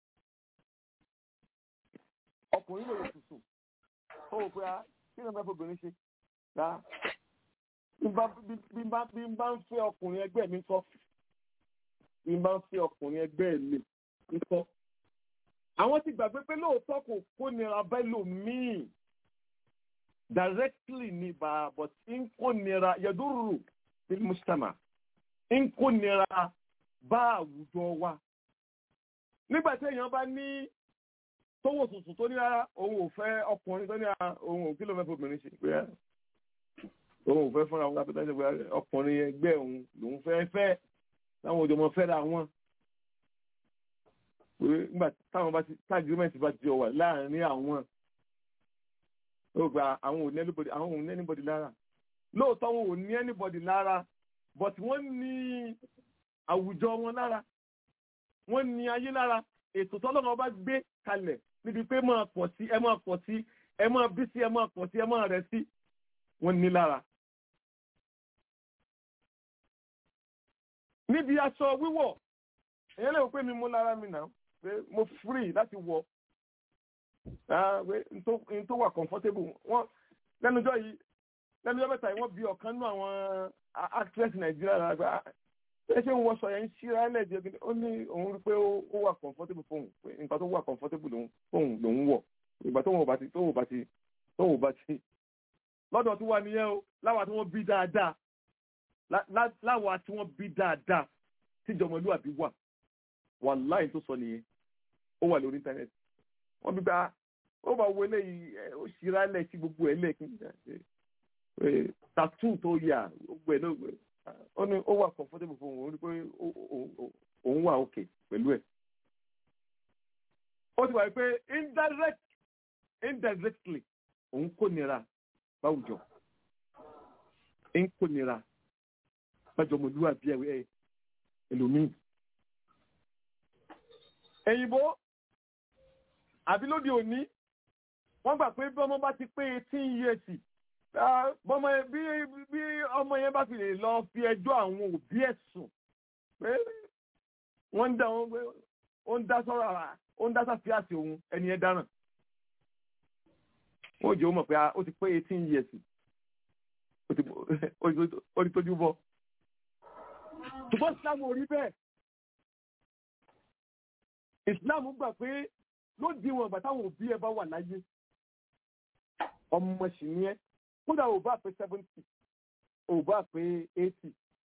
ọkùnrin lè wò tuntun ó wò pé a kí ni wọ́n fẹ́ fobìnrin ṣe rà bí n bá bí n bá bí n bá ń fẹ́ ọkùnrin ẹgbẹ́ mi kọ́ bí n bá ń fẹ́ ọkùnrin ẹgbẹ́ mi kọ́ àwọn ti gbàgbé pé lóòótọ́ kò kó nira bẹ́ẹ̀ lòmíì directly ni ba but in kó nira yadurru bil mujtama in kó nira bá àwùjọ wa nígbà tí èèyàn bá ní tówó tuntun tó ní rárá òun ò fẹ́ ọkùnrin tó ní rárá òun ò kí ló fẹ́ fobìnrin ṣe pé òun ò fẹ́ fúnra wọn lápẹ́tà ṣe pé ọkùnrin ẹgbẹ́ òun lòun fẹ́ fẹ́ táwọn òjò mọ fẹ́ra wọn pé nígbà táwọn bá ti tá agreement bá ti jọ wà láàrin àwọn ó gba àwọn ò ní anybody àwọn ò ní anybody lára lóòótọ́ wọn ò ní anybody lára but wọ́n ní àwùjọ wọn lára wọ́n ní ayé lára ètò tọ́lọ́mọ bá gbé kalẹ̀ níbi pé máa pọ̀ sí ẹ máa pọ̀ sí ẹ máa bí sí ẹ máa pọ̀ sí ẹ máa rẹ̀ sí wọ́n ní lára. níbi aṣọ wíwọ̀ èyàn lè wò pé mi mú lára mi náà pé mo free láti wọ̀ n tó wà comfortable wọn lẹ́nujọ́ yìí lẹ́nujọ́ mẹ́ta yìí wọ́n bí ọ̀kan nínú àwọn actress nàìjíríà lára ẹ ṣe ń wọṣọ yẹn ń ṣíra ẹlẹ́dìí ẹgbẹ́ ó ní òun rí pé ó wà comfortable fóun pé nǹkan tó wà comfortable fóun lòun wọ̀ ìgbà tóun ò bá ti tóun ò bá ti tóun ò bá ti lọ́dọ̀ tí wà nìyẹn o láwa tí wọ́n bí dáadáa láwa tí wọ́n bí dáadáa tíjọmọlúwàbí wà wàláì tó sọ nìyẹn ó wà lórí íńtánẹ́ẹ̀tì wọ́n bí bá ó bá wo eléyìí ó ṣíra ẹlẹ́ sí gbogbo ẹ̀ lẹ́ẹ̀kí tattoo tó yà gbogbo ẹ̀ lóògbé ó ní ó wà comfortable fún òun ó ní pé òun wà òkè pẹ̀lú ẹ̀. ó ti wà pé indirect indirectly òun kò nira báwùjọ ń kò nira bájọmọlúwàbí ẹ̀ ẹlòmíì. èyìnbó àbí lóde òní wọ́n gbà pé bí ọmọ bá ti pé eighteen years bọ́mọ bí bí ọmọ yẹn bá fi lè lọ fi ẹjọ́ àwọn òbí ẹ̀ sùn pé wọ́n ń dá wọn pé ó ń dá sọ́rọ̀ àrà ó ń dá sáfì àti òun ẹni yẹn dáràn wọ́n jẹ́ ó mọ̀ pé ó ti pé eighteen years ó ti tójú bọ́ ṣùgbọ́n Islam ò rí bẹ́ẹ̀ Islam gbà pé ló di wọn ìgbà táwọn òbí ẹ bá wà láyé ọmọ sì ni ẹ kódà ò bá pé seventy ò bá pé eighty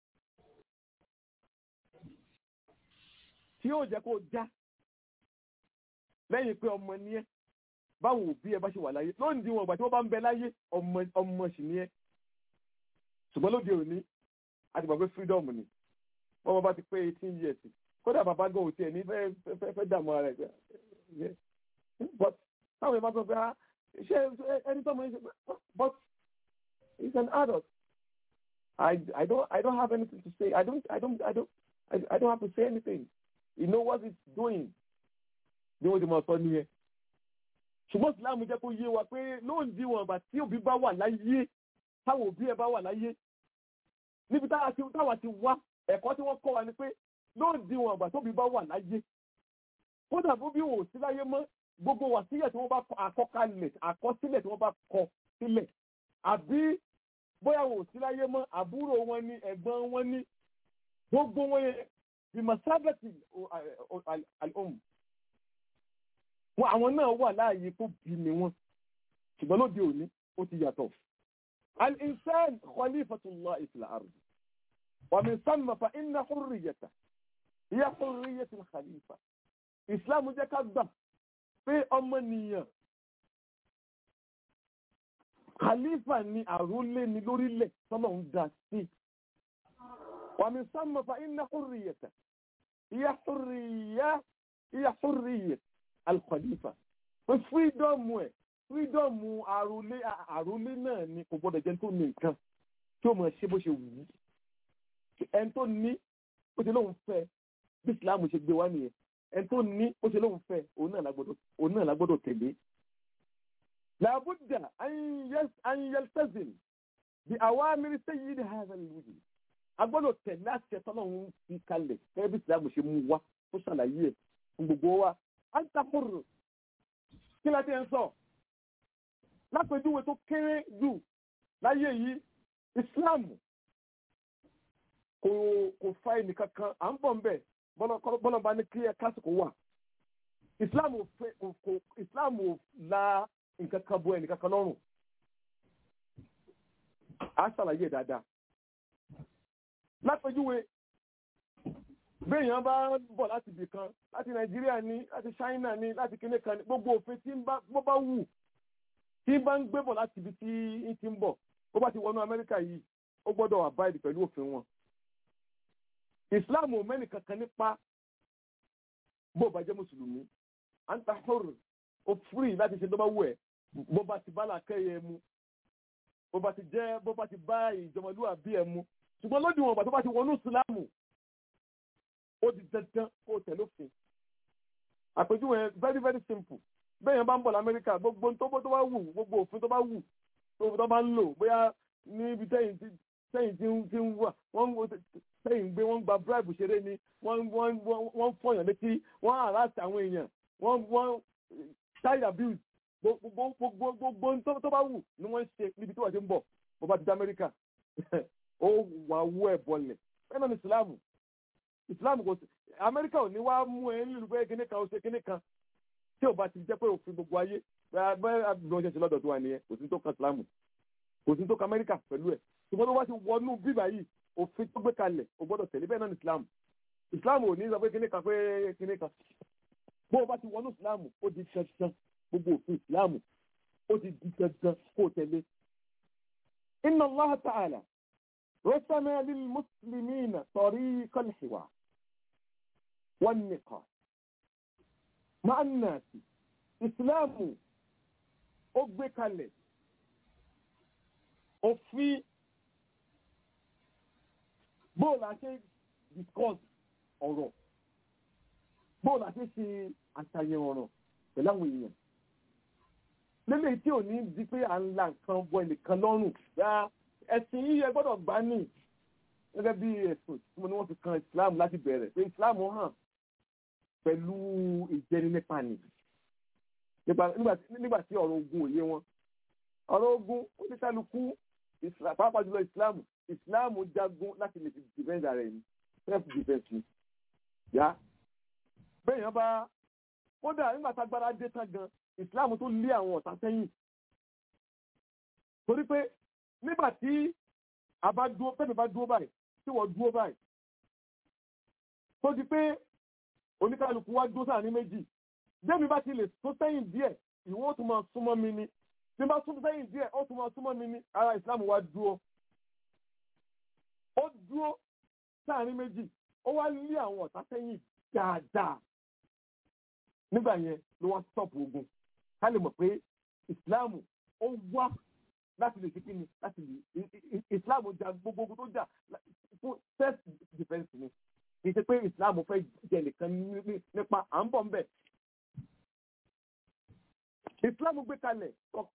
tí yóò jẹ́ kó já lẹ́yìn pé ọmọ ni ẹ báwọn òbí ẹ bá ṣe wà láyé ló ń di wọn ìgbà tí wọ́n bá ń bẹ láyé ọmọ sì ni ẹ ṣùgbọ́n lóde òní àti gbàgbé freedom ni wọ́n bá ti pé eighteen years kódà bàbá gan ò tiẹ̀ ní fẹ́ fẹ́ dààmú ara ẹ̀ but táwọn ìbá sọ pé ṣé ẹni tó mọ ẹ ṣe but he's an adult I I don't I don't have anything to say I don't I don't I don't I, I don't have to say anything you know what he's doing bí wọ́n ti máa sọ nìyẹn ṣùgbọ́n Islam jẹ́ kó yé wa pé lóun di wọn àgbà tí òbí bá wà láyé táwọn òbí ẹ bá wà láyé níbi táwa ti wá ẹ̀kọ́ tí wọ́n kọ́ wa ni pé lóun di wọn àgbà tóbi bá wà láyé kódà bó bí wò sí láyé mọ́ gbogbo wà sílẹ̀ tí wọ́n bá àkọkalẹ̀ àkọsílẹ̀ tí wọ́n bá kọ sílẹ̀ àbí bóyá wò sí láyé mọ́ àbúrò wọn ni ẹ̀gbọ́n wọn ni gbogbo wọn yẹn bí masábẹ́tì al-um wọn àwọn náà wà láàyè tó bí ni wọn ṣùgbọ́n lóde òní ó ti yàtọ̀ al-insan khalifatullah fil ard wa min samma fa inna hurriyata hiya hurriyatul khalifa islam jẹ́ ká gbà pé ọmọnìyàn khalifa ni àrólé ni lórílẹ̀ tọ́lọ̀ ń dá sí wàmí sánmọ̀ fa iná hurriyata ìyá hurriya ìyá hurriya alkhalifa pé fírídọ́ọ̀mù ẹ̀ fírídọ́ọ̀mù àrólé àrólé náà ni kò gbọ́dọ̀ jẹ́ tó ní nǹkan tí ó mọ̀ ṣe bó ṣe wù ú ẹni tó ní ó ṣe lóun fẹ́ bí islam ṣe gbé wá nìyẹn ẹni tó ní ó ṣe lóun fẹ́ òun náà lágbọ́dọ̀ òun náà lágbọ́dọ̀ tẹ̀lé làbúdà an yaltazim bí awamiri sayyidi hadha al-wujud agbọ́dọ̀ tẹ̀lé àṣẹ tọ́lọ́run fi kalẹ̀ gẹ́gẹ́ bí ìsìlámù ṣe mú wa tó ṣàlàyé ẹ̀ fún gbogbo wa á ń takùrù kí láti ẹ̀ ń sọ lápẹjúwe tó kéré jù láyé yìí ìsìlámù kò kò fa ẹnìkan kan à ń bọ̀ ń bẹ̀ bọ́lá bá ní kí ẹ kásìkò wà ìsìlámù kò kò ìsìlámù la nǹkan kan bo ẹnìkan kan lọ́rùn á ṣàlàyé dáadáa lápẹjúwe béèyàn bá bọ̀ láti ibì kan láti nàìjíríà ní láti ṣáínà ní láti kíní kan ní gbogbo òfin tí bó bá wù tí bá ń gbé bọ̀ láti ibi tí ń ti ń bọ̀ bó bá ti wọnú amẹ́ríkà yìí ó gbọ́dọ̀ abide pẹ̀lú òfin wọn. ìsìláàmù mẹ́nì kankan nípa bó bá jẹ́ mùsùlùmí à ń ta hóró ó fúrì láti ṣe tó bá wù ẹ́ bó bá ti bá làákẹ́yẹ mu bó bá ti jẹ́ bó bá ti bá ìjọmọlúwàbí ẹ̀ mu ṣùgbọ́n lódì wọn bàtọ́ bá ti wọnú ìsìláàmù ó di dandan kó o tẹ̀lé òfin àpèjúwe very very simple bẹ́ẹ̀ yẹn bá ń bọ̀ lamẹ́ríkà gbogbo tó bó tó bá wù gbogbo òfin tó bá wù tó bá ń lò bóyá níbi tẹ́yìn tí tẹ́yìn tí ń tí ń wà wọ́n tẹ́yìn gbé wọ́n gba bribe ṣeré ni wọ́n wọ́n wọ́n fọyàn létí wọ́n harass àwọn èèyàn wọ́n wọ́n child abuse gbogbo gbogbo gbogbo tó bá wù ni wọ́n ń ṣe níbi tí wọ́n ti ń bọ̀ bó bá ti dé amẹ́ríkà ó wà wú ẹ̀ bọ̀lẹ̀ bẹ́ẹ̀ náà ni ìsìlámù ìsìlámù kò sí amẹ́ríkà ò ní wá mú ẹ nílùú pé kíní kan ó ṣe kíní kan tí ò bá ti jẹ́ pé òfin gbogbo ayé bẹ́ẹ̀ àbúrò ṣe ṣe lọ́dọ̀ tó wà nìyẹn kò sí tó kan ìsìlámù kò sí tó kan amẹ́ríkà pẹ̀lú ẹ̀ ṣùgbọ́n tó bá ti wọnú bíbà yìí òfin tó gbé kalẹ̀ ò gbọ́dọ̀ tẹ̀lé bẹ́ẹ̀ náà ní ìsìlámù ìsìlámù ò ní sọ pé kíní kan pé kíní kan bó o bá ti wọnú ìsìlámù ó di dandan gbogbo òfin ìsìlámù ó ti di dandan kó o tẹ̀lé. inna Allah ta'ala رسم للمسلمين طريق الحوار والنقاش مع الناس إسلام أبكالي òfin bóòlù àti discuss ọ̀rọ̀ bóòlù àti ṣe àṣàyàn ọ̀rọ̀ pẹ̀lú àwọn èèyàn lélẹ̀ tí ò ní di pé à ń la nǹkan bọ ẹnìkan lọ́rùn ẹ̀sìn yíyẹ gbọ́dọ̀ gbá ní gẹ́gẹ́ bí ẹ̀sùn tí mo ní wọ́n fi kan Islam láti bẹ̀rẹ̀ pé Islam hàn pẹ̀lú ìjẹni nípa nì nígbà tí ọ̀rọ̀ ogun òye wọn ọ̀rọ̀ ogun oníkálukú pàápàá jùlọ Islam Islam jagun láti lè fi defend ara ẹni self defence ni yá bẹ́ẹ̀ yẹn bá kódà nígbà tá agbára dé tán gan Islam tó lé àwọn ọ̀tá sẹ́yìn torí pé nígbà tí a bá dúró pẹ́ẹ́nì bá dúró báyìí tí wọ́n dúró báyìí tó di pé oníkálukú wá dúró sáà ní méjì débi bá ti lè tó sẹ́yìn díẹ̀ ìwọ ó tún máa súnmọ́ mi ni tí bá tún sẹ́yìn díẹ̀ ó tún máa súnmọ́ mi ni ara ìsìlámù wá dúró ó dúró sáà ní méjì ó wá lé àwọn ọ̀tá sẹ́yìn dáadáa nígbà yẹn ló wá stop ogun ká lè mọ̀ pé ìsìlámù ó wá láti lè ṣe kí ni láti lè islam jà gbogbo ogun tó jà fún self defence ni kì í ṣe pé islam fẹ́ jẹ nìkan nípa à ń bọ̀ ńbẹ̀. islam gbé kalẹ̀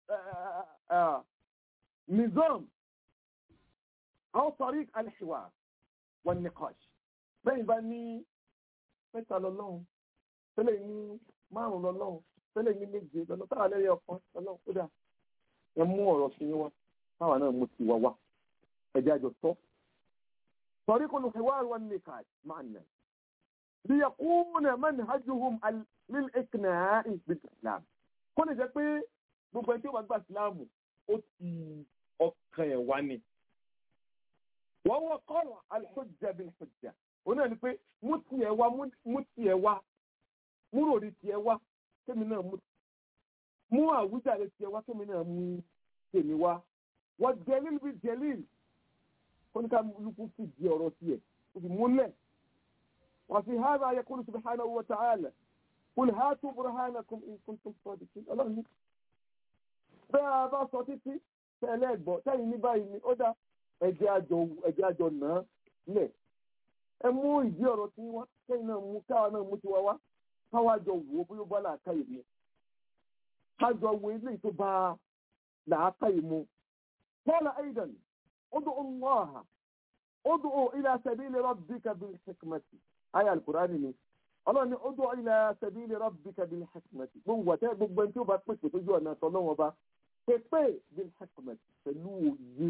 nizam àwọn tariq al-hiwar wan niqash bẹ́ẹ̀ bá ní mẹ́ta lọ́lọ́run tẹ́lẹ̀ ní márùn-ún lọ́lọ́run tẹ́lẹ̀ ní méje lọ́lọ́run táwọn lẹ́yìn ọ̀kan lọ́lọ́run kódà ẹ mú ọ̀rọ̀ sí yín wá táwa náà mú ti wá wá ẹ̀jẹ̀ àjọ tọ́. sọ̀rí kò lùkẹ́ wá wọn ní ká máa nà. bí yakuna manhajuhum lil iqna'i bil islam. kó lè jẹ́ pé gbogbo ẹni tí ó bá gba ìsìláàmù ó ti ọkàn ẹ̀ wá ni. wọ́n wọ́n kọ́rọ̀ al-hujja bil hujja. òun náà ni pé mú tiẹ̀ wá mú tiẹ̀ wá mú ròrí tiẹ̀ wá kémi náà mú mú àwùjáde tiẹ̀ wá kémi náà mú tèmi wá wọ́n jẹ́líl bí jẹ́líl kóníkà lukú fi di ọ̀rọ̀ tiẹ̀ ó fi múlẹ̀ wọ́n fi hàrá yaqulu subhanahu wa ta'ala qul hatu burhanakum in kuntum sadiqin ọlọ́run bẹ́ẹ̀ a bá sọ títí tẹ́lẹ̀ gbọ́ tẹ́yìn ní báyìí ni ó dá ẹ̀jẹ̀ àjọ ẹ̀jẹ̀ àjọ náà lẹ̀ ẹ mú ìdí ọ̀rọ̀ tí wọ́n tẹ́yìn náà mú káwa náà mú tiwa wá káwa jọ wò ó bóyá bọ́lá àkáyè mi kájọ wo ilé tó bá làákà ìmú qala aidan ud'u allaha ud'u ila sabili rabbika bil hikmati ayé alukurani ni ọlọ́run ní ud'u ila sabili rabbika bil hikmati gbogbo àtẹ gbogbo ẹni tí ó bá pèsè tójú ọ̀nà tọ́lọ́wọ́n bá pépè bil hikmati pẹ̀lú òye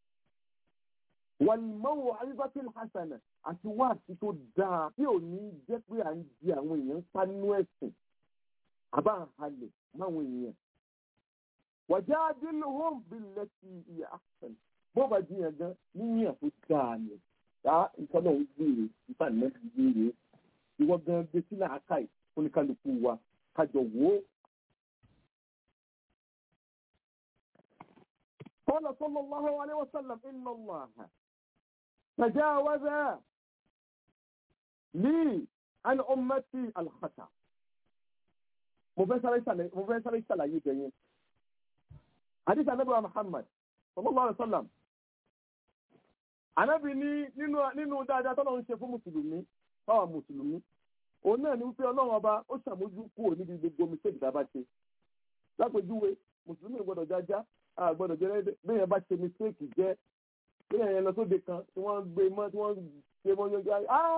wàlmọ́wò àríbátìl hasana àti wáàsí tó dáa tí ò ní jẹ́ pé à ń di àwọn èèyàn ń pa nínú ẹ̀sìn àbá ń halẹ̀ máwọn èèyàn. wàjá adéluhùn bílẹ̀ sí iye àṣàn bó bá jiyàn gan níyàn tó dáa ni yá ìtọ́nà ń gbèrè nípa nẹ́ẹ̀sì gbèrè ìwọ gan gbé sílẹ̀ àkàì oníkálukú wa kájọ wò ó. قال صلى الله عليه وسلم إن الله تجاوز لي عن أمتي الخطأ mo fẹ́ sáré ṣàlàyé bẹ̀yẹn hadith anabi wa muhammad sallallahu alaihi wasallam anabi ní nínú dáadáa tọ́lọ́ ń ṣe fún mùsùlùmí báwa mùsùlùmí òun náà ní wípé ọlọ́run ọba ó ṣàmójú kúrò níbi gbogbo mistake tá a bá ṣe lápèjúwe mùsùlùmí ò gbọdọ̀ jájá a gbọdọ̀ jẹ́ bẹ́ẹ̀ bá ṣe mistake jẹ́ bẹ́ẹ̀ yẹn lọ sóde kan tí wọ́n gbé mọ́ tí wọ́n ṣe mọ́ yọjọ́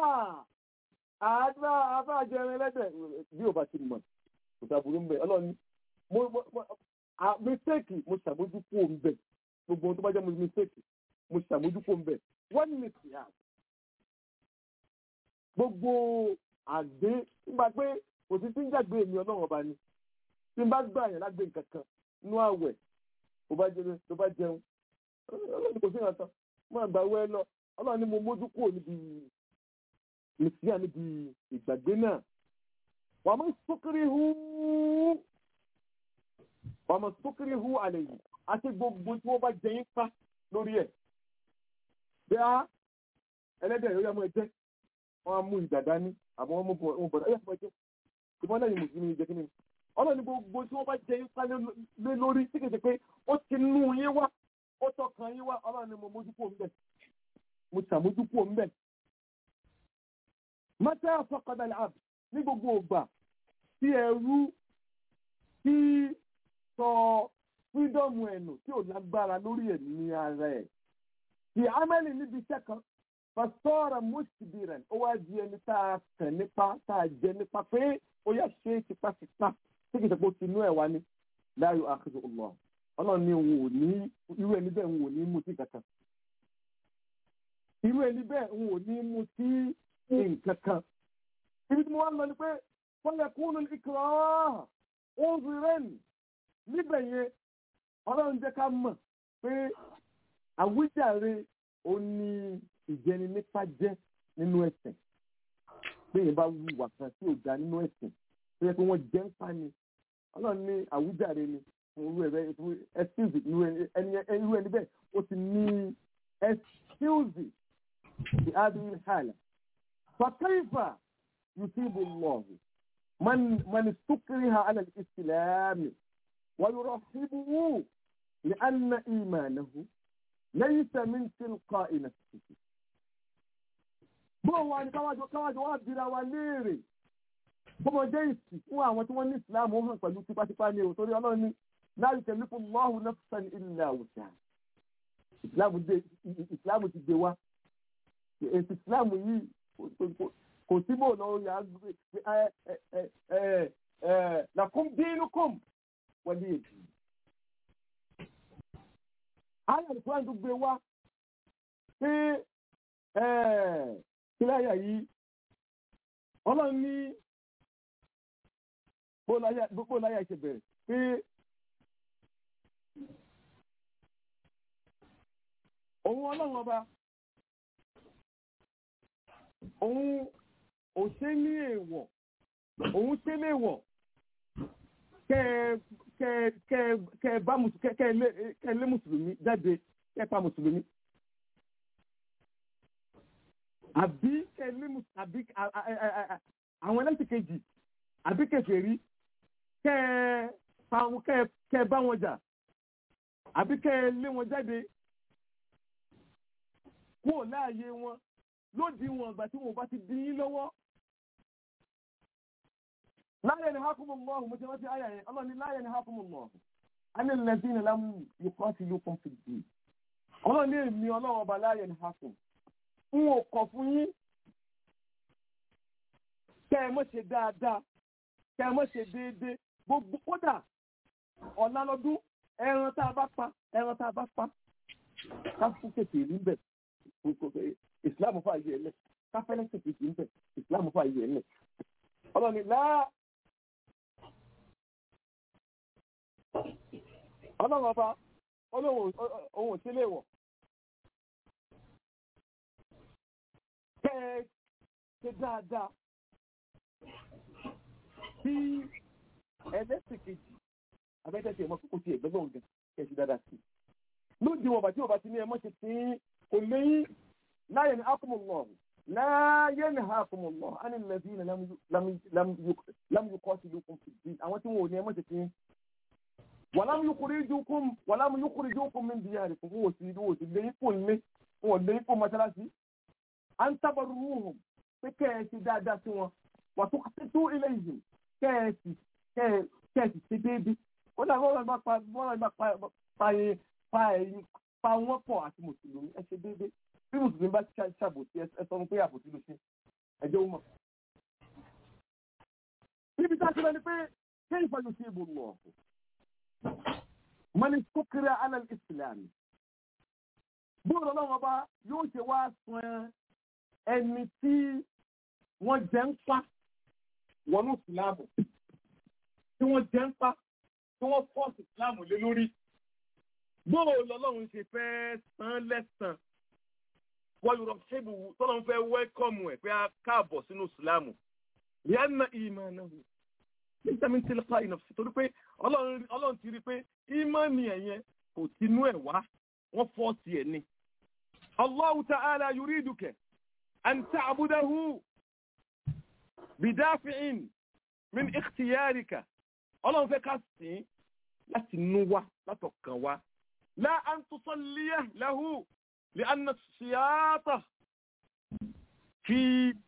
àádọ́ abájẹrin lẹ́dẹ̀ bí ò bá ti mọ̀ kò sàbùrù ń bẹ̀ ọlọ́run mo mistake mo ṣàmójú kúrò ń bẹ̀ gbogbo ohun tó bá jẹ́ mistake mo ṣàmójú kúrò ń bẹ̀ wọ́n ní ìsìyà gbogbo àgbé nígbà pé kò sí tí ń jàgbé èmi ọlọ́run ọba ni tí n bá gbà yẹn lágbé nǹkan kan nú àwẹ̀ tó bá jẹun tó bá jẹun ọlọ́run kò sí ìrántán mo àgbà wẹ́ lọ ọlọ́run ni mo mójú kúrò níbi ìsìyà níbi ìgbàgbé náà wà mọ́ sókèrè hu wà mọ́ sókèrè hu àlẹ́ yìí àti gbogbo tí wọ́n bá jẹ yín pa lórí ẹ̀ bí a ẹlẹ́dẹ̀ yóò yá mọ́ ẹ jẹ́ wọ́n á mú ìdàdá ní àbọ̀ wọ́n mú bọ̀dá ẹ̀yà fún ẹ jẹ́ ìbọn náà ni mùsùlùmí jẹ́ kí ni ọlọ́ni gbogbo tí wọ́n bá jẹ yín pa lé lórí tí kìí ṣe pé ó ti nú yín wá ó tọkàn yín wá ọlọ́ni mo mójú kúrò ńbẹ̀ mo ṣàmójú kúrò ńbẹ̀. mọ́tẹ́ àfọkàdà làbù ní gbogbo ògbà tí ẹrú tí sọ fídọ́ọ̀mù ẹ̀nù tí ò lágbára lórí ẹ̀mí ara ẹ̀ tí amẹ́lì níbi iṣẹ́ kan pàṣọ́ọ̀rọ̀ mùsùlùmí ó wá di ẹni tá a kàn nípa tá a jẹ nípa pé ó yà ṣe é tipátipá tí kìí ṣe tinú ẹ̀ wá ní láyò àkàtà ọlọ́ ọlọ́run ní òun ò ní irú ẹni bẹ́ẹ̀ òun ò ní mú sí kankan irú ẹni bẹ́ẹ̀ òun ò ní mú sí nǹkan kan ibi tí mo wá ń lọ ni pé fọlẹ̀ kúnnù ìkọ́ òun fi rẹ́ẹ̀nì níbẹ̀ yẹn ọlọ́run jẹ́ ká mọ̀ pé àwíjàre ó ní ìjẹni nípa jẹ́ nínú ẹ̀sìn pé yẹn bá wù wà kan tí ò dá nínú ẹ̀sìn tó yẹ pé wọ́n jẹ́ ń pa ni ọlọ́run ní àwùjáre ni fún irú ẹ̀rẹ́ fún excuse irú ẹni bẹ́ẹ̀ ó ti ní excuse ti adúlé hàlẹ̀ fàkàìfà yusibu lọ́ọ̀hù man sukriha ala al-islam wa yurahibuhu li anna imanahu laysa min tilqa'i nafsihi bó wa ni káwájọ káwájọ wá bira wa léèrè bọ́mọ jẹ́ ìsì fún àwọn tí wọ́n ní ìsìláàmù hàn pẹ̀lú tipátipá ní òtórí ọlọ́run ní láì tẹ̀lé fún lọ́hùn nafsan illa wus'aha ìsìláàmù ti gbé wa èsì ìsìláàmù yìí kò sí bò lọ yà á lakum dinukum waliya din. ayé àlùfáà tó gbé wa pé kíláyà yìí ọlọ́run ní gbogbo láyà ṣe bẹ̀rẹ̀ pé òun ọlọ́run ọba òun ò ṣe ní èèwọ̀ òun ṣe léèwọ̀ kẹ bá kẹ lé mùsùlùmí jáde kẹ pa mùsùlùmí àbí kẹ lé àbí àwọn ẹlẹ́sìn kejì àbí kèfèrí kẹ kẹ bá wọn jà àbí kẹ lé wọn jáde kúrò láàyè wọn lódì wọn ìgbà tí wọn bá ti dín yín lọ́wọ́ láyé ni hákùmù lọ́hùn mo ti rántí àyà yẹn ọlọ́run ní láyé ni hákùmù lọ́hùn àní lẹ́sìn lámú yòókù ti lókun fi dì ọlọ́run ní èmi ọlọ́run ọba láyé ni hákùmù n ò kọ̀ fún yín kẹ́ ẹ mọ̀ ṣe dáadáa kẹ́ ẹ mọ̀ ṣe déédéé gbogbo kódà ọ̀la lọ́dún ẹran tá a bá pa ẹran tá a bá pa ká fún kèké rí bẹ̀ ìsìláàmù fà yẹ ẹlẹ̀ ká fẹ́lẹ́ kèké rí bẹ̀ ìsìláàmù fà yẹ ẹlẹ̀ ọlọ́ni láà ọlọ́run ọba olóhùn ohun òṣèlè wọ̀ kẹ́ ẹ ṣe dáadáa bí ẹlẹ́sìn kejì abẹ́tẹ̀sí ẹ̀mọ́ kókó ti ẹ̀gbẹ́ lọ́wọ́ gan kẹ́ ẹ ṣe dáadáa sí i lóde wọn bàtí ọba ti ní ẹmọ́ ṣe tí kò léyìn láyé ní akọmọlọ láyé ní akọmọlọ á ní lẹbi ní lámúyúkọ ti lókun fi di àwọn tí wọn ò ní ẹmọ́ ṣe tí wà lámúyúkúrí jókòm wà lámúyúkúrí jókòm mi bìyà rẹ fún wọn ò sí wọn ò sí léyìn fún ilé wọn ò léyìn fún mọ́ṣáláṣí à ń tábàrú wọn pé kẹ́ ẹ ṣe dáadáa sí wọn wà tó tó ilé yìí kẹ́ ẹ sì kẹ́ ẹ sì ṣe déédéé ó dà bọ́ọ̀lù bá pa bọ́ọ̀lù bá pa yẹn pa ẹ̀yin pa wọ́n pọ̀ àti mùsùlùmí ẹ ṣe déédéé bí mùsùlùmí bá ṣàbòsí ẹ sọ pé àbòsí ló ṣe ẹjọ́ ó mọ̀. níbi tá a ti lọ ni pé kéyìn fọyọ sí ibò lọ mọ́ni sókèrè alẹ́ ìsìlámù bóòlù ọlọ́run ọba yóò ṣe wá san ẹni tí wọ́n jẹ́ ń pa wọnú ìsìlámù tí wọ́n jẹ́ ń pa tí wọ́n fọ́ọ̀sì ìsìlámù lé lórí bóò lọ́lọ́run ṣe fẹ́ san lẹ́sàn wọ́n yọrọ ṣébù tọ́lọ́run fẹ́ wẹ́kọ̀mù ẹ̀ pé a káàbọ̀ sínú ìsìlámù yẹ́nà ìmọ̀ náà wò nígbà mi ti lọ́pàá ìnà torí pé ọlọ́run ti rí pé ìmọ̀ ni ẹ̀yẹn kò tinú ẹ̀ wá wọ́n fọ́ọ̀sì ẹ̀ ni. Allahu ta'ala yuriduka an ta'budahu bidafi'in min ikhtiyarika ọlọ́run fẹ́ ká sìn láti nú wa látọ̀kàn wa لا أن تصليه له لأن السياطة في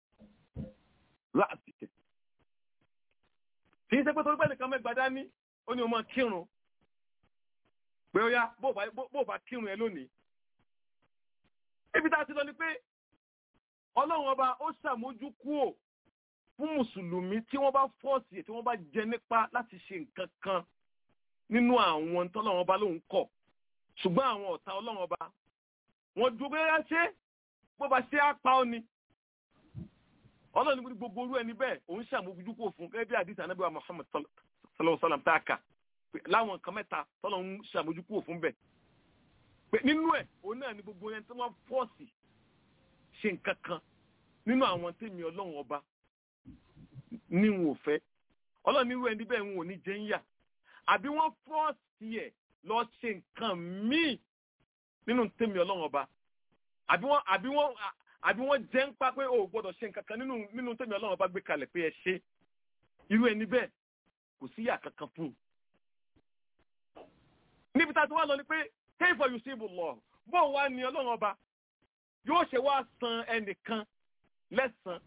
رأسك kìí ṣe pé torí pé nìkan mẹ́gbàá dání ó ní o máa kírun pé ó yá bó bá kírun ẹ lónìí. ibi tá a ti lọ ni pé ọlọ́run ọba ó ṣàmójú kúò fún mùsùlùmí tí wọ́n bá fọ́ọ̀sì tí wọ́n bá jẹ nípa láti ṣe nǹkan kan nínú àwọn tọ́lọ́run ọba lòun kọ̀ ṣùgbọ́n àwọn ọ̀tá ọlọ́run ọba wọ́n dúró bẹ́ẹ̀ ṣe bó bá ṣe á pa ọ́ ni ọlọ́run ní gbogbo orú ẹni bẹ́ẹ̀ òun ṣàmójújú kò fún gẹ́gẹ́ bí àdìsí anábíwá Muhammad sallallahu sallam tá a kà láwọn nǹkan mẹ́ta tọ́lọ́run ṣàmójú kò fún bẹ́ẹ̀ pé nínú ẹ̀ òun náà ni gbogbo ẹni tí wọ́n fọ́ọ̀sì ṣe nǹkan kan nínú àwọn tèmi ọlọ́run ọba ní wọn ò fẹ́ ọlọ́run ní irú ẹni bẹ́ẹ̀ wọn ò ní jẹ́ ń yà àbí wọ́n fọ́ọ̀sì ẹ̀ lọ ṣe nǹkan míì nínú tèmi ọlọ́run ọba àbí wọ́n àbí wọ́n àbí wọ́n jẹ́ ń pa pé o gbọ́dọ̀ ṣe nǹkan kan nínú nínú tèmi ọlọ́run ọba gbé kalẹ̀ pé ẹ ṣe irú ẹni bẹ́ẹ̀ kò sí yà kankan fún un. níbi tá a ti wá lọ ni pé kéèfọ̀ yìí sí ibùlọ̀ bó wá ní ọlọ́run ọba yóò ṣe wá san ẹnìkan lẹ́sàn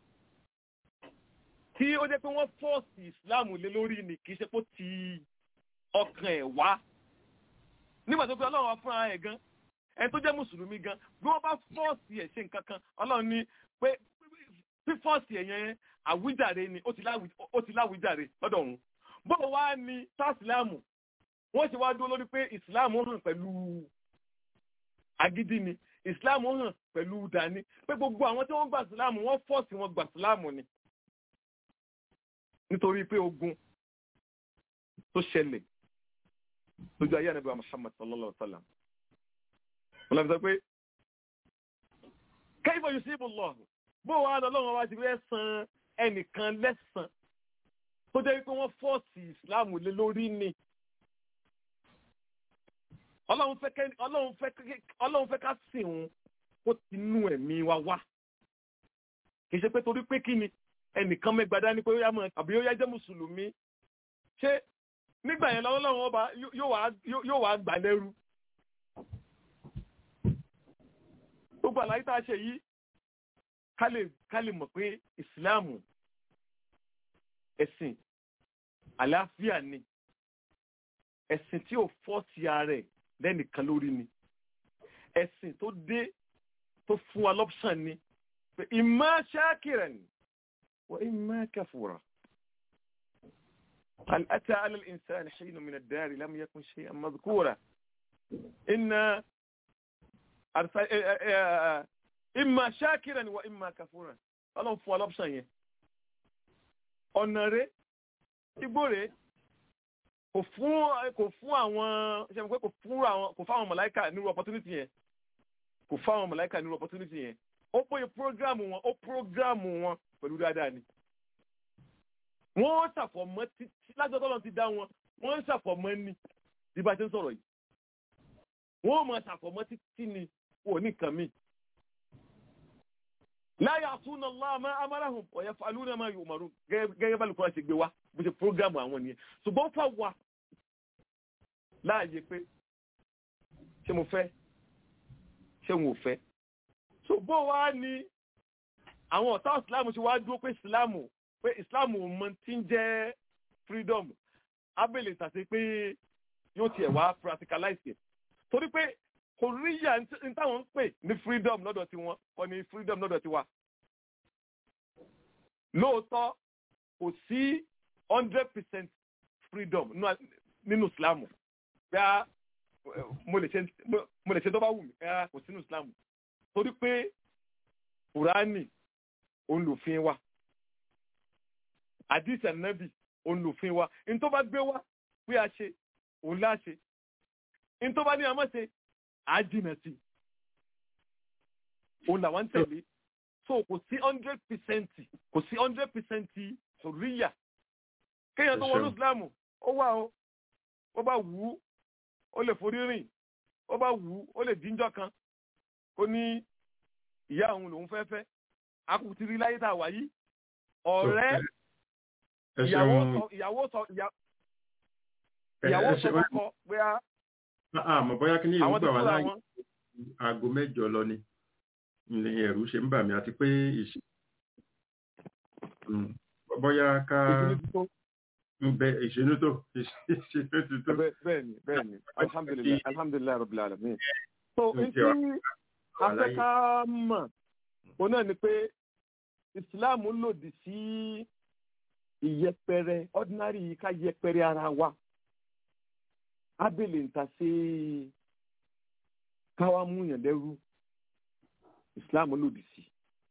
tí ó jẹ́ pé wọ́n fọ́ọ̀sì ìsìláàmù lé lórí ni kì í ṣe pé ó ti ọkàn ẹ̀ wá nígbà tó pé ọlọ́run wá fúnra ẹ̀ gan ẹni tó jẹ́ mùsùlùmí gan bí wọ́n bá fọ́ọ̀sì ẹ̀ ṣe nǹkan kan ọlọ́run ní pé fífọ́ọ̀sì ẹ̀ yẹn àwíjàre ni ó ti láwíjàre lọ́dọ̀ òun bọ́ọ̀ wá ní tásìláàmù wọ́n ṣe wá dúró lórí pé ìsìláàmù hàn pẹ̀lú agídí ni ìsìláàmù hàn pẹ̀lú dání pé gbogbo àwọn tí wọ́n gbà ìsìláàmù wọ́n fọ́ọ̀sì wọn gbà ìsìláàmù ni nítorí pé ogun tó ṣẹlẹ̀ lójú ayé ànábì Muhammad sallallahu alaihi wa sallam wọ́n lọ sọ pé kayfa yusibu Allah bó wàá lọ lọ́wọ́ wá ti fẹ́ san ẹnìkan lẹ́sàn tó jẹ́ pé wọ́n fọ́ọ̀sì ìsìláàmù lé lórí ni ọlọ́run fẹ́ ká sìn òun kó ti nú ẹ̀mí wa wá kì í ṣe pé torí pé kí ni ẹnìkan mẹ́gbàdá ní pé àbí ó yá jẹ́ mùsùlùmí ṣé nígbà yẹn lọ́wọ́ lọ́wọ́ ọba yóò wá gbà lẹ́rú gbogbo àlàyé tá a ṣe yìí ká lè mọ̀ pé ìsìláàmù ẹ̀sìn àlàáfíà ni ẹ̀sìn tí ò fọ́ sí ara ẹ̀ lẹ́nìkan lórí ni ẹ̀sìn tó dé tó fún wa lọ́pṣàn ni pé imma shakiran wa imma kafura. هل أتى على الإنسان حين من الدار لم يكن شيئا مذكورا إن أرسل إما شاكرا وإما كفورا ọlọ́run fún ọlọ́pṣàn yẹn ọ̀nà rẹ̀ igbó rẹ̀ kò fún kò fún àwọn ṣe pé kò fún àwọn kò fún àwọn mọ̀láìkà nírú opportunity yẹn kò fún àwọn mọ̀láìkà nírú opportunity yẹn ó péye prógrámù wọn ó prógrámù wọn pẹ̀lú dáadáa ni wọ́n ṣàfọ̀mọ́ títí lájọ́ tọ́lọ́ ti dá wọn wọ́n ṣàfọ̀mọ́ ní bí bá ṣe ń sọ̀rọ̀ yìí wọ́n mọ̀ ṣàfọ̀mọ́ títí ni wò ní nǹkan míì la ya'suna Allah ma amarahum wa yaf'aluna ma yu'marun gẹ́gẹ́ bá lùkọ́ ṣe gbé wa bó ṣe prógámù àwọn nìyẹn ṣùgbọ́n fà wá láàyè pé ṣé mo fẹ́ ṣé mo fẹ́ ṣùgbọ́n wá ní àwọn ọ̀tá ìsìláàmù ṣe wá dúró pé ìsìláàmù pé ìsìláàmù mọ tí ń jẹ́ freedom abẹ́lẹ̀ tàṣe pé yóò tiẹ̀ wá practicalize it torí pé korea ní táwọn ń pè ní freedom lọ́dọ̀ tiwọn kọ́ ní freedom lọ́dọ̀ tiwa. lóòótọ́ kò sí hundred percent freedom nínú islamu bẹ́ẹ̀ mo lè ṣe tó bá wù mí ẹ̀ kò sínú islamu torí pé kùránì òun lòfin wa àdìsí ànábì òun lòfin wa ní tó bá gbé wá pé a ṣe òun láṣe ní tó bá ní a má ṣe á jìnà sí òun làwọn ń tẹ̀lé so kò sí hundred percent kò sí hundred percent ṣòríyà kéèyàn tó wọnú ìsìlámù ó wà ó ó bá wù ú ó lè forí rìn ó bá wù ú ó lè jíjọ́ kan ó ní ìyá òun lòun fẹ́ fẹ́ akùtì rí láyé tá a wà yìí ọ̀rẹ́ ìyàwó sọ ìyàwó sọ ìyàwó sọ kọ́kọ́ pé a àmọ́ bóyá kí ní ìlú gbà wá láàyè aago mẹ́jọ lọ ni ní ẹ̀rù ṣe ń bà mí àti pé ìṣe bóyá ká bẹ ìṣinú tó ìṣinú tó. bẹ́ẹ̀ni bẹ́ẹ̀ni alhamdulilayi alhamdulilayi rabbil alamin. so n tí afẹ́ká mọ̀ o náà ni pé islam lòdì sí ìyẹpẹrẹ ordinary ká yẹpẹrẹ ara wa abẹ́lẹ̀ ń ta sí káwá múyàn lẹ́rú islam lòdì sí.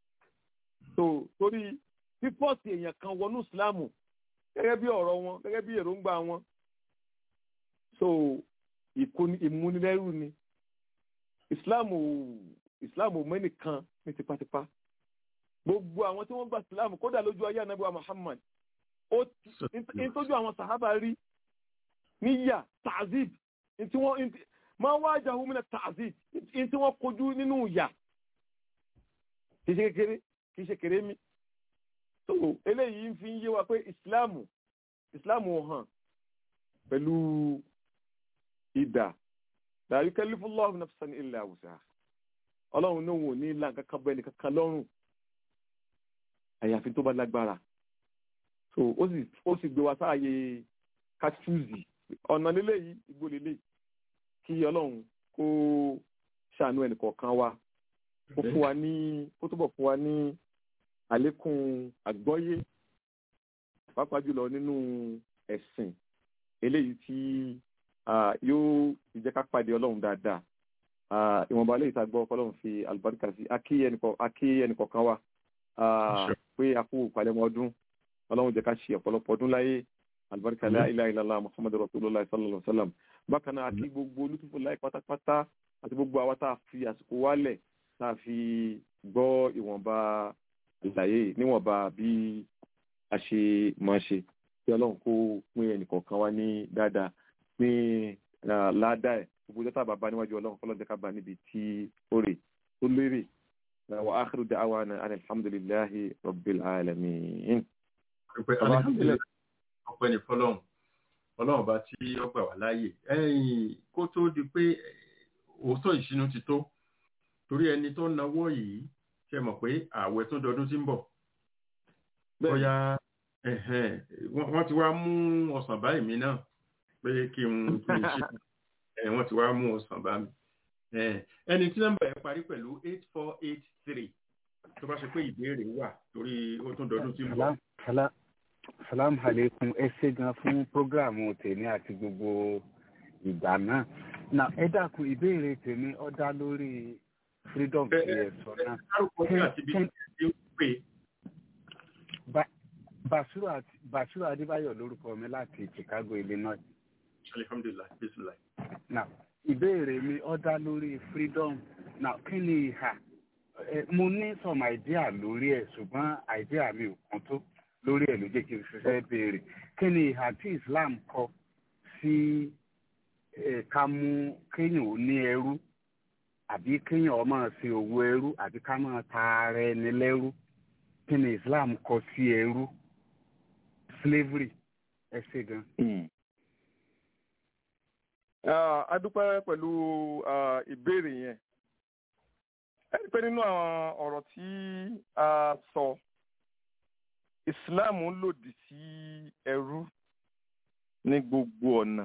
so torí pípọ́sì èèyàn kan wọnú islam gẹ́gẹ́ bí ọ̀rọ̀ wọn gẹ́gẹ́ bí èròǹgbà wọn so ìmúnilẹ́rú ni islam islam mẹ́nìkan ní tipátipá gbogbo àwọn tí wọ́n gba islam kódà lójú ayé anabiwa muhammad ó ń tójú àwọn sàhábà rí níyà tazib ntí wọ́n máa wá jahu mina tazib ntí wọ́n kojú nínú ìyà kì í ṣe kékeré kì í ṣe kéré mi so eléyìí ń fi ń yé wa pé ìsìláàmù ìsìláàmù hàn pẹ̀lú ìdà la yukallifullahu nafsan illa wus'aha ọlọ́run náà wò ní ìlà kankan bẹ́ẹ̀ ni kankan lọ́rùn àyàfi tó bá lágbára so ó sì ó sì gbé wa sáàyè kátúùzì ọ̀nà lílé yìí igbó lílé kí ọlọ́run kó ṣàánú ẹnì kọ̀ọ̀kan wa kó fún wa ní kó túbọ̀ fún wa ní àlékún àgbọ́yé pàápàá jùlọ nínú ẹ̀sìn eléyìí tí yóò jẹ́ ká pàdé ọlọ́run dáadáa ìwọ̀nba lè ta gbọ́ ọlọ́run fi àlùbáríkà sí akí ẹnìkọ̀ọ̀kan wa pé a kú ìpalẹ̀mọ́ ọdún ọlọ́run jẹ́ ká ṣe ọ̀pọ̀lọpọ̀ ọdún láyé àlùbáríkà la ilaha illallah muhammadu rasulullah sallallahu alaihi wa sallam bákan náà akí gbogbo olùtúfò láì pátápátá àti gbogbo àwa tá a fi àsìkò wálẹ̀ tá a fi gbọ́ ìwọ̀nba ìlàyé níwọ̀nba bí a ṣe máa ṣe kí ọlọ́run kó pín ẹnìkọ̀ọ̀kan wá ní dáadáa pín ládàá ẹ̀ gbogbo ọjọ́ tá a bá bá níwájú ọlọ́run kọ́lọ́n jẹ́ ká bá níbi tí ó rè tó lérè wa akhiru da'wana alhamdulillahi rabbil alamin. ọpẹ́ ní fọ́lọ́run ọlọ́run bá tí ó gbà wá láàyè ẹ̀yìn kó tó di pé òótọ́ ìṣínú ti tó torí ẹni tó náwó yìí ṣe mọ̀ pé ààwẹ̀ tó dọdún tí ń bọ̀ bóyá Ẹ̀hẹ́n, wọ́n wọ́n ti wá mú ọsàn báyìí mi náà pé kí n kí n ṣe ẹ̀ wọ́n ti wá mú ọsàn bá mi. Ẹ̀, ẹni tí nọ́mbà ẹ̀ parí pẹ̀lú eight four eight three tó bá ṣe pé ìbéèrè wà torí ó tún dọdún tí ń bọ̀. Salam, salam, salam aleikum ẹ ṣé gan fún prógráàmù tèmi àti gbogbo ìgbà náà. na ẹ dákun ìbéèrè tèmi ó dá lórí freedom Ẹ- tí ẹ- ẹ sọ náà. Dárúkọ sí àti bí Kí- ti ń pè Ba- Basiru àti- Basiru Adébáyọ̀ lórúkọ mi láti Chicago, Illinois. alihamdulilayi bisimilayi. Now, ìbéèrè mi ó dá lórí freedom. Now, kí ni ìhà? Ẹ, Mo ní some idea lórí ẹ̀ ṣùgbọ́n idea mi ò kún tó lórí ẹ̀ ló jẹ́ kí n fi fẹ́ béèrè. Kí ni ìhà tí Islam kọ sí ẹ, ká mú kéèyàn ó ní ẹrú àbí kéèyàn ó máa ṣe òwò ẹrú àbí ká máa ta ara ẹni lẹ́rú? Kí ni Islam kọ sí ẹrú? Slavery ẹ ṣe gan. Ah, a dúpẹ́ pẹ̀lú ah, ìbéèrè yẹn ẹ rí i pé nínú àwọn ọ̀rọ̀ tí a sọ Islam lòdì sí ẹrú ní gbogbo ọ̀nà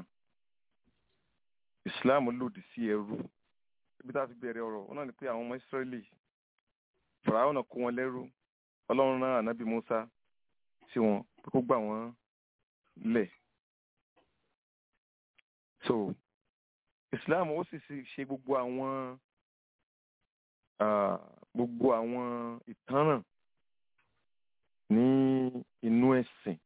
Islam lòdì sí ẹrú ibi tá a ti bẹ̀rẹ̀ ọ̀rọ̀ wọn náà ni pé àwọn ọmọ Ísírẹ́lì Fàráhùn kó wọn lẹ́rú Ọlọ́run rán ànábì Mùsá sí wọn pé kó gbà wọ́n lẹ̀ so islam ó sì sì ṣe gbogbo àwọn ah, gbogbo àwọn ìtanràn ní inú ẹ̀sìn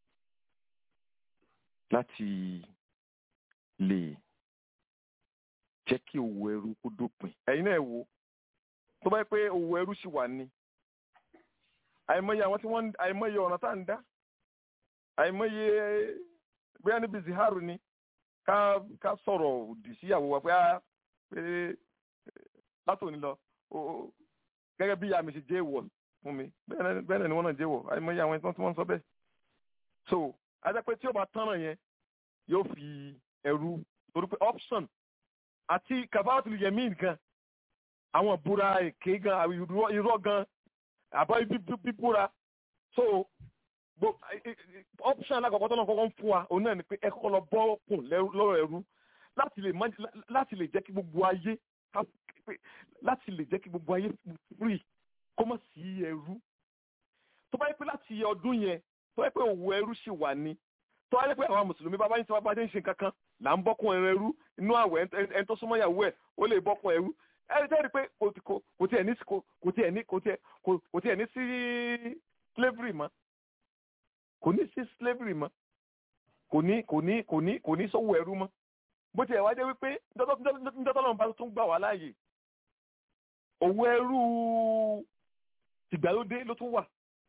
láti lè jẹ́ kí òwò ẹrú kó dópin ẹ̀yin náà ẹ wò tó bá yẹ pé òwò ẹrú ṣì wà ní àìmọye àwọn tí wọ́n ń- àìmọye ọ̀nà tá à ń dá àìmọye bóyá níbi ziharu ni ká ká sọ̀rọ̀ òdì síyàwó wa pé á pé eh, látòní lọ ó- ó- gẹ́gẹ́ bí ìyá mi ṣe jẹ́ èèwọ̀ fún mi bẹ́ẹ̀ náà bẹ́ẹ̀ náà ni wọ́n náà jẹ́ èèwọ̀ àìmọye àwọn ẹ̀sán tí wọ́n ń sọ bẹ́ẹ̀. so ajá pé tí ó bá tánràn yẹn yóò fi ẹrú torí pé option àti kàbáàtì yẹmí gan àwọn ìbúra èké gan àwọn irọ́- irọ́ gan àbá bíbúra so gbo option alákọ̀ọ́kọ́ tó náà kọ́kọ́ ń fún wa òun náà ni pé ẹ kọ́kọ́ lọ bọ́ kùn lẹ́rú- lọ́rọ̀ ẹrú láti lè má- láti lè jẹ́ kí gbogbo ayé ká- pé- láti lè jẹ́ kí gbogbo ayé free kó má sí ẹrú tó bá yẹ pé láti ọdún yẹn tó yẹ pé òwò ẹrú ṣì wà ní tó wáyé pé àwọn mùsùlùmí bá bá yín tí wọ́n bá dé ń ṣe kankan là ń bọ́kùn ẹran ẹrú inú àwẹ̀ ẹni- ẹni tó súnmọ́ ìyàwó ẹ̀ ó lè bọ́kùn ẹrú ẹni tẹ́ rí pé kò tí- kò- kò tiẹ̀ ní kò kò tiẹ̀ ní kò tiẹ̀ kò- kò tiẹ̀ ní sí slavery mọ́ kò ní sí slavery mọ́ kò ní kò ní kò ní kò ní sọ́wọ́ ẹrú mọ́ bó tiẹ̀ wá jẹ́ wípé njọ́tọ́lọ́run bá tún gbà wá láàyè òwò ẹrú tìgbàlódé ló tún wà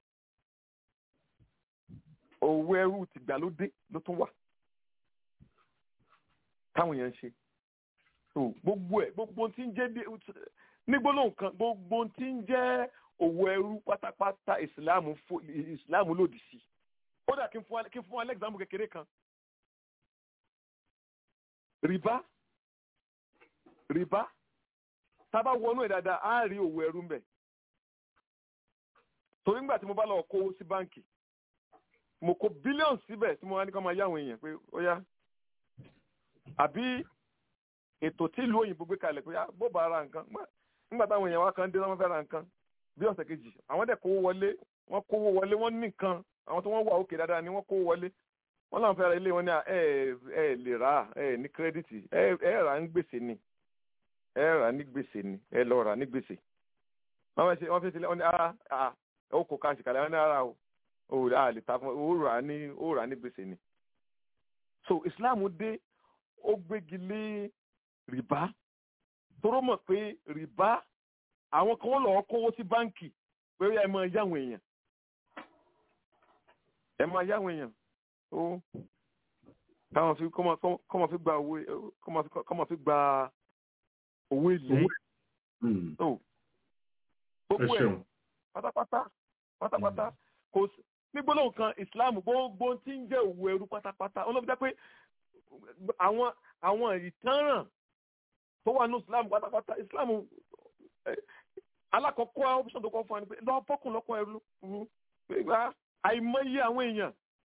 òwò ẹrú tìgbàlódé ló tún wà táwọn èèyàn ń ṣe so gbogbo ẹ gbogbo tí ń jẹ́ bí ní gbólóhùn kan gbogbo tí ń jẹ́ òwò ẹrú pátápátá ìsìláàmù fo- ìsìláàmù lòdì sí ó dà kí n fún wa kí n fún wa lẹ́gbàmù kékeré kan rìbá rìbá tábà wọnú ẹ̀ dáadáa á rí òwò ẹrú mbẹ̀ torí ńgbà tí mo bá lọ kówó sí báǹkì mo kó bílíọ̀nù síbẹ̀ tí mo wá ní kó máa yá àwọn èèyàn pé ó yá àbí ètò tí ìlú òyìnbó gbé kalẹ̀ pé á, bó bá ra nǹkan Ngbà- nígbà táwọn èèyàn wá kan dé wọ́n fẹ́ ra nǹkan bí ọ̀sẹ̀ kejì àwọn dẹ̀ kówó wọlé wọ́n kówó wọlé wọ́n ní nǹkan àwọn tó wọ́n wà òkè dáadáa ni wọ́n kówó wọlé wọ́n láwọn fẹ́ ra ilé wọn ní à, ẹ ẹ lè rà á ẹ ní kírẹ́dìtì ẹ ẹ rà á ní gbèsè ni ẹ rà á ní gbèsè ni ẹ lọ rà á ní gbèsè wọ́n fẹ́ ṣe wọ́n fẹ́ ṣe wọ́n ní ara à ó kó káàṣì kalẹ̀ wọ́n ní ara o ò à lè ta fún ó rà á ní ó rà á ní gbèsè ni so Islam dé ó gbégi lé rìbá toró mọ̀ pé rìbá àwọn kan lọ kówó sí báǹkì pé ẹ máa yáwọn èèyàn ẹ máa yáwọn èèyàn ó káwọn fi kọ́mọ kọ́mọ fi gba owó kọ́mọ fi kọ́mọ fi gba owó èlé Mm. tó ẹ gbogbo ẹ̀ ṣeun pátápátá pátápátá kò sí ní gbólóhùn kan islam gbogbo tí ń jẹ́ òwò ẹrú pátápátá olóbi jẹ́ pé àwọn àwọn ìtanràn tó wà ní islam pátápátá islam eh, alákọ̀ọ́kọ́ option tó kọ́ fún wa ni pé lọ́ọ́ bọ́kùn lọ́kọ̀ ẹrú rú pé wá àìmọye àwọn èèyàn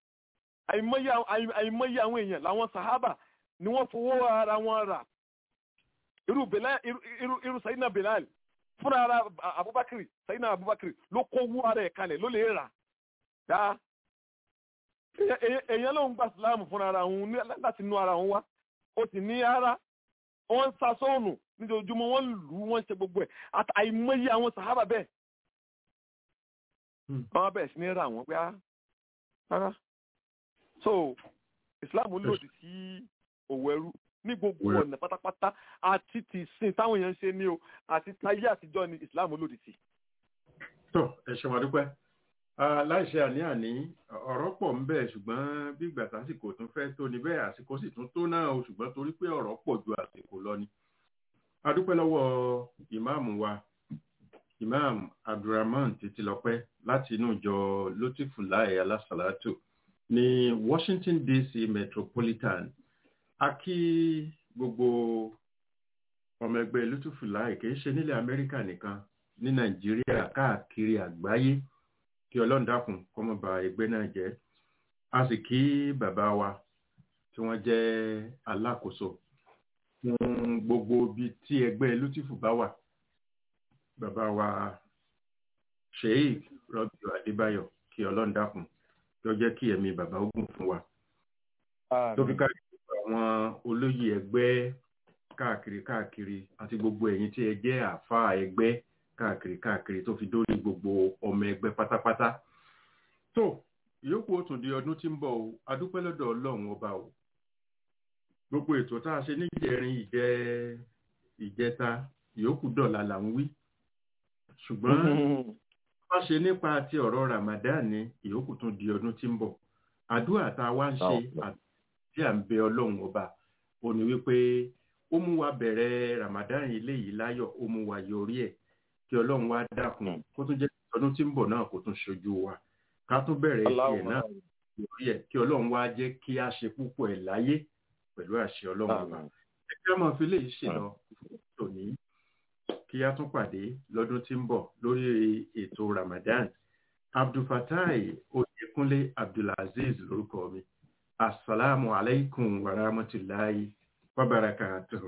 àìmọye àwọn- àì- àìmọye àwọn èèyàn làwọn sàhábà ni wọ́n fowó ara wọn rà irú Bilal irú irú irú sayidina Bilal fúnra ara Abubakar sayidina Abubakar ló kó wú ara ẹ̀ kalẹ̀ ló lè rà dá èèyàn- èèyàn èèyàn ló ń gba sílámù fúnra ara òun ní- láti inú ara òun wá ó sì ní ara wọ́n ń sa sóònù níjojúmọ́ wọ́n ń lù ú wọ́n ń ṣe gbogbo ẹ̀ àti àìmọye àwọn sàhábà bẹ́ẹ̀ Hmm. wọ́n bẹ̀rẹ̀ sí ní ra àwọn pé á rárá so Islam lòdì sí òwò ẹrú ní gbogbo Òwò ẹrú. ọ̀nà pátápátá àti ti sìn táwọn èèyàn ń ṣe ní o àti táyé àtijọ́ ni Islam lòdì sí. tó ẹ ṣe wà dúpẹ́ Ah, láìṣe àní-àní ọ̀rọ̀ pọ̀ ń bẹ ṣùgbọ́n bí ìgbà tásìkò tún fẹ́ tó ní bẹ́ẹ̀ àsìkò sì tún tó náà o ṣùgbọ́n torí pé ọ̀rọ̀ pọ̀ ju àsìkò lọ ni. a dúpẹ́ lọ́wọ́ ìmáàmù wa imam abdulrahman títílọpẹ́ láti inú ìjọ lotifulai alásàlátù ní washington dc metropolitan a kí gbogbo ọmọ ẹgbẹ́ lotifulai kì í ṣe nílẹ̀ amẹ́ríkà nìkan ní nàìjíríà káàkiri àgbáyé kí ọlọ́run dákun kó má ba ẹgbẹ́ náà jẹ́ a sì kí bàbá wa tí wọ́n jẹ́ alákòóso fún gbogbo ibi tí ẹgbẹ́ lutifu bá wà bàbá wa sheik rọ́bìọ̀ adébáyọ̀ kí ọlọ́run dákun kí ó jẹ́ kí ẹ̀mí bàbá ogun fún wa tó fi ká àwọn olóyè ẹgbẹ́ káàkiri káàkiri àti gbogbo ẹ̀yin tí ẹ jẹ́ àáfàá ẹgbẹ́ káàkiri káàkiri tó fi dórí gbogbo ọmọ ẹgbẹ́ pátápátá tó ìyókù ó tún di ọdún tí ń bọ̀ o adúpẹ́ lọ́dọ̀ ọlọ́run ọba o gbogbo ètò tá a ṣe níjẹrin ìjẹ ìjẹta ìyókù dọ̀la là ń wí ṣùgbọ́n wọ́n ṣe nípa ti ọ̀rọ̀ Ramadan ní ìyókù tún di ọdún tí ń bọ̀ àdúrà tá a wá ń ṣe àti à ń bẹ ọlọ́run ọba ó ní wípé ó mú wa bẹ̀rẹ̀ Ramadan ilé yìí láyọ̀ ó mú wa yọrí ẹ̀ kí ọlọ́run wá dákun kó tún jẹ́ ọdún tí ń bọ̀ náà kó tún ṣojú wa ká tún bẹ̀rẹ̀ tiẹ̀ náà yọrí ẹ̀ kí ọlọ́run wá jẹ́ kí a ṣe púpọ̀ ẹ̀ láyé pẹ̀lú àṣẹ ọlọ́run ọba ẹgbẹ́ ọmọ fi lè ṣe lọ tòní kí a tún pàdé lọ́dún tí ń bọ̀ lórí ètò Ramadan Abdulfatai Oyèkúnlé Abdulaziz lórúkọ mi asalaamu alaykum wa rahmatulahi wa barakatuhu.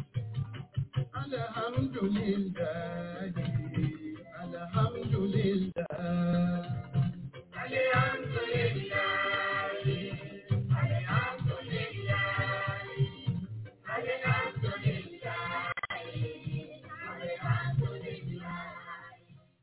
Alhamdulillah, alhamdulillah.